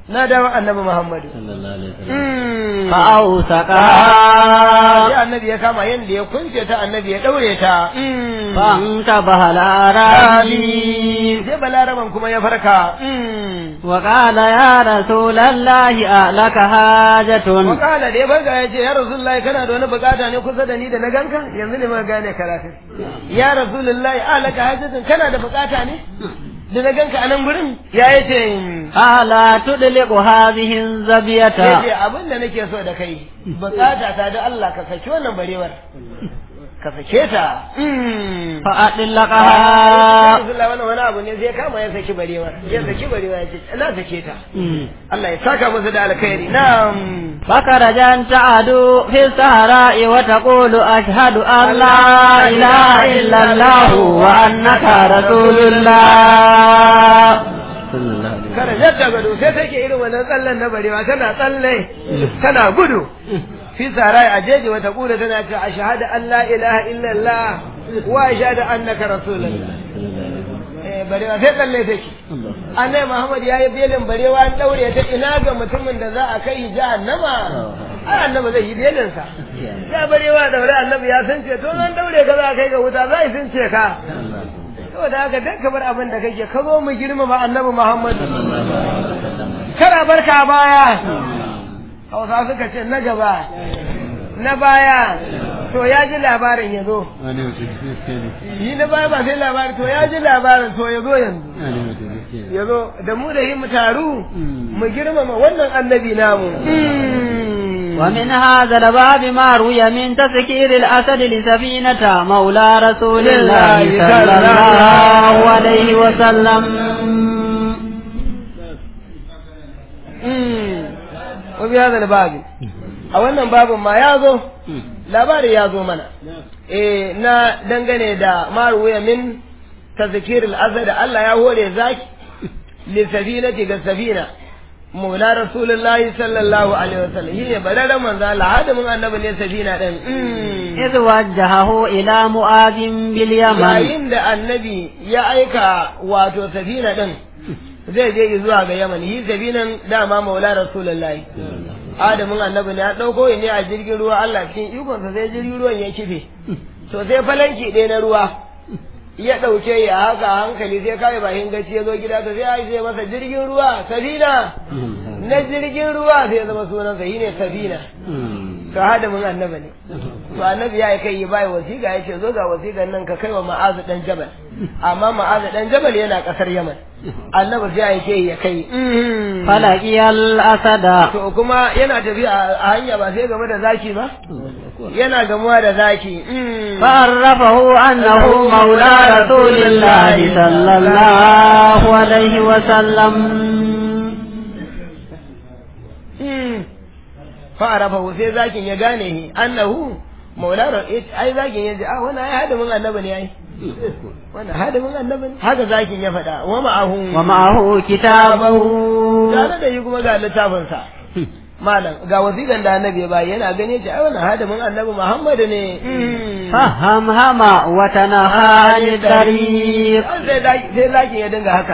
na dawo annabi muhammadu sallallahu alaihi wasallam Mm. sai فأوثقها annabi ya kama yanda ya kunce ta annabi ya daure ta Mm. فانتبه الأعرابي sai balaraban kuma ya farka Mm. وقال يا رسول الله ألك حاجة wakala da ya farka ya ce ya rasulullahi kana da wani bukata ne kusa da ni da na ganka yanzu ne ma gane karatun ya rasulullahi alaka hajjatun kana da bukata ne da na ganka a nan gurin ya yi ce ألا تدلق هذه ya الزبية ce abin da nake so da kai bukata ta da Allah ka saki wannan barewar ka sake ta Mm. فأطلقها Rasulullah wannan wani abu ne zai kama ya saki barewa ya saki barewa ya ce ina sake ta Allah ya saka musu da alkhairi na'am فخرجت تعدو في السهراء وتقول أشهد أن لا إله إلا الله وأنك رسول الله kada yadda gado sai take irin wannan tsallen na barewa tana tsalle tana gudu fi sarai a jeji wata kula tana ce ashhadu an la ilaha illallah wa ashhadu annaka rasulullah eh barewa sai tsalle take annabi Muhammad yayi belin barewa an daure ta ina ga mutumin da za a kai jahannama ai annabi zai yi belin sa ya barewa daure annabi ya san ce to an daure ka za a kai ga wuta zai sun ce ka saboda haka dan ka bar abin da kake ka zo mu girmama annabi Muhammad kana barka a baya Hausa suka ce na gaba na baya to ya ji labarin ya zo yi na baya ba sai labarin to ya ji labarin to ya zo yanzu ya zo da mu da yi mu taru mu girmama wannan annabi namu ومن هذا الباب ما روي من تذكير الأسد لسفينة مولى رسول الله صلى الله عليه وسلم wa bi hadal babi a wannan babin ma ya zo labari ya zo mana eh na dangane da maruwa min tazkir al-azad Allah ya hore zaki li safinati ga safina Maula Rasulullahi sallallahu alaihi wasallam shine bararren manzo Allah hadamin annabi ne safina din إذ وجهه إلى معاذ باليمن yayin da annabi ya aika wato safina din zai je zuwa ga Yaman yi safinan dama Maula Rasulullahi Adamin annabi ne ya dauko ne a jirgin ruwa Allah cikin ikonsa sai jirgin ruwan ya kife to sai falanki ɗaya na ruwa ya ɗauke ya haka hankali sai kawai bakin gaci ya zo gida to sai ya yi masa jirgin ruwa safina na jirgin ruwa sai ya zama sunansa shi ne safina to hadamin annabi ne to annabi ya kai yi bai wasiƙa ya ce zo ga wasiƙan nan ka kai wa ma'azu dan jabal amma ma'azu dan jabal yana ƙasar yaman annabi sai ya kai ya kai فلقي الأسد to kuma yana tafiya a hanya ba sai game da zaki ba yana gamuwa da zaki فعرفه أنه مولى رسول الله صلى الله عليه وسلم fa'arafahu sai zakin ya gane shi annahu maulana ai zakin ya ji a wannan ai hadamin annabi ne ai wannan hadamin annabi ne haka zakin ya faɗa wa ma'ahu ومعه كتابه tare da yi kuma ga littafin sa malam ga wasiƙan da annabi ya bayi yana gane shi ai wannan hadamin annabi Muhammadu ne فهمهم وتنهى عن الطريق sai sai zakin ya dinga haka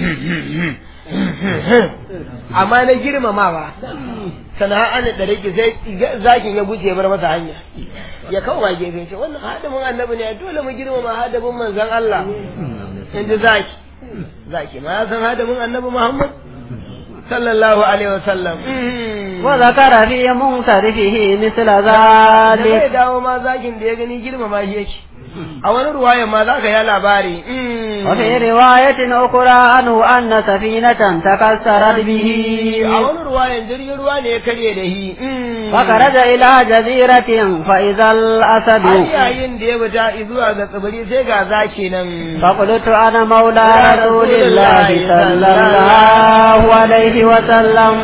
amma na girmamawa sana'a an da rike sai zakin ya guje bar masa hanya ya kawo gefe ce wannan hadamin annabi ne dole mu girmama hadamin manzon Allah in ji zaki zaki ma ya san hadamin annabi Muhammad sallallahu alaihi wasallam وذكر في منصرفه مثل da zai ذلك dawo ma zakin da ya gani girmama shi yake a wani ruwayan ma za ka yi labari وفي رواية أخرى عنه أن سفينة تكسرت به a wani ruwayan jirgin ruwa ne ya karye da shi فخرج إلى جزيرة فإذا har الأسد yayin da ya fita zuwa ga tsibiri sai ga zaki nan فقلت أنا مولى رسول الله صلى الله عليه وسلم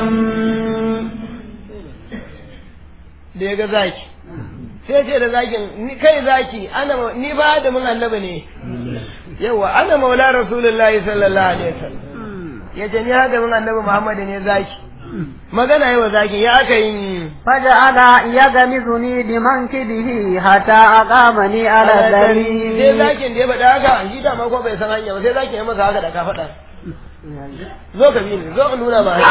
da ya ga zaki sai ce da zakin ni kai zaki ana ma- ni ba da mun annabi ne yawa ana maula rasulullahi sallallahu alaihi wasallam yace ni hada mun annabi muhammad ne zaki magana yawa zaki ya aka yi فجعل يغمزني بمنكبه حتى أقامني على sai الدليل zakin da ya faɗa haka shi da ma ko bai san hanya ba sai zakin ya masa haka da ka faɗa zo ka bi ni zo in nuna ma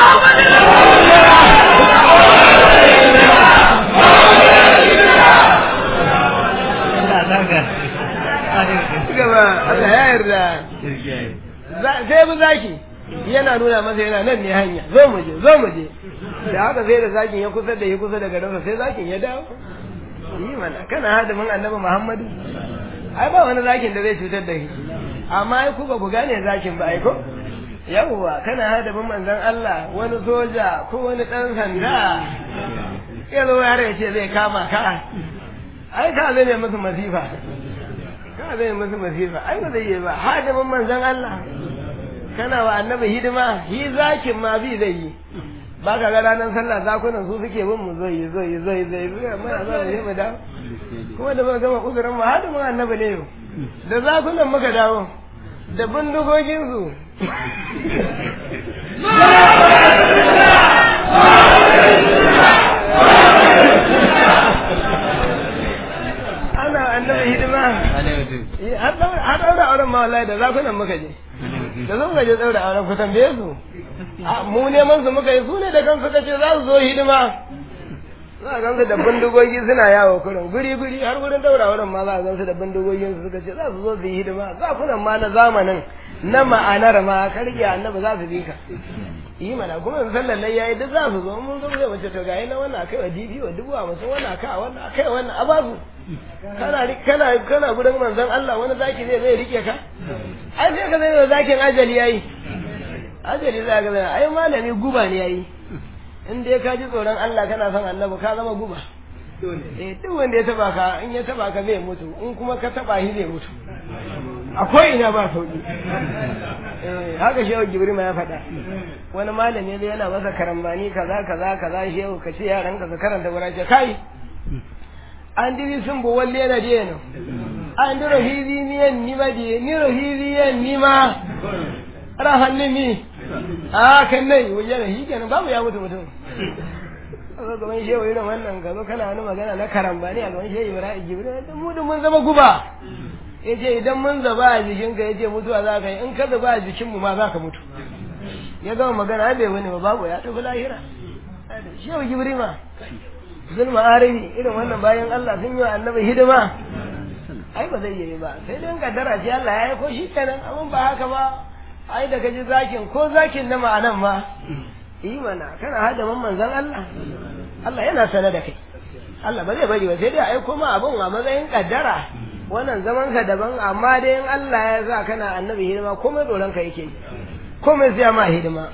gaba Allah ya yarda sai mu zaki yana nuna masa yana nan ne hanya zo mu je zo mu je da haka sai da zakin ya kusa da ya kusa da garinsa sai zakin ya dawo yi mana kana hadimin annabi Muhammadu ai ba wani zakin da zai cutar da shi amma ai ku ba ku gane zakin ba ai ko yawwa kana hadimin manzon Allah wani soja ko wani dan sanda ya zo ya ce zai kama ka ai ka zai musu masifa ka zai musu masifa ai ba zai yi ba hadimin manzon Allah kana wa annabi hidima hi zakin ma bi zai yi ba ka ga ranar sallah zakunan su suke bin mu zai zai zai zai zai muna za mu je mu dawo kuma da muka gama uzurin mu hadimin annabi ne yau da zakunan muka dawo da bindigogin su ana annabi hidima har daura auren ma wallahi da zakunan muka je da zo muka je daura auren ku tambaye su mu neman su muka yi su ne da kansu kace za su zo hidima za a gansu da bindigogi suna yawo kurin guri guri har wurin daura auren ma za a gansu da bindigogin su suka ce za su zo su yi hidima zakunan ma na zamanin na ma'anar ma karki annabi za su bi ka yi mana kuma in sallar nan yayi duk za su zo mun zo zai mace to gayi na wannan akai wa dibi wa dubu a musu wannan akai wannan akai wannan a babu kana kana kana gudan manzon Allah wani zaki zai zai rike ka ai sai ka zai zakin ajali yayi ajali za ka zai ai malami guba ne yayi in dai ka ji tsoron Allah kana son annabi ka zama guba eh duk wanda ya taba ka in ya taba ka zai mutu in kuma ka taba shi zai mutu akwai ina ba sauki haka shehu jibrima ya faɗa wani malami zai yana masa karambani kaza kaza kaza shehu ka ce yaran ka karanta wurin ce kai an diri sun bo walle na je no an diro hizi ni en ni ba je ni ro hizi en ni ma ra hanni mi a kan nai wajen hi kenan babu ya mutu mutum zo gaban shehu irin wannan ka zo kana wani magana na karambani a gaban shehu ibrahim jibril mu da mun zama guba ya ce idan mun zaba a jikinka ya ce mutuwa za ka yi in ka zaba a jikinmu ma za ka mutu ya gama magana bai wani ba babu ya tafi lahira shehu jibrima zulma arabi irin wannan bayan Allah sun yi wa annabi hidima ai ba zai yi ba sai dai kaddara ce Allah ya yi ko shi kenan amma ba haka ba ai da kaji zakin ko zakin na ma'anan ma yi mana kana hada manzon Allah Allah yana sana da kai Allah ba zai bari ba sai dai ai kuma abun a matsayin kaddara wannan zaman ka daban amma dai in Allah ya sa kana annabi hidima komai tsoron ka yake komai sai ma hidima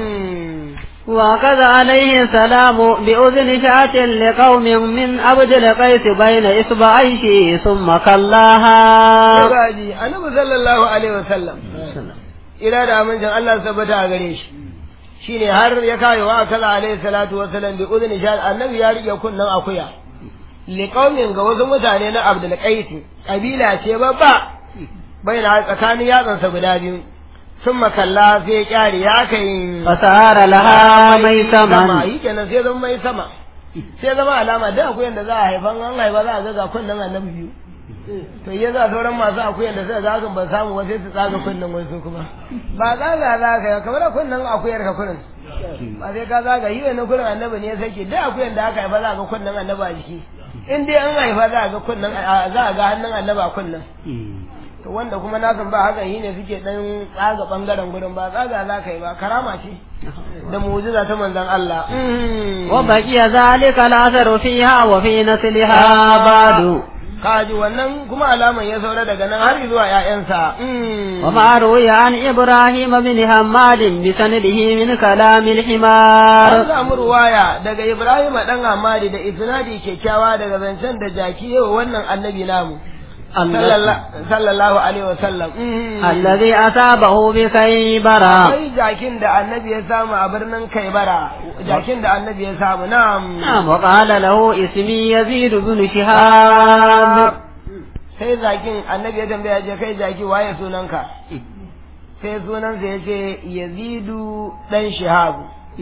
وقد عليه السلام بأذن شاة لقوم من عبد القيس بين إصبعيه ثم كلاها gaji annabi sallallahu alaihi wasallam ila da amincin Allah tabbata a gare shi shine har ya kai wa kala alaihi salatu wasallam bi udhni sha annabi ya rike kunnan akuya liqaumin ga wasu mutane na Abdul Qais kabila ce babba baina tsakanin yatsansa guda biyu sun makalla sai kyari ya kai fasara laha mai saman yi kenan sai zama mai sama sai zama alama da akuyan da za a haifan an haifa za a ga ga kunnan annabi biyu to ya za sauran masu akuyan da suka ga ba samu ba sai su tsaga kunnan wasu kuma ba tsaga za ka yi kamar kunnan akuyar ka kurin ba sai ka zaga yi wani kurin annabi ne ya sake da akuyan da aka haifa za a ga kunnan annabi a jiki in dai an haifa za a ga kunnan za a ga hannun annabi a kunnan to wanda kuma na san ba haka yi ne suke dan tsaga bangaren gurin ba tsaga za ka yi ba karama ce da mu'jiza ta manzon Allah wa baqiya zalika al-atharu fiha wa fi nasliha ba'du kaji wannan kuma alaman ya saura daga nan har zuwa ƴaƴansa wa ma ruwiya an ibrahim bin hammad bi sanadihi min kalam al-himar an samu ruwaya daga ibrahim dan hammadi da isnadi kyakkyawa daga zancen da jaki yau wannan annabi namu sallallahu alaihi wasallam alladhi asabahu bi kaybara akwai jakin da annabi ya samu a birnin kaibara jakin da annabi ya samu na'am na'am wa qala lahu ismi yazid ibn shihab sai jakin annabi ya tambaya je kai jaki waye sunanka sai sunansa ya ce yazidu dan shihabu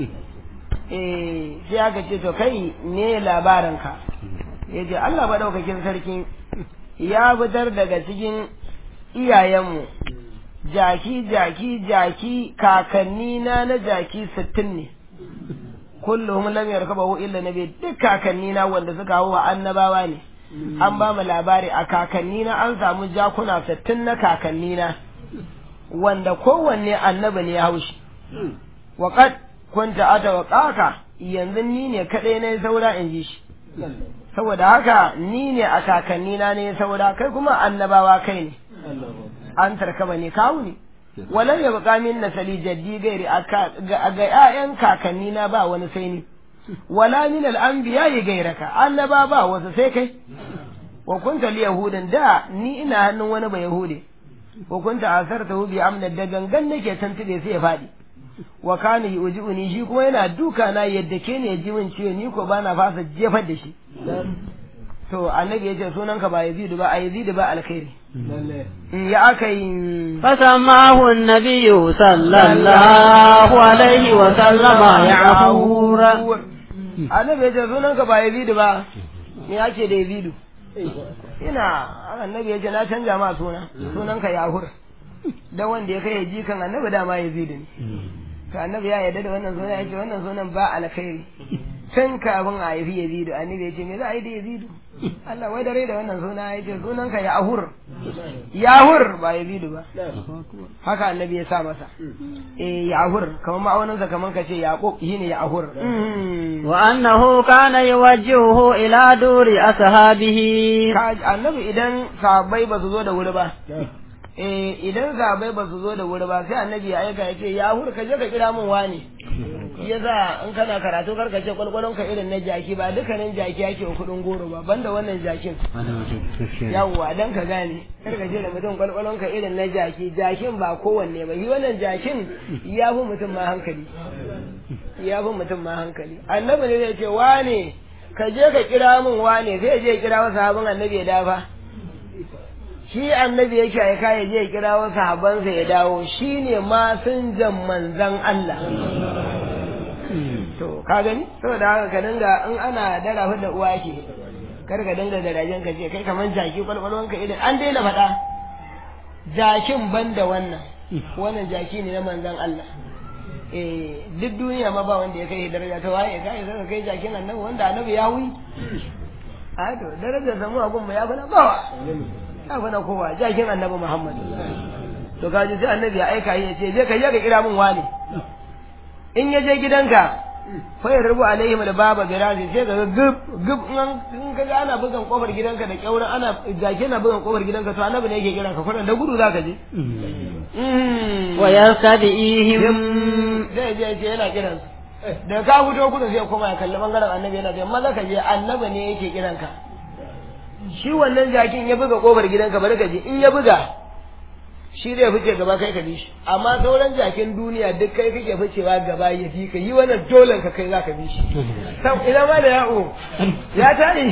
eh sai aka ce to kai ne labarinka ya ce Allah maɗaukakin sarki ya fitar daga cikin iyayenmu jaki jaki jaki kakanni na na jaki sittin ne kulluhum lam yarkabahu illa nabi duk kakanni na wanda suka hawa annabawa ne an ba mu labari a kakanni na an samu jakuna sittin na kakanni na wanda kowanne annabi ne ya haushi wa qad kunta atawaqaka yanzu ni ne kadai na saura in ji shi saboda haka ni ne a kakanni na ne saura kai kuma annabawa kai ne an tarkaba ne kawo ne walar ya buƙa min nasali jaddi gairi ga ƴaƴan kakanni na ba wani sai ni wala min al'anbiya yi gairaka annaba ba wasu sai kai wa kunta li yahudan da ni ina hannun wani ba yahudi wa kunta asarta hu bi amna da gangan nake tantube sai ya faɗi wa kana yujiuni shi kuma yana duka na yadda ke ne ji min ciwo ni ko bana fasa jefar da shi to annabi yace sunanka ba yazidu ba a yazidu ba alkhairi ya aka yi فسماه النبي صلى الله عليه وسلم يعفور annabi yace sunanka ba yazidu ba me ake da yazidu ina annabi yace na canja ma suna sunanka yahur dan wanda ya kai jikan annabi dama yazidu ne to annabi ya yarda da wannan sunan yace wannan sunan ba alkhairi tun kafin a haifi yazidu annabi yace me za a yi da yazidu Allah wai dare da wannan suna yace sunanka yahur yahur ba yazidu ba haka annabi ya sa masa eh yahur kamar ma'aunin sa kamar kace yaqub shine yahur وأنه كان يوجهه إلى دور أصحابه annabi idan sahabbai ba su zo da wuri ba eh idan sahabbai ba su zo da wuri ba sai annabi ya aika ya ce yahur ka je ka kira min wani yasa in kana karatu kar ka ce kwalkwalon ka irin na jaki ba dukkanin jaki yake kudin goro ba banda wannan jakin yawwa dan ka gane kar ka ce da mutum kwalkwalon ka irin na jaki jakin ba kowanne ba shi wannan jakin ya fi mutum ma hankali ya fi mutum ma hankali annabi ne zai ce wane ka je ka kira min wane sai je kira wasu sahabin annabi ya dafa shi annabi yake aika ya je kira wasu sahabansa ya dawo shi ne masinjan manzan Allah to ka gani saboda haka ka dinga in ana dara da uwa ke kar ka dinga garajen ka ce kai kaman jaki kwalkwalwan ka idan an daina faɗa jakin ban da wannan wannan jaki ne na manzan Allah eh duk duniya ma ba wanda ya kai daraja ta waye kai sai kai jakin annabi wanda annabi ya hui a to darajar samu a gun ya bana bawa ya bana kowa jakin annabi Muhammad to kaji sai annabi ya aika ya ce je ka je ka kira min wani in ya je gidanka fa ya rubu alaihim da baba birazi sai ga gub gub in ka ga ana bugan kofar gidanka da kyauran ana jake na bugan kofar gidanka to annabi ne yake kiran ka kuran da gudu zaka je wa yarkadihim zai je ce yana kiran su da ka fito kudu sai koma ya kalli bangaren annabi yana ce maza ka je annabi ne yake kiran ka shi wannan jakin ya buga kofar gidanka bari ka je in ya buga shi zai fice gaba kai ka bi shi amma sauran jakin duniya duk kai kake ficewa gaba ya fi ka yi wannan dolen ka kai za ka bi shi ina ma da ya'o ya tare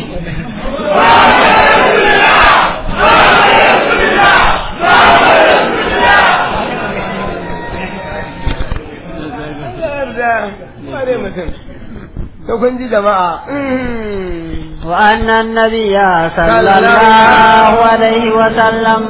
Ware mutum, ta kun ji jama'a. وأن النبي صلى الله عليه وسلم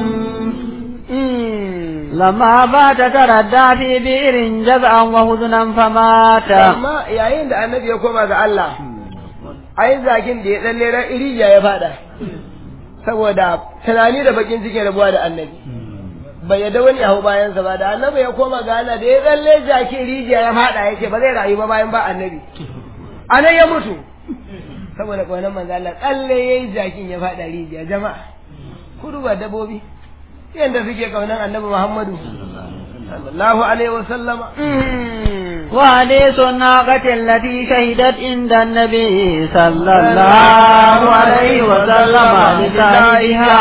لما بات تردى في بئر جزعا وهزنا فمات amma yayin da annabi ya koma ga Allah ai zakin da ya tsalle ran iriya ya fada saboda tunani da bakin cikin rabuwa da annabi bai yadda wani ya hau bayansa ba da annabi ya koma ga Allah da ya tsalle jakin rijiya ya fada yake ba zai rayu ba bayan ba annabi anan ya mutu saboda kwanan manzo Allah tsalle yayi jakin ya fada rijiya jama'a kudu ba dabobi yanda suke kaunan annabi Muhammadu sallallahu alaihi wa sallama وحديث الناقة التي شهدت عند النبي صلى الله عليه وسلم لسائها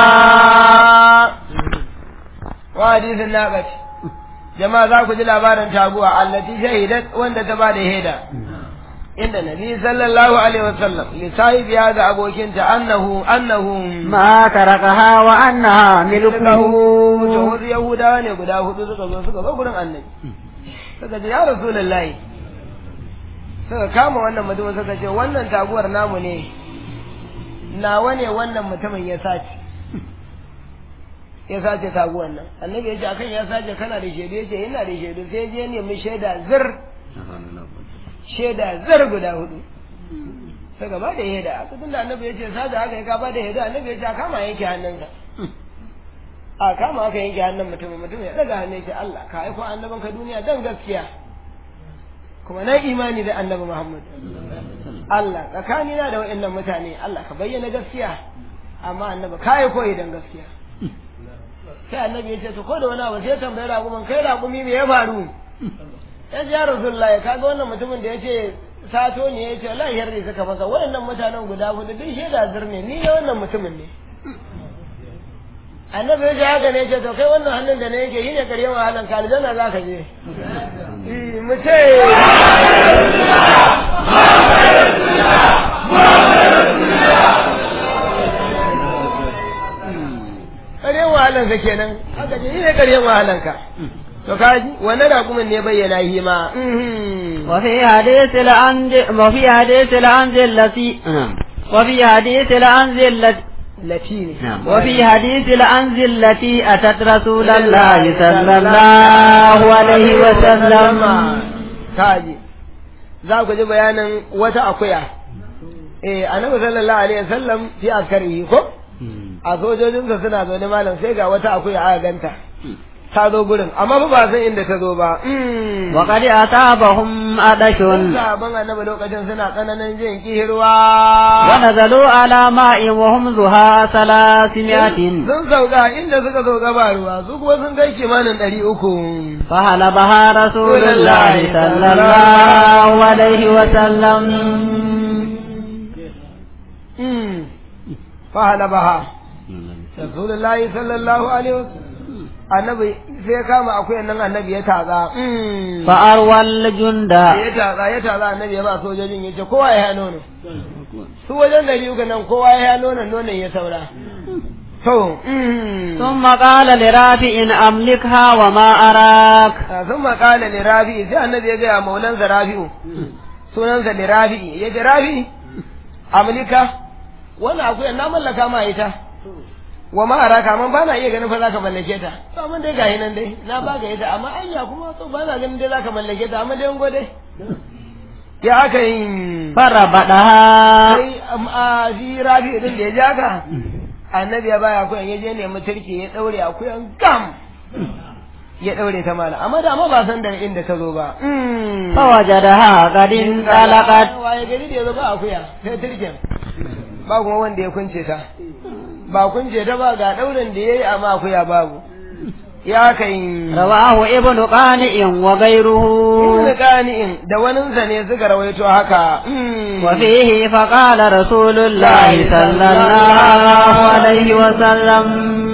وحديث الناقة jama'a za ku ji labarin taguwa allati shahidat wanda ta ba da shaida inda nabi sallallahu alaihi wasallam li sahibi ya ga abokinta annahu annahu ما تركها وأنها to ملكه wasu yahudawa ne guda hudu suka zo suka zo gurin annabi suka ce ya rasulullahi suka kama wannan mutumin suka ce wannan taguwar namu ne nawa ne wannan mutumin ya sace ya sace taguwan nan annabi ya ce akan ya sace kana da shaidu ya ce ina da shaidu sai je nemi shaida zir shaida zir guda hudu sai gaba da shaida aka tunda annabi ya ce sace haka ya ka ba da shaida annabi ya ce a kama yanke hannunsa a kama aka yanke hannun mutumin mutum ya daga hannun shi Allah ka aiko annaban ka duniya dan gaskiya kuma na imani da annabi Muhammad Allah tsakanina da wa'annan mutane Allah ka bayyana gaskiya amma annabi ka aiko idan gaskiya sai annabi ya ce to ko da wani abu sai tambayi raƙumin kai raƙumi me ya faru ya ji ya rasulullah ya kaga wannan mutumin da ya ce sato ne ya ce Allah ya yarda suka masa waɗannan mutanen guda hudu duk shaida zirne ni ne wannan mutumin ne annabi ya ce haka ne ya ce to kai wannan hannun da na yake shi ne karyen wahalan ka aljanna za ka je mu ce karyen wahalanka kenan haka ce shi ne karyen wahalanka to kaji wannan raƙumin ne bayyana shi ma وفي حديث الأنز وفي حديث الأنز التي وفي حديث الأنز التي latini وفي حديث الأنز التي أتت رسول الله صلى الله عليه وسلم kaji za ku ji bayanin wata akuya eh annabi sallallahu alaihi wasallam fi askari ko a sojojinsa suna zaune malam sai ga wata akuya aka ganta ta zo gurin amma ba ba san inda ta zo ba وقد أصابهم أدش sabon annabi lokacin suna tsananin jin kihirwa ونزلوا على ماء وهم زها ثلاثمائة sun sauka inda suka sauka ba ruwa su kuma sun kai kimanin ɗari uku فهلبها رسول الله صلى الله عليه وسلم fahala baha rasulullahi sallallahu alaihi wasallam annabi sai kama akwai nan annabi ya tatsa فأروى الجند ya tatsa ya tatsa annabi ya ba sojojin ya ce kowa ya nono su wajen ɗari uku nan kowa ya nonon nonon ya saura to ثم قال لرافع أملكها وما أراك sun makala ne rafi'i sai annabi ya gaya maulansa rafi'u sunansa ne rafi'i ya ce rafi'i amlika wannan akwai na mallaka ma ita wa ma araka amma ba na iya ganin fa zaka mallake ta to amma dai gahi nan dai na ba ga ita amma anya kuma to ba na ganin dai zaka mallake ta amma dai ngo dai ya aka yi فربطها sai a shi rafi'u din da ya ja ka annabi ya baya akuyan ya je nemi turke ya daure akuyan gam ya daure ta mala amma da amma ba san da inda ta zo ba فوجدها قد انطلقت waye gari da ya zo ba akuya sai turken ba kuma wanda ya kunce ta ba kunce ta ba ga daurin da yayi amma akuya babu ya kai رواه ابن قانئ وغيره ibn qani'in da waninsa ne suka rawaito haka وفيه فقال رسول الله صلى الله عليه وسلم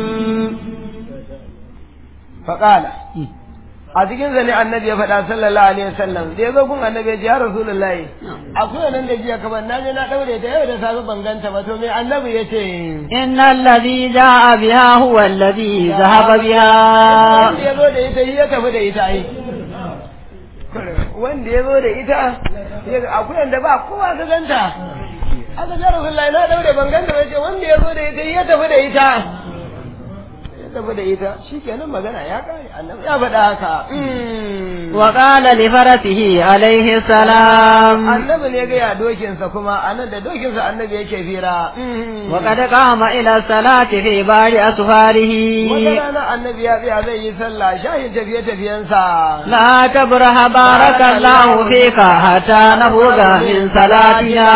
faqala a cikin zane annabi ya faɗa sallallahu alaihi wasallam da ya zo gun annabi ya ce ya rasulullahi akwai nan da jiya kamar na je na daure ta yau da safe ban ganta ba to me annabi ya ce إن الذي جاء بها هو الذي ذهب بها wanda ya zo da ita shi ya tafi da ita ai wanda ya zo da ita ya- akwai da ba kowa ka ganta aka ce rasulullahi na daure ban ganta ba ce wanda ya zo da ita shi ya tafi da ita ya tafi da ita shikenan magana ya kare annabi ya faɗa haka وقال لفرسه عليه السلام annabi ne ga ya dokinsa kuma anan da dokinsa annabi yake fira وقد قام إلى الصلاة في بعض أسفاره wata rana annabi ya tsaya zai yi sallah shahin tafiye tafiyensa لا تبرح بارك الله فيك حتى نفوق من صلاتنا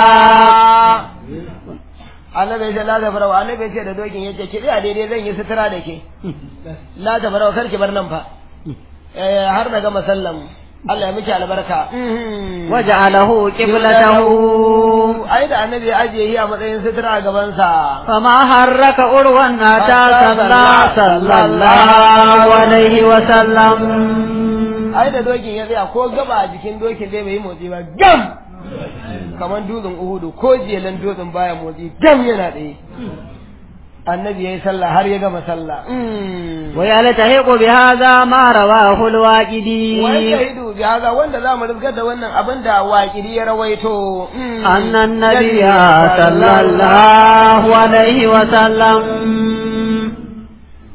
annabi ya ce la ta farawa annabi ya ce da dokin ya ce ki tsaya daidai zan yi sutura da ke la ta farawa kar ki bar nan fa Eh, har na gama sallan Allah ya miki albarka وجعله قبلته ai da annabi ya ajiye shi a matsayin sutura a gabansa فما حرك أروى حتى صلى صلى الله عليه وسلم ai da dokin ya tsaya ko gaba a jikin dokin dai bai yi motsi ba gam kamar dutsen uhudu ko jelan dutsen baya motsi gam yana tsaye annabi ya yi sallah har ya gama sallah ويلتحق بهذا ما رواه الواجدي wani shahidu bi haza wanda za mu rizgar da wannan abin da waƙiri ya rawaito أن النبي صلى الله عليه وسلم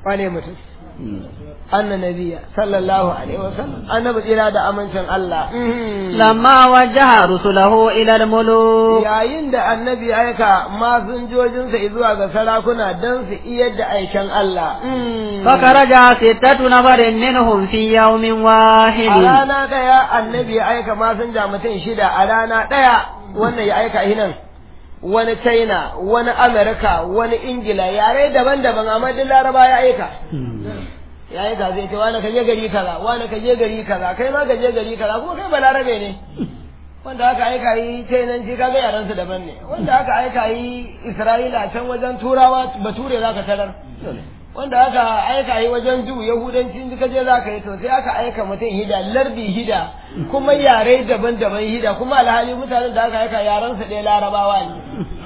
wane mutum anna nabiya sallallahu alaihi wasallam annabi tsira da amincin Allah لما وجه رسله إلى الملوك yayin da annabi ya aika masinjojinsa zuwa ga sarakuna don su iya da aikin Allah فخرج ستة نفر منهم في يوم a واحد rana ɗaya annabi ya aika masinja mutum shida a rana ɗaya wannan ya aika hinan wani china wani amerika wani ingila yare daban-daban amma duk laraba ya aika ya aika zai ce wani ka je gari kaza wani ka je gari kaza kai ma ka je gari kaza kuma kai balarabe ne wanda aka aika yi chainanci kaga yaran su daban ne wanda aka aika yi isra'ila can wajen turawa bature zaka tarar wanda aka aika yi wajen ju yahudanci in ka je zaka yi to sai aka aika mutum hida lardi hida kuma yare daban-daban hida kuma alhali mutanen da aka aika yaran su ɗaya larabawa ne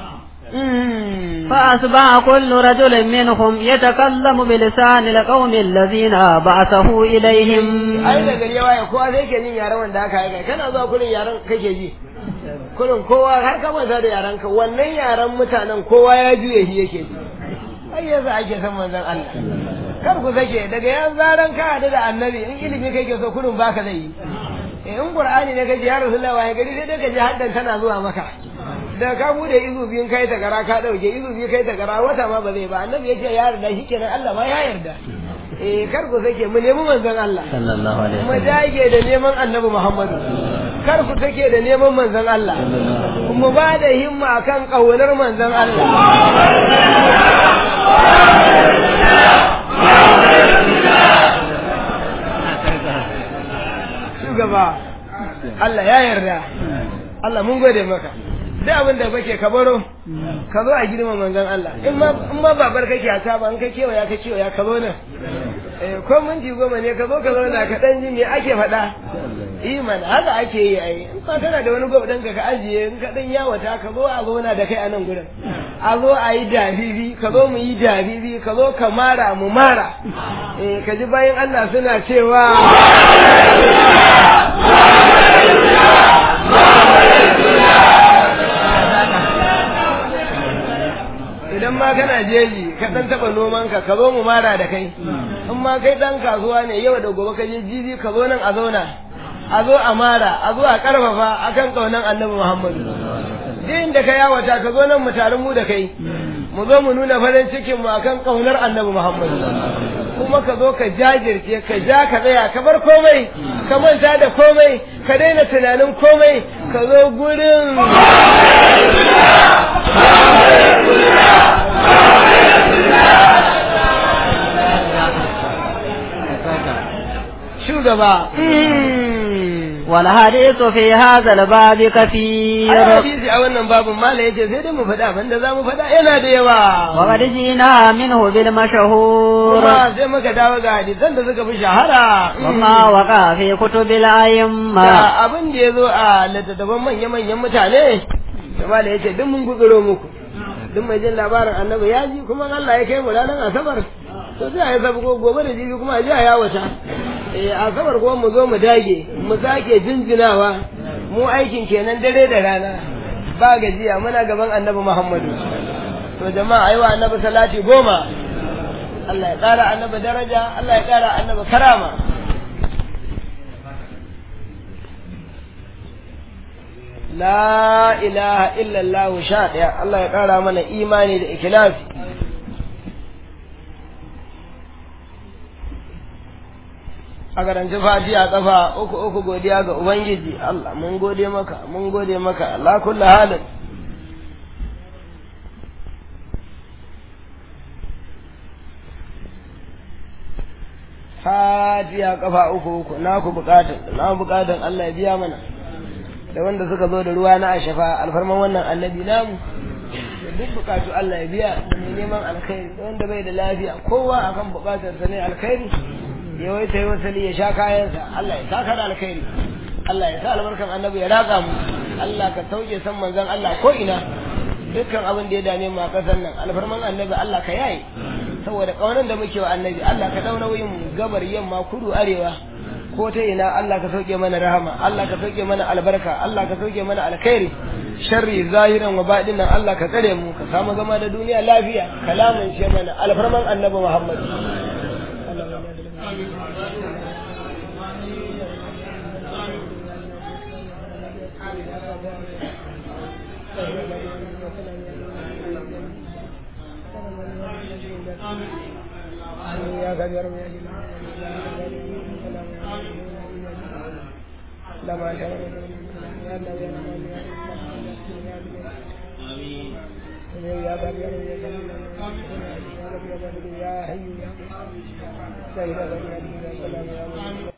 فأصبح كل رجل منهم يتكلم بلسان القوم الذين بعثه إليهم ai da gari ya waye kowa sai ke jin yaren wanda aka aika kana zuwa kurin yaren kake ji kurin kowa har ka manta da yaren ka wannan yaren mutanen kowa ya juye shi yake ji ai yasa ake son manzon Allah kar ku sake daga yan zaran ka hadu da annabi in ilimi kake so kurin baka zai yi eh in qur'ani ne kaje ya rasulullahi waye gari sai dai kaje haddan tana zuwa maka da ka bude izu biyun kai ta gara ka dauke izu biyu kai ta gara wata ma ba zai ba annabi yace ya yarda shikenan Allah ma ya yarda eh kar ku sake mu nemi manzon Allah صلى الله عليه mu dage da neman annabi Muhammadu kar ku take da neman manzon Allah mu ba da himma akan kaunar manzon Allah shugaba Allah ya yarda Allah mun gode maka duk abin da kake ka baro ka zo a girma manzon Allah in ma in ma babar kake a ta ba in ka kewaya ka kewaya ka zo nan eh ko minti goma ne ka zo ka zauna ka dan ji me ake faɗa iman haka ake yi ai in ba kana da wani gwabdan ka ka ajiye in ka dan yawata ka zo a zauna da kai a nan gurin a zo a yi dabibi ka zo mu yi dabibi ka zo ka mara mu mara eh ka ji bayan Allah suna cewa idan ma kana jeji ka dan taba noman ka ka zo mu mara da kai in ma kai dan kasuwa ne yau da gobe ka je jibi ka zo nan a zauna a zo a mara a zo a karfafa akan kaunan annabi Muhammadu din da ka yawata ka zo nan mu tare mu da kai mu zo mu nuna farin cikin mu akan kaunar annabi Muhammadu kuma ka zo ka jajirce ka ja ka tsaya ka bar komai ka manta da komai ka daina tunanin komai ka zo gurin shugaba والحديث في هذا الباب كثير ai hadisi a wannan babun mala yace sai dai mu faɗa abinda za mu faɗa yana da yawa وقد جئنا منه بالمشهور kuma sai muka dawo ga hadisan da suka fi shahara وما وقع في كتب الأئمة da abin da ya zo a littattafan manya-manyan mutane da mala yace duk mun guduro muku duk mai jin labarin annabi ya ji kuma Allah ya kai mu ranar asabar to sai a yi sabu gobe da jibi kuma a ji a yawata eh asabar kuma mu zo mu dage mu sake jinjinawa mu aikin kenan dare da rana ba gajiya muna gaban annabi Muhammadu to jama'a ayi wa annabi salati goma Allah ya ƙara annabi daraja Allah ya ƙara annabi karama La ilaha illallah sha ɗaya Allah ya ƙara mana imani da ikilasi a karanci fatiha kafa uku uku godiya ga ubangiji Allah mun gode maka mun gode maka Allah kullu halin fatiha kafa uku uku na ku bukatun na bukatun Allah ya biya mana da wanda suka zo da ruwa na ashafa alfarman wannan annabi namu da duk bukatu Allah ya biya da mai neman alkhairi da wanda bai da lafiya kowa akan bukatarsa ne alkhairi ya wai sai wasali ya sha kayansa Allah ya saka da alkhairi Allah ya sa albarkan annabi ya ratsa mu Allah ka sauke san manzon Allah ko ina dukkan abin da ya dame mu a kasar nan alfarman annabi Allah ka yaye saboda kaunan da muke wa annabi Allah ka dauna wuyin mu gabar yamma kudu arewa ko ta ina Allah ka sauke mana rahama Allah ka sauke mana albarka Allah ka sauke mana alkhairi sharri zahiran wa baɗinan Allah ka tsare mu ka samu zama da duniya lafiya kalamin shi mana alfarman annabi Muhammad يا كبير يا لما يا يا كبير يا حي يا